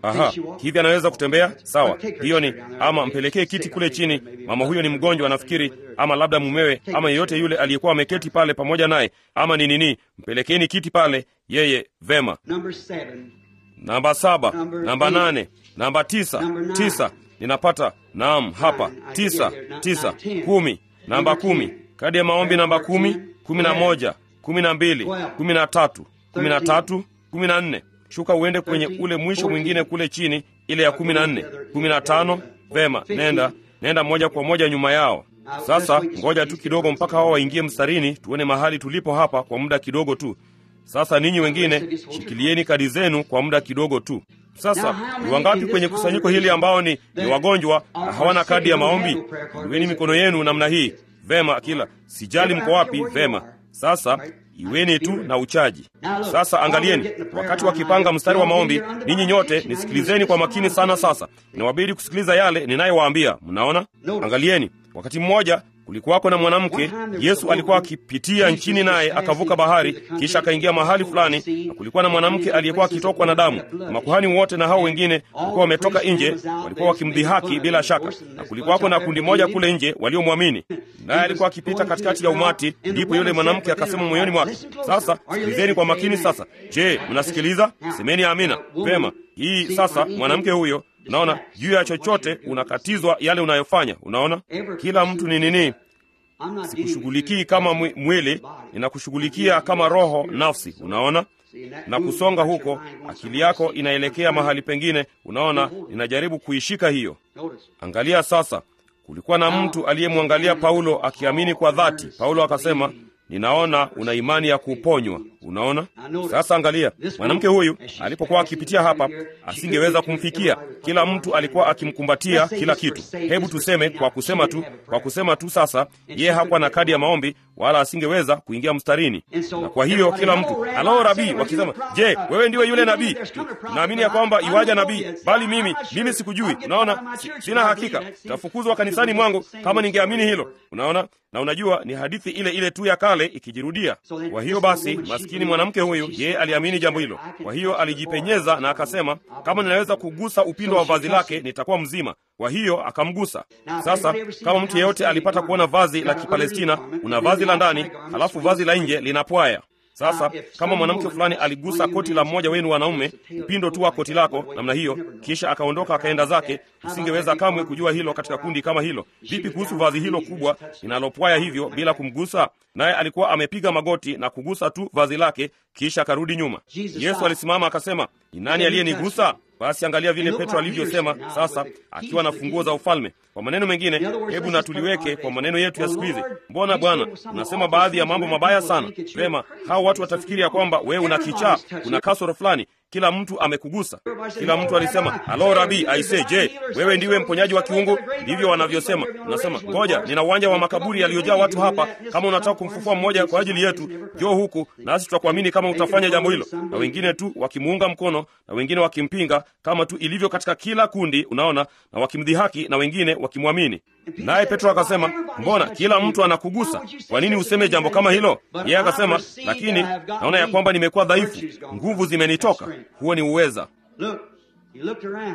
aha hivi anaweza kutembea sawa hiyo ni ama mpelekee kiti kule chini mama huyo ni mgonjwa anafikiri ama labda mumewe ama yeyote yule aliyekuwa ameketi pale pamoja naye ama ni nini mpelekeni kiti pale yeye vema Number seven. namba saba Number namba eight. nane namba tisa Number nine. tisa ninapata naam hapa Nine. I tisa get there. tisa Nine, ten. kumi namba Number kumi ten. kadi ya maombi namba kumi kumi na moja kumi na mbili Twelve. kumi na tatu kumi na Thirteen. tatu kumi na nne shuka uende kwenye Thirteen. ule mwisho Fourteen. mwingine kule chini ile ya kumi na nne kumi na tano vema nenda nenda moja kwa moja nyuma yao sasa ngoja tu kidogo mpaka hao waingie mstarini tuone mahali tulipo hapa kwa muda kidogo tu sasa ninyi wengine shikilieni kadi zenu kwa muda kidogo tu sasa ni wangapi kwenye kusanyiko hili ambao ni, ni wagonjwa na hawana kadi ya maombi iweni mikono yenu namna hii vema kila sijali mko wapi vema sasa iweni tu na uchaji sasa angalieni wakati wakipanga mstari wa maombi ninyi nyote nisikilizeni kwa makini sana sasa inawabidi kusikiliza yale ninayowaambia mnaona angalieni wakati mmoja kulikuwako na mwanamke yesu alikuwa akipitia nchini naye akavuka bahari kisha akaingia mahali fulani na kulikuwa na mwanamke aliyekuwa akitokwa na damu na makuhani wote na hao wengine walikuwa wametoka nje walikuwa wakimdhihaki bila shaka na kulikuwako na kundi moja kule nje waliomwamini naye alikuwa akipita katikati ya umati ndipo yule mwanamke akasema moyoni mwake sasa sikilizeni kwa makini sasa je mnasikiliza semeni amina vema hii sasa mwanamke huyo unaona juu ya chochote unakatizwa yale unayofanya unaona kila mtu ni nini I'm not sikushughulikii kama mwi- mwili ninakushughulikia kama roho nafsi unaona na kusonga huko akili yako inaelekea mahali pengine unaona ninajaribu kuishika hiyo Notice. angalia sasa kulikuwa na mtu aliyemwangalia paulo akiamini kwa dhati paulo akasema ninaona una imani ya kuponywa unaona sasa angalia mwanamke huyu alipokuwa akipitia hapa asingeweza kumfikia kila mtu alikuwa akimkumbatia kila kitu hebu tuseme kwa kusema tu kwa kusema tu sasa yeye hakuwa na kadi ya maombi wala asingeweza kuingia mstarini na kwa hiyo kila mtu alo rabii wakisema je wewe ndiwe yule nabii naamini ya kwamba iwaja nabii bali mimi mimi sikujui unaona si, sina hakika tafukuzwa kanisani mwangu kama ningeamini hilo unaona na unajua ni hadithi ile ile tu ya kale ikijirudia kwa hiyo basi maskini mwanamke huyu yeye aliamini jambo hilo kwa hiyo alijipenyeza na akasema kama ninaweza kugusa upindo wa vazi lake nitakuwa mzima kwa hiyo akamgusa sasa kama mtu yeyote alipata kuona vazi la kipalestina una vazi la ndani halafu vazi la nje linapwaya sasa kama mwanamke fulani aligusa koti la mmoja wenu wanaume upindo tu wa koti lako namna hiyo kisha akaondoka akaenda zake usingeweza kamwe kujua hilo katika kundi kama hilo vipi kuhusu vazi hilo kubwa linalopwaya hivyo bila kumgusa naye alikuwa amepiga magoti na kugusa tu vazi lake kisha akarudi nyuma yesu alisimama akasema ni nani aliyenigusa basi angalia vile petro alivyosema sasa akiwa na funguo za ufalme kwa maneno mengine hebu na tuliweke kwa maneno yetu ya siku hizi mbona bwana unasema baadhi ya mambo mabaya sana vema hao watu watafikiri ya kwamba wewe una kichaa una kasoro fulani kila mtu amekugusa kila mtu alisema halo rabii aise je wewe ndiwe mponyaji wa kiungu ndivyo wanavyosema unasema ngoja nina uwanja wa makaburi yaliyojaa watu hapa kama unataka kumfufua mmoja kwa ajili yetu njoo huku nasi tutakuamini kama utafanya jambo hilo na wengine tu wakimuunga mkono na wengine wakimpinga kama tu ilivyo katika kila kundi unaona na wakimdhihaki na wengine wakimwamini naye petro akasema mbona kila mtu anakugusa kwa nini useme jambo kama hilo yeye akasema lakini naona ya kwamba nimekuwa dhaifu nguvu zimenitoka huo ni uweza Look, he looked around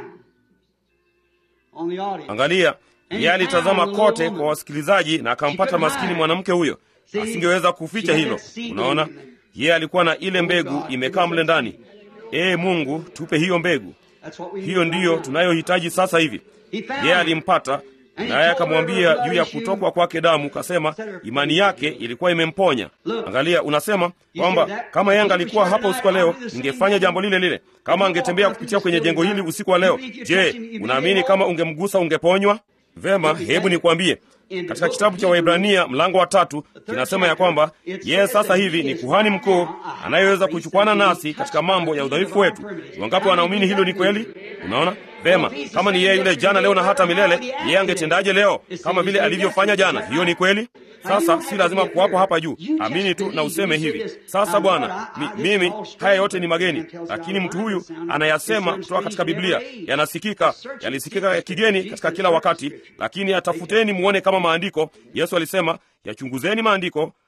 on the audience. angalia yeye alitazama kote kwa wasikilizaji na akampata maskini mwanamke huyo asingeweza kuficha hilo unaona yeye alikuwa na ile mbegu imekaa mle ndani ee mungu tupe hiyo mbegu That's what we hiyo ndiyo tunayohitaji sasa hivi yeye alimpata naye akamwambia juu ya kutokwa kwake damu kasema imani yake ilikuwa imemponya angalia unasema kwamba kama yeye angalikuwa hapa usiku wa leo ingefanya jambo lile lile kama angetembea kupitia kwenye jengo hili usiku wa leo je unaamini kama ungemgusa ungeponywa vema hebu nikwambie katika kitabu cha waibrania mlango wa tatu kinasema ya kwamba yeye sasa hivi ni kuhani mkuu anayeweza kuchukwana nasi katika mambo ya udhaifu wetu wangapi wanaamini hilo ni kweli unaona vema kama ni yeye yule jana leo na hata milele yeye angetendaje leo kama vile alivyofanya jana hiyo ni kweli sasa si lazima kuwapo hapa juu amini tu na useme hivi sasa bwana mi, mimi haya yote ni mageni lakini mtu huyu anayasema kutoka katika biblia yanasikika yalisikika ya kigeni katika kila wakati lakini atafuteni muone kama maandiko yesu alisema yachunguzeni maandiko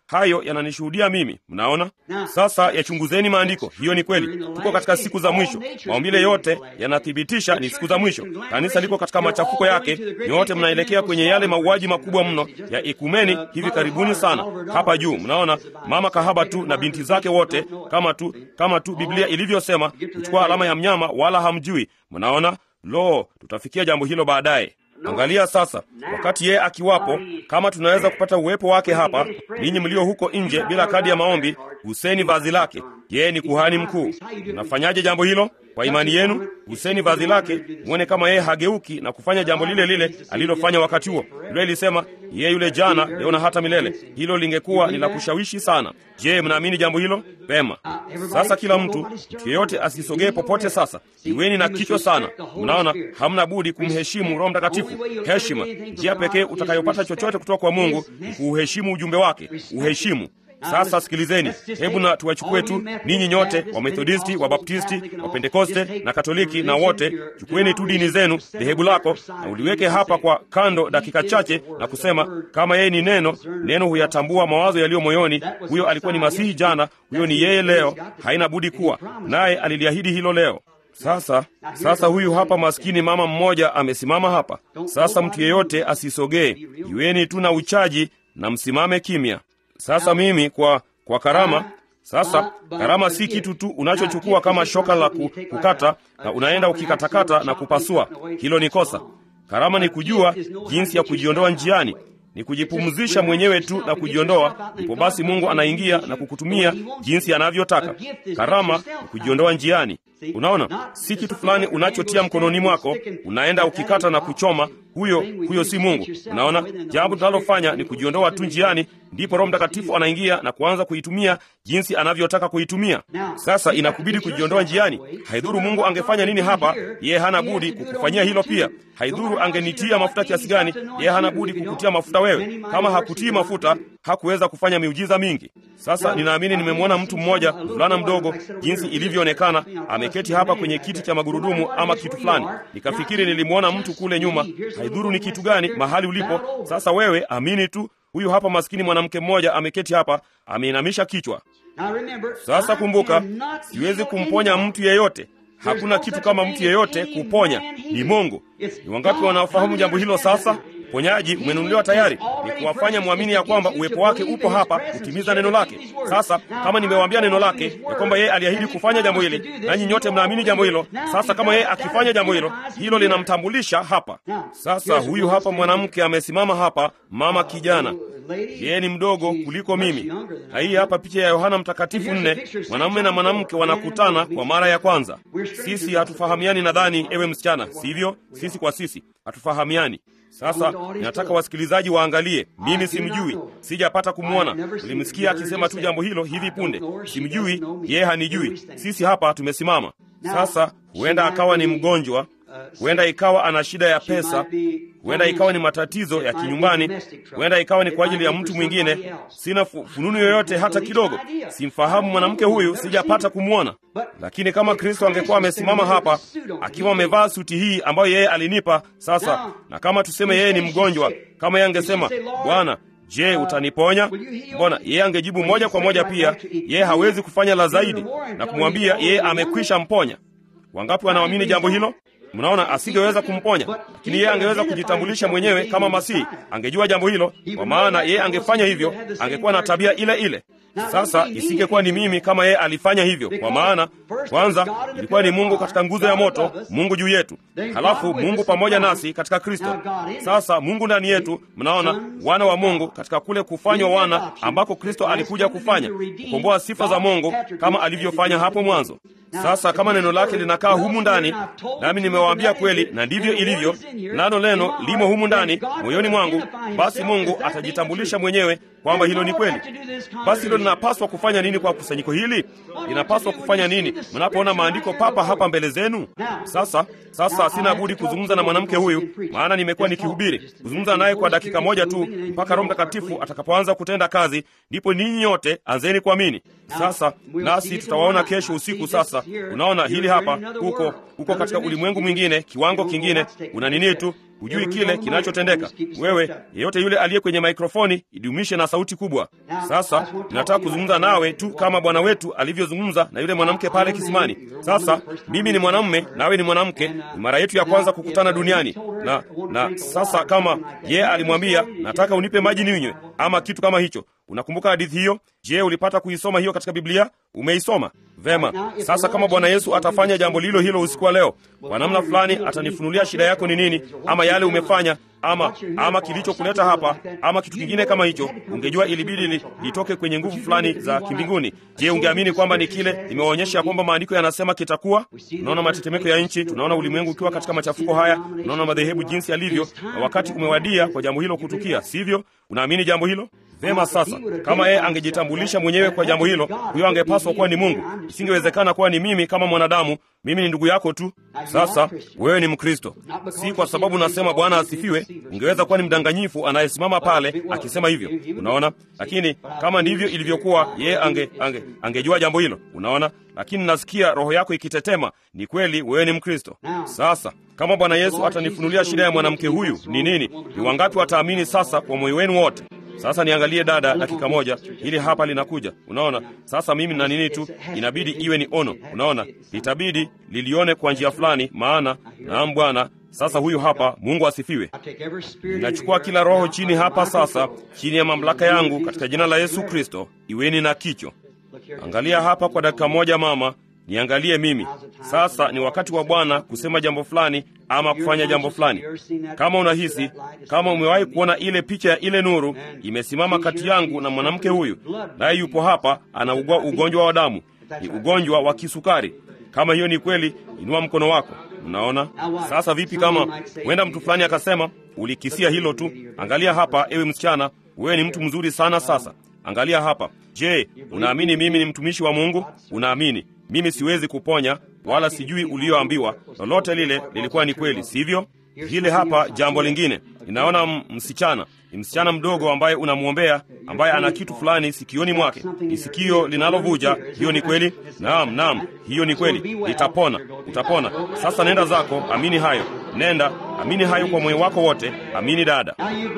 hayo yananishuhudia mimi. Mnaona sasa, yachunguzeni maandiko. Hiyo ni kweli, tuko katika siku za mwisho. Maumbile yote yanathibitisha ni siku za mwisho. Kanisa liko katika machafuko yake, nyote mnaelekea kwenye yale mauaji makubwa mno ya ikumeni hivi karibuni sana hapa juu. Mnaona mama kahaba tu na binti zake wote, kama tu kama tu Biblia ilivyosema, kuchukua alama ya mnyama, wala hamjui. Mnaona, lo, tutafikia jambo hilo baadaye. Angalia sasa, wakati yeye akiwapo, kama tunaweza kupata uwepo wake hapa. Ninyi mlio huko nje bila kadi ya maombi, guseni vazi lake. Yeye ni kuhani mkuu. Mnafanyaje jambo hilo? Kwa imani yenu, guseni vazi lake, mwone kama yeye hageuki na kufanya jambo lile lile alilofanya wakati huo. Biblia ilisema yeye yule jana, leo na hata milele. Hilo lingekuwa ni la kushawishi sana. Je, mnaamini jambo hilo? Pema. Sasa kila mtu, mtu yeyote asisogee popote. Sasa iweni na kichwa sana. Mnaona, hamna budi kumheshimu Roho Mtakatifu. Heshima, njia pekee utakayopata chochote kutoka kwa Mungu ni kuuheshimu ujumbe wake. Uheshimu. Sasa sikilizeni, hebu na tuwachukue tu ninyi nyote, Wamethodisti, Wabaptisti, Wapentekoste na Katoliki na wote, chukueni tu dini zenu, dhehebu lako, na uliweke hapa kwa kando dakika chache na kusema kama yeye ni neno, neno huyatambua mawazo yaliyo moyoni. Huyo alikuwa ni Masihi jana, huyo ni yeye leo, haina budi kuwa naye. Aliliahidi hilo leo. Sasa sasa, huyu hapa maskini mama mmoja amesimama hapa sasa. Mtu yeyote asisogee, iweni tu na uchaji na msimame kimya. Sasa mimi kwa kwa karama sasa, karama si kitu tu unachochukua kama shoka la kukata na unaenda ukikatakata na kupasua. Hilo ni kosa. Karama ni kujua jinsi ya kujiondoa njiani, ni kujipumzisha mwenyewe tu na kujiondoa. Ndipo basi Mungu anaingia na kukutumia jinsi anavyotaka. Karama ni kujiondoa njiani. Unaona, si kitu fulani unachotia mkononi mwako unaenda ukikata na kuchoma. Huyo huyo si Mungu. Unaona, jambo tunalofanya ni kujiondoa tu njiani, ndipo Roho Mtakatifu anaingia na kuanza kuitumia jinsi anavyotaka kuitumia. Sasa inakubidi kujiondoa njiani. Haidhuru Mungu angefanya nini hapa, yeye hana budi kukufanyia hilo pia. Haidhuru angenitia mafuta kiasi gani, yeye hana budi kukutia mafuta wewe. Kama hakutii mafuta, hakuweza kufanya miujiza mingi. Sasa ninaamini nimemwona mtu mmoja, mvulana mdogo, jinsi ilivyoonekana ameketi hapa kwenye kiti cha magurudumu ama kitu fulani. Nikafikiri nilimwona mtu kule nyuma. Haidhuru ni kitu gani, mahali ulipo sasa, wewe amini tu. Huyu hapa maskini mwanamke mmoja ameketi hapa, ameinamisha kichwa. Sasa kumbuka, siwezi kumponya mtu yeyote. Hakuna kitu kama mtu yeyote kuponya, ni Mungu. Ni wangapi wanaofahamu jambo hilo? Sasa uponyaji umenunuliwa tayari, ni kuwafanya mwamini ya kwamba uwepo wake upo hapa kutimiza neno lake. Sasa kama nimewaambia neno lake ya kwamba yeye aliahidi kufanya jambo hili, nanyi nyote mnaamini jambo hilo. Sasa kama yeye akifanya jambo hilo, hilo linamtambulisha hapa. Sasa huyu hapa mwanamke amesimama hapa, mama kijana, yeye ni mdogo kuliko mimi, na hii hapa picha ya Yohana Mtakatifu nne, mwanamume na mwanamke wanakutana kwa mara ya kwanza. Sisi hatufahamiani, nadhani ewe msichana, sivyo? Sisi kwa sisi hatufahamiani. Sasa ninataka wasikilizaji waangalie. Mimi simjui, sijapata kumwona. Nilimsikia akisema tu jambo hilo hivi punde. Simjui, yeye hanijui. Sisi hapa tumesimama sasa. Huenda akawa ni mgonjwa, huenda ikawa ana shida ya pesa, huenda ikawa ni matatizo ya kinyumbani, huenda ikawa ni kwa ajili ya mtu mwingine. Sina fununu yoyote hata kidogo, simfahamu mwanamke huyu, sijapata kumwona. Lakini kama Kristo angekuwa amesimama hapa akiwa amevaa suti hii ambayo yeye alinipa sasa, na kama tuseme yeye ni mgonjwa, kama yeye angesema Bwana, je, utaniponya? Mbona yeye angejibu moja kwa moja pia, yeye hawezi kufanya la zaidi, na kumwambia yeye amekwisha mponya. Wangapi wanaamini jambo hilo? Mnaona, asingeweza kumponya, lakini yeye angeweza kujitambulisha mwenyewe kama Masihi. Angejua jambo hilo, kwa maana yeye angefanya hivyo, angekuwa na tabia ile ile. Sasa isingekuwa ni mimi kama yeye alifanya hivyo, kwa maana kwanza ilikuwa ni Mungu katika nguzo ya moto, Mungu juu yetu, halafu Mungu pamoja nasi katika Kristo. Sasa Mungu ndani yetu, mnaona, wana wa Mungu katika kule kufanywa wana ambako Kristo alikuja kufanya kukomboa sifa za Mungu kama alivyofanya hapo mwanzo. Sasa kama neno lake linakaa humu ndani, nami nimewaambia kweli, na ndivyo ilivyo, nalo neno limo humu ndani moyoni mwangu, basi Mungu atajitambulisha mwenyewe kwamba hilo ni kweli. Basi hilo linapaswa kufanya nini kwa kusanyiko hili? Linapaswa kufanya nini mnapoona maandiko papa hapa mbele zenu? Sasa sasa, sina budi kuzungumza na mwanamke huyu, maana nimekuwa nikihubiri, kuzungumza naye kwa dakika moja tu mpaka Roho Mtakatifu atakapoanza kutenda kazi, ndipo ninyi nyote anzeni kuamini. Sasa nasi tutawaona kesho usiku. Sasa Sasa unaona hili hapa, huko huko katika ulimwengu mwingine, kiwango kingine, una nini tu hujui kile kinachotendeka. Wewe yeyote yule aliye kwenye maikrofoni, idumishe na sauti kubwa. Sasa ninataka kuzungumza nawe tu kama Bwana wetu alivyozungumza na yule mwanamke pale kisimani. Sasa mimi ni mwanamume, nawe ni mwanamke, ni mara yetu ya kwanza kukutana duniani, na na sasa kama ye alimwambia nataka unipe maji ninywe, ama kitu kama hicho. Unakumbuka hadithi hiyo? Je, ulipata kuisoma hiyo katika Biblia? Umeisoma vema. Sasa kama Bwana Yesu atafanya jambo lilo hilo usiku wa leo, kwa namna fulani atanifunulia shida yako ni nini, ama yale umefanya, ama ama kilichokuleta hapa, ama kitu kingine kama hicho, ungejua ilibidi li, litoke kwenye nguvu fulani za kimbinguni. Je, ungeamini kwamba ni kile nimewaonyesha kwamba maandiko yanasema kitakuwa? Tunaona matetemeko ya nchi, tunaona ulimwengu ukiwa katika machafuko haya, tunaona madhehebu jinsi yalivyo, na wakati umewadia kwa jambo hilo kutukia, sivyo? Unaamini jambo hilo? Vema. Sasa kama yeye angejitambulisha mwenyewe kwa jambo hilo, huyo angepaswa kuwa ni Mungu. Isingewezekana kuwa ni mimi kama mwanadamu. Mimi ni ndugu yako tu. Sasa wewe ni Mkristo, si kwa sababu nasema Bwana asifiwe. Ungeweza kuwa ni mdanganyifu anayesimama pale akisema hivyo, unaona. Lakini kama ndivyo ilivyokuwa, yeye ange, ange, angejua jambo hilo, unaona. Lakini nasikia roho yako ikitetema. Ni kweli wewe ni Mkristo. Sasa kama Bwana Yesu atanifunulia shida ya mwanamke huyu ni nini, ni wangapi wataamini sasa kwa moyo wenu wote? Sasa niangalie dada, dakika moja, hili hapa linakuja. Unaona, sasa mimi na nini tu, inabidi iwe ni ono. Unaona, litabidi lilione kwa njia fulani, maana naam, Bwana. Sasa huyu hapa, Mungu asifiwe. Ninachukua kila roho chini hapa sasa, chini ya mamlaka yangu, katika jina la Yesu Kristo. Iweni na kicho. Angalia hapa kwa dakika moja, mama, niangalie mimi sasa. Ni wakati wa Bwana kusema jambo fulani ama kufanya jambo fulani. Kama unahisi kama umewahi kuona ile picha ya ile nuru imesimama kati yangu na mwanamke huyu, naye yupo hapa, anaugua ugonjwa wa damu, ni ugonjwa wa kisukari. Kama hiyo ni kweli, inua mkono wako. Mnaona sasa vipi? Kama huenda mtu fulani akasema ulikisia hilo tu. Angalia hapa, ewe msichana, wewe ni mtu mzuri sana. Sasa angalia hapa. Je, unaamini mimi ni mtumishi wa Mungu? Unaamini mimi siwezi kuponya wala sijui ulioambiwa. Lolote lile lilikuwa ni kweli, sivyo? Hili hapa jambo lingine, ninaona msichana, ni msichana mdogo ambaye unamwombea, ambaye ana kitu fulani sikioni mwake, ni sikio linalovuja. Hiyo ni kweli? Naam, naam, hiyo ni kweli. Litapona, utapona. Sasa nenda zako, amini hayo, nenda amini hayo kwa moyo wako wote. Amini dada.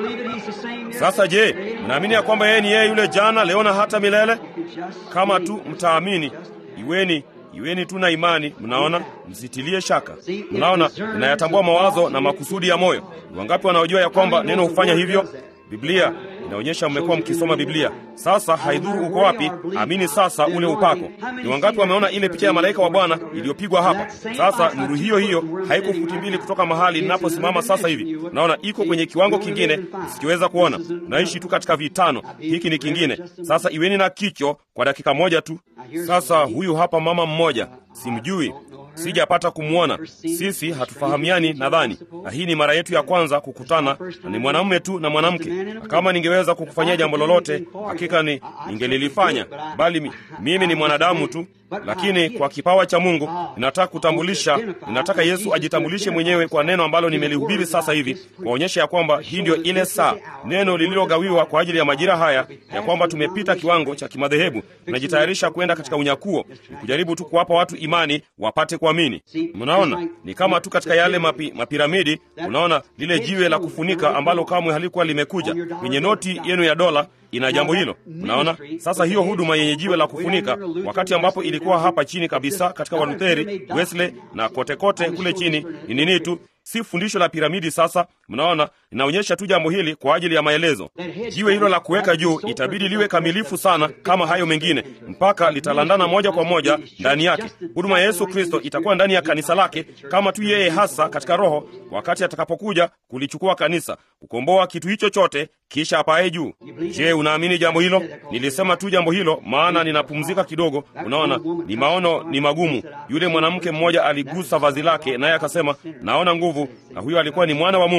Sasa je, mnaamini ya kwamba yeye ni yeye yule jana, leo na hata milele? Kama tu mtaamini, iweni iweni tu na imani. Mnaona, msitilie shaka. Mnaona, inayatambua mawazo na makusudi ya moyo. Ni wangapi wanaojua ya kwamba neno hufanya hivyo? Biblia inaonyesha mmekuwa mkisoma Biblia. Sasa haidhuru uko wapi, amini sasa ule upako. Ni wangapi wameona ile picha ya malaika wa Bwana iliyopigwa hapa? Sasa nuru hiyo hiyo haiko futi mbili kutoka mahali ninaposimama sasa hivi. Naona iko kwenye kiwango kingine sikiweza kuona. Naishi tu katika vitano, hiki ni kingine. Sasa iweni na kicho kwa dakika moja tu. Sasa huyu hapa mama mmoja, simjui sijapata kumwona. Sisi hatufahamiani nadhani, na hii ni mara yetu ya kwanza kukutana, na ni mwanamume tu na mwanamke. Na kama ningeweza kukufanyia jambo lolote, hakika ni ningelilifanya, bali mi, mimi ni mwanadamu tu. Lakini kwa kipawa cha Mungu ninataka kutambulisha, ninataka Yesu ajitambulishe mwenyewe kwa neno ambalo nimelihubiri sasa hivi, kuwaonyesha ya kwamba hii ndio ile saa, neno lililogawiwa kwa ajili ya majira haya, ya kwamba tumepita kiwango cha kimadhehebu, tunajitayarisha kwenda katika unyakuo, ni kujaribu tu kuwapa watu imani wapate kuamini. Mnaona, ni kama tu katika yale mapi, mapiramidi. Unaona lile jiwe la kufunika ambalo kamwe halikuwa limekuja kwenye noti yenu ya dola ina jambo hilo. Unaona sasa, hiyo huduma yenye jiwe la kufunika, wakati ambapo ilikuwa hapa chini kabisa katika Walutheri, Wesley na kote kote kule chini, ni nini tu, si fundisho la piramidi. Sasa mnaona, inaonyesha tu jambo hili kwa ajili ya maelezo. Jiwe hilo la kuweka juu itabidi liwe kamilifu sana kama hayo mengine, mpaka litalandana moja kwa moja ndani yake. Huduma ya Yesu Kristo itakuwa ndani ya kanisa lake kama tu yeye hasa katika Roho, wakati atakapokuja kulichukua kanisa, kukomboa kitu hicho chote, kisha apaye juu. Je, unaamini jambo hilo? Nilisema tu jambo hilo maana ninapumzika kidogo. Unaona, ni maono ni magumu. Yule mwanamke mmoja aligusa vazi lake, naye akasema naona nguvu, na huyo alikuwa ni mwana wa Mungu.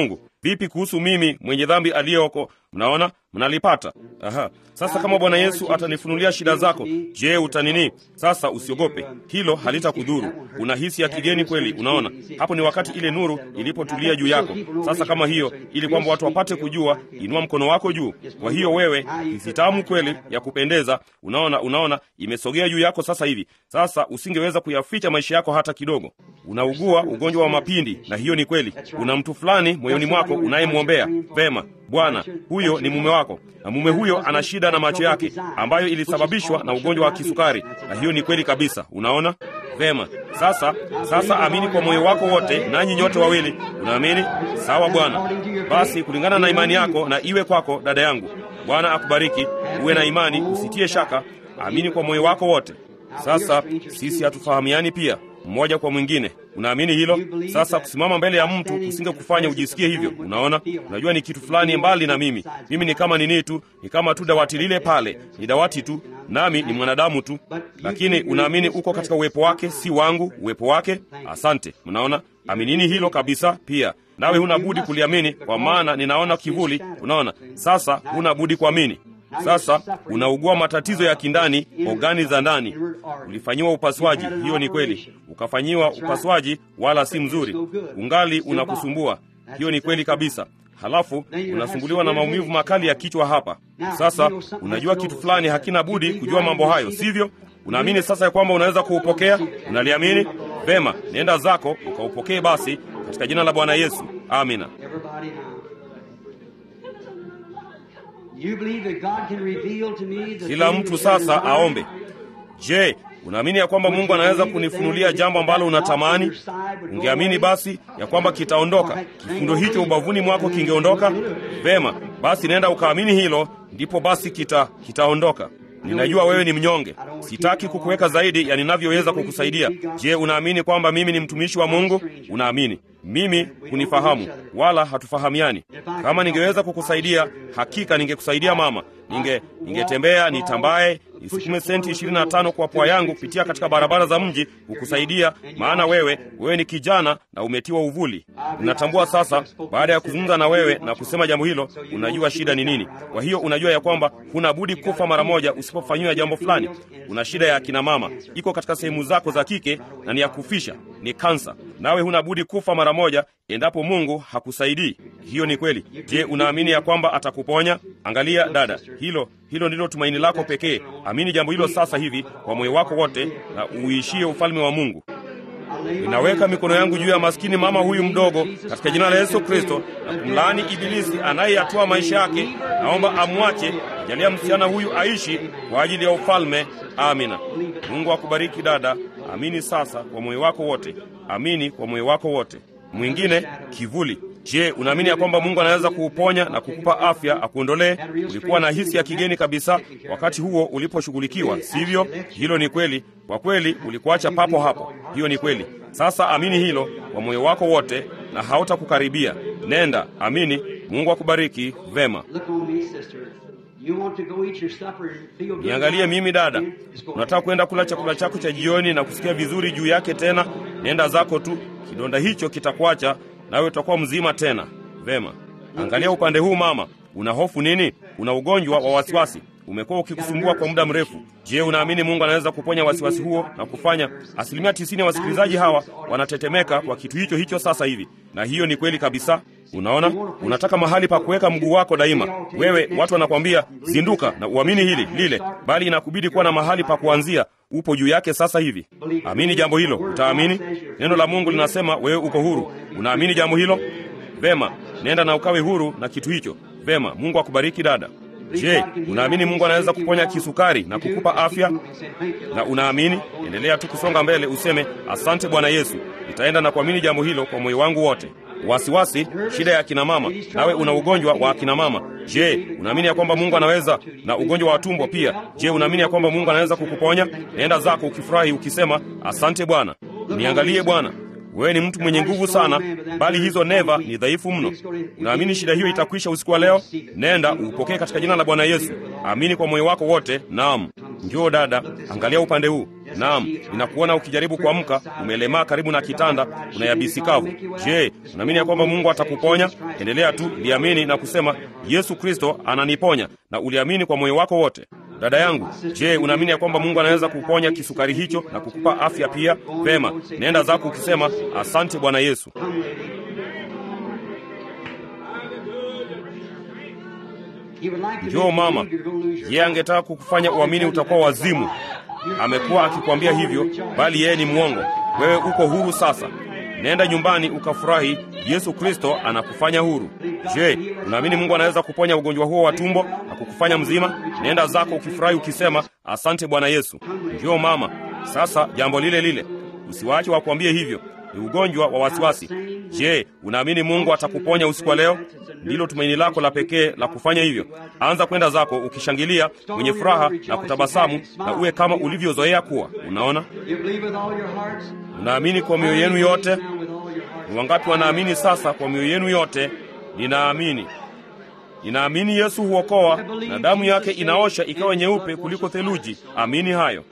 vipi kuhusu mimi mwenye dhambi aliyoko mnaona mnalipata aha sasa kama bwana yesu atanifunulia shida zako je utanini sasa usiogope hilo halitakudhuru una hisi ya kigeni kweli unaona hapo ni wakati ile nuru ilipotulia juu yako sasa kama hiyo ili kwamba watu wapate kujua inua mkono wako juu kwa hiyo wewe hisi tamu kweli ya kupendeza unaona unaona imesogea juu yako sasa hivi sasa usingeweza kuyaficha maisha yako hata kidogo unaugua ugonjwa wa mapindi na hiyo ni kweli una mtu fulani moyoni mwako unayemwombea vema bwana huyo ni mume wako na mume huyo ana shida na macho yake ambayo ilisababishwa na ugonjwa wa kisukari na hiyo ni kweli kabisa unaona vema sasa sasa amini kwa moyo wako wote nanyi nyote wawili unaamini sawa bwana basi kulingana na imani yako na iwe kwako dada yangu bwana akubariki uwe na imani usitie shaka amini kwa moyo wako wote sasa sisi hatufahamiani pia mmoja kwa mwingine unaamini hilo sasa kusimama mbele ya mtu kusinge kufanya ujisikie hivyo unaona unajua ni kitu fulani mbali na mimi mimi ni kama nini tu ni kama tu dawati lile pale ni dawati tu nami ni mwanadamu tu lakini unaamini uko katika uwepo wake si wangu uwepo wake asante mnaona aminini hilo kabisa pia nawe huna budi kuliamini kwa maana ninaona kivuli unaona sasa huna budi kuamini sasa unaugua matatizo ya kindani ogani za ndani ulifanyiwa upasuaji hiyo ni kweli ukafanyiwa upasuaji wala si mzuri ungali unakusumbua hiyo ni kweli kabisa halafu unasumbuliwa na maumivu makali ya kichwa hapa sasa unajua kitu fulani hakina budi kujua mambo hayo sivyo unaamini sasa ya kwamba unaweza kuupokea unaliamini vema nenda zako ukaupokee basi katika jina la bwana yesu amina Everybody now. You believe that God can reveal to me the kila thing mtu that's in sasa your mind? aombe je unaamini ya kwamba mungu anaweza kunifunulia jambo ambalo unatamani ungeamini basi ya kwamba kitaondoka kifundo hicho ubavuni mwako kingeondoka vema basi nenda ukaamini hilo ndipo basi kita kitaondoka ninajua wewe ni mnyonge sitaki kukuweka zaidi ya ninavyoweza kukusaidia je unaamini kwamba mimi ni mtumishi wa mungu unaamini mimi hunifahamu wala hatufahamiani kama ningeweza kukusaidia hakika ningekusaidia mama ninge ningetembea nitambaye nisukume senti 25 kwa pwa yangu kupitia katika barabara za mji kukusaidia maana wewe wewe ni kijana na umetiwa uvuli ninatambua sasa baada ya kuzungumza na wewe na kusema jambo hilo unajua shida ni nini kwa hiyo unajua ya kwamba huna budi kufa mara moja usipofanyiwa jambo fulani una shida ya akina mama iko katika sehemu zako za kike na ni ya kufisha ni kansa nawe huna budi kufa mara moja endapo mungu hakusaidii hiyo ni kweli je unaamini ya kwamba atakuponya angalia dada hilo hilo ndilo tumaini lako pekee amini jambo hilo sasa hivi kwa moyo wako wote na uishie ufalme wa mungu ninaweka mikono yangu juu ya maskini mama huyu mdogo katika jina la yesu kristo na kumlaani ibilisi anayeyatoa maisha yake naomba amwache jalia msichana huyu aishi kwa ajili ya ufalme amina mungu akubariki dada amini sasa kwa moyo wako wote amini kwa moyo wako wote mwingine kivuli je unaamini ya kwamba mungu anaweza kuuponya na kukupa afya akuondolee ulikuwa na hisi ya kigeni kabisa wakati huo uliposhughulikiwa sivyo hilo ni kweli kwa kweli ulikuacha papo hapo hiyo ni kweli sasa amini hilo kwa moyo wako wote na hautakukaribia nenda amini mungu akubariki vema Look on me, sister. You want to go eat your supper and feel good? niangalie mimi dada Just go unataka kwenda kula chakula chako cha jioni na kusikia vizuri juu yake tena nenda zako tu kidonda hicho kitakuacha nawe utakuwa mzima tena vema angalia upande huu mama una hofu nini una ugonjwa wa wasiwasi umekuwa ukikusumbua kwa muda mrefu je unaamini mungu anaweza kuponya wasiwasi huo na kufanya asilimia tisini ya wasikilizaji hawa wanatetemeka kwa kitu hicho hicho sasa hivi na hiyo ni kweli kabisa unaona unataka mahali pa kuweka mguu wako daima wewe watu wanakwambia zinduka na uamini hili lile bali inakubidi kuwa na mahali pa kuanzia upo juu yake sasa hivi amini jambo hilo utaamini neno la mungu linasema wewe uko huru unaamini jambo hilo vema nenda na ukawe huru na kitu hicho vema mungu akubariki dada je unaamini mungu anaweza kuponya kisukari na kukupa afya na unaamini endelea tu kusonga mbele useme asante bwana yesu nitaenda na kuamini jambo hilo kwa moyo wangu wote wasiwasi shida ya akina mama nawe una ugonjwa wa akina mama je unaamini ya kwamba mungu anaweza na ugonjwa wa tumbo pia je unaamini ya kwamba mungu anaweza kukuponya nenda zako ukifurahi ukisema asante bwana niangalie bwana wewe ni mtu mwenye nguvu sana bali hizo neva ni dhaifu mno unaamini shida hiyo itakwisha usiku wa leo nenda upokee katika jina la bwana yesu amini kwa moyo wako wote naam njoo dada angalia upande huu Naam, ninakuona ukijaribu kuamka, umelemaa karibu na kitanda, una yabisi kavu. Je, unaamini ya kwamba Mungu atakuponya? Endelea tu, liamini na kusema Yesu Kristo ananiponya, na uliamini kwa moyo wako wote. Dada yangu, je, unaamini ya kwamba Mungu anaweza kuponya kisukari hicho na kukupa afya pia? Vema, nenda zako ukisema asante Bwana Yesu. Njoo mama, yeye angetaka kukufanya uamini utakuwa wazimu. Amekuwa akikwambia hivyo, bali yeye ni mwongo. Wewe uko huru sasa. Nenda nyumbani ukafurahi. Yesu Kristo anakufanya huru. Je, unaamini Mungu anaweza kuponya ugonjwa huo wa tumbo na kukufanya mzima? Nenda zako ukifurahi ukisema asante Bwana Yesu. Njoo mama. Sasa jambo lile lile, usiwaache wakuambie hivyo ni ugonjwa wa wasiwasi. Je, unaamini Mungu atakuponya usiku wa leo? Ndilo tumaini lako la pekee la kufanya hivyo. Anza kwenda zako ukishangilia, mwenye furaha na kutabasamu, na uwe kama ulivyozoea kuwa. Unaona, unaamini kwa mioyo yenu yote. Ni wangapi wanaamini sasa kwa mioyo yenu yote? Ninaamini, ninaamini Yesu huokoa na damu yake inaosha ikawa nyeupe kuliko theluji. Amini hayo.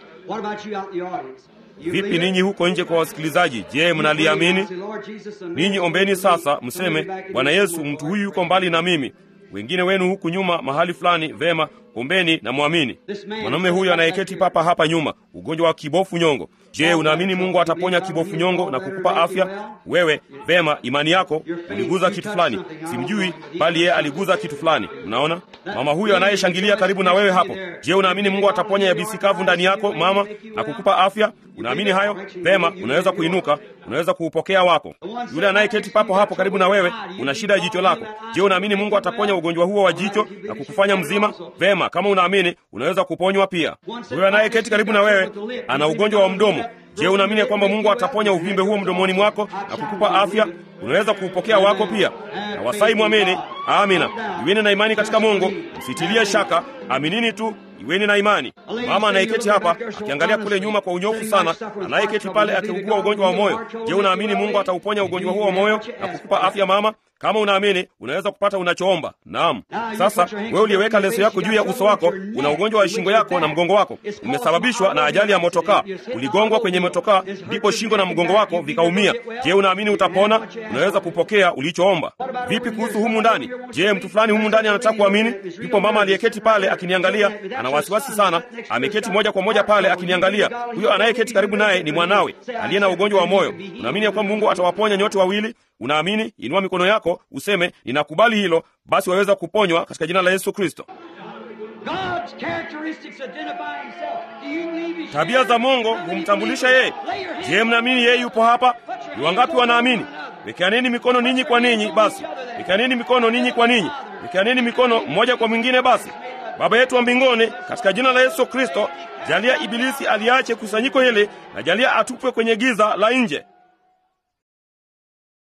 Vipi ninyi huko nje kwa wasikilizaji? Je, mnaliamini? Ninyi ombeni sasa, mseme Bwana Yesu, mtu huyu yuko mbali na mimi. Wengine wenu huku nyuma mahali fulani, vema, ombeni na mwamini. Mwanamume huyu anayeketi papa hapa nyuma, ugonjwa wa kibofu nyongo. Je, unaamini Mungu ataponya kibofu nyongo na kukupa afya? Wewe vema, imani yako uliguza kitu fulani, simjui, bali yeye aliguza kitu fulani. Unaona mama huyo anayeshangilia karibu na wewe hapo. Je, unaamini Mungu ataponya yabisi kavu ndani yako mama na kukupa afya? Unaamini hayo? Vema, unaweza kuinuka, unaweza kuupokea wako. Yule anayeketi papo hapo karibu na wewe, una shida ya jicho lako. Je, unaamini Mungu ataponya ugonjwa huo wa jicho na kukufanya mzima? Vema, kama unaamini, unaweza kuponywa pia. Huyo anayeketi karibu na wewe ana ugonjwa wa mdomo. Je, unaamini kwamba Mungu ataponya uvimbe huo mdomoni mwako na kukupa afya? Unaweza kuupokea wako pia. Na wasai mwamini. Amina. Iweni na imani katika Mungu, msitilie shaka, aminini tu, iweni na imani. Mama anayeketi hapa akiangalia kule nyuma kwa unyofu sana, anayeketi pale akiugua ugonjwa wa moyo. Je, unaamini Mungu atauponya ugonjwa huo wa moyo na kukupa afya mama? Kama unaamini unaweza kupata unachoomba. Naam. Sasa wewe uliyeweka leso yako juu ya uso wako, una ugonjwa wa shingo yako na mgongo wako, umesababishwa na ajali ya motokaa. Uligongwa kwenye motokaa, ndipo shingo na mgongo wako vikaumia. Je, unaamini utapona? Unaweza kupokea ulichoomba. Vipi kuhusu humu ndani? Je, mtu fulani humu ndani anataka kuamini? Yupo mama aliyeketi pale akiniangalia, ana wasiwasi sana, ameketi moja kwa moja pale akiniangalia. Huyo anayeketi karibu naye ni mwanawe aliye na ugonjwa wa moyo. Unaamini ya kwamba Mungu atawaponya nyote wawili? Unaamini? Inua mikono yako useme, ninakubali hilo. Basi waweza kuponywa katika jina la Yesu Kristo. Tabia za Mungu humtambulisha yeye. Je, mnaamini yeye yupo hapa? Ni wangapi wanaamini? Wekeaneni mikono ninyi kwa ninyi. Basi wekeaneni mikono ninyi kwa ninyi, wekeaneni mikono mmoja kwa mwingine. Basi Baba yetu wa mbinguni, katika jina la Yesu Kristo, jalia ibilisi aliache kusanyiko hili na jalia atupwe kwenye giza la nje.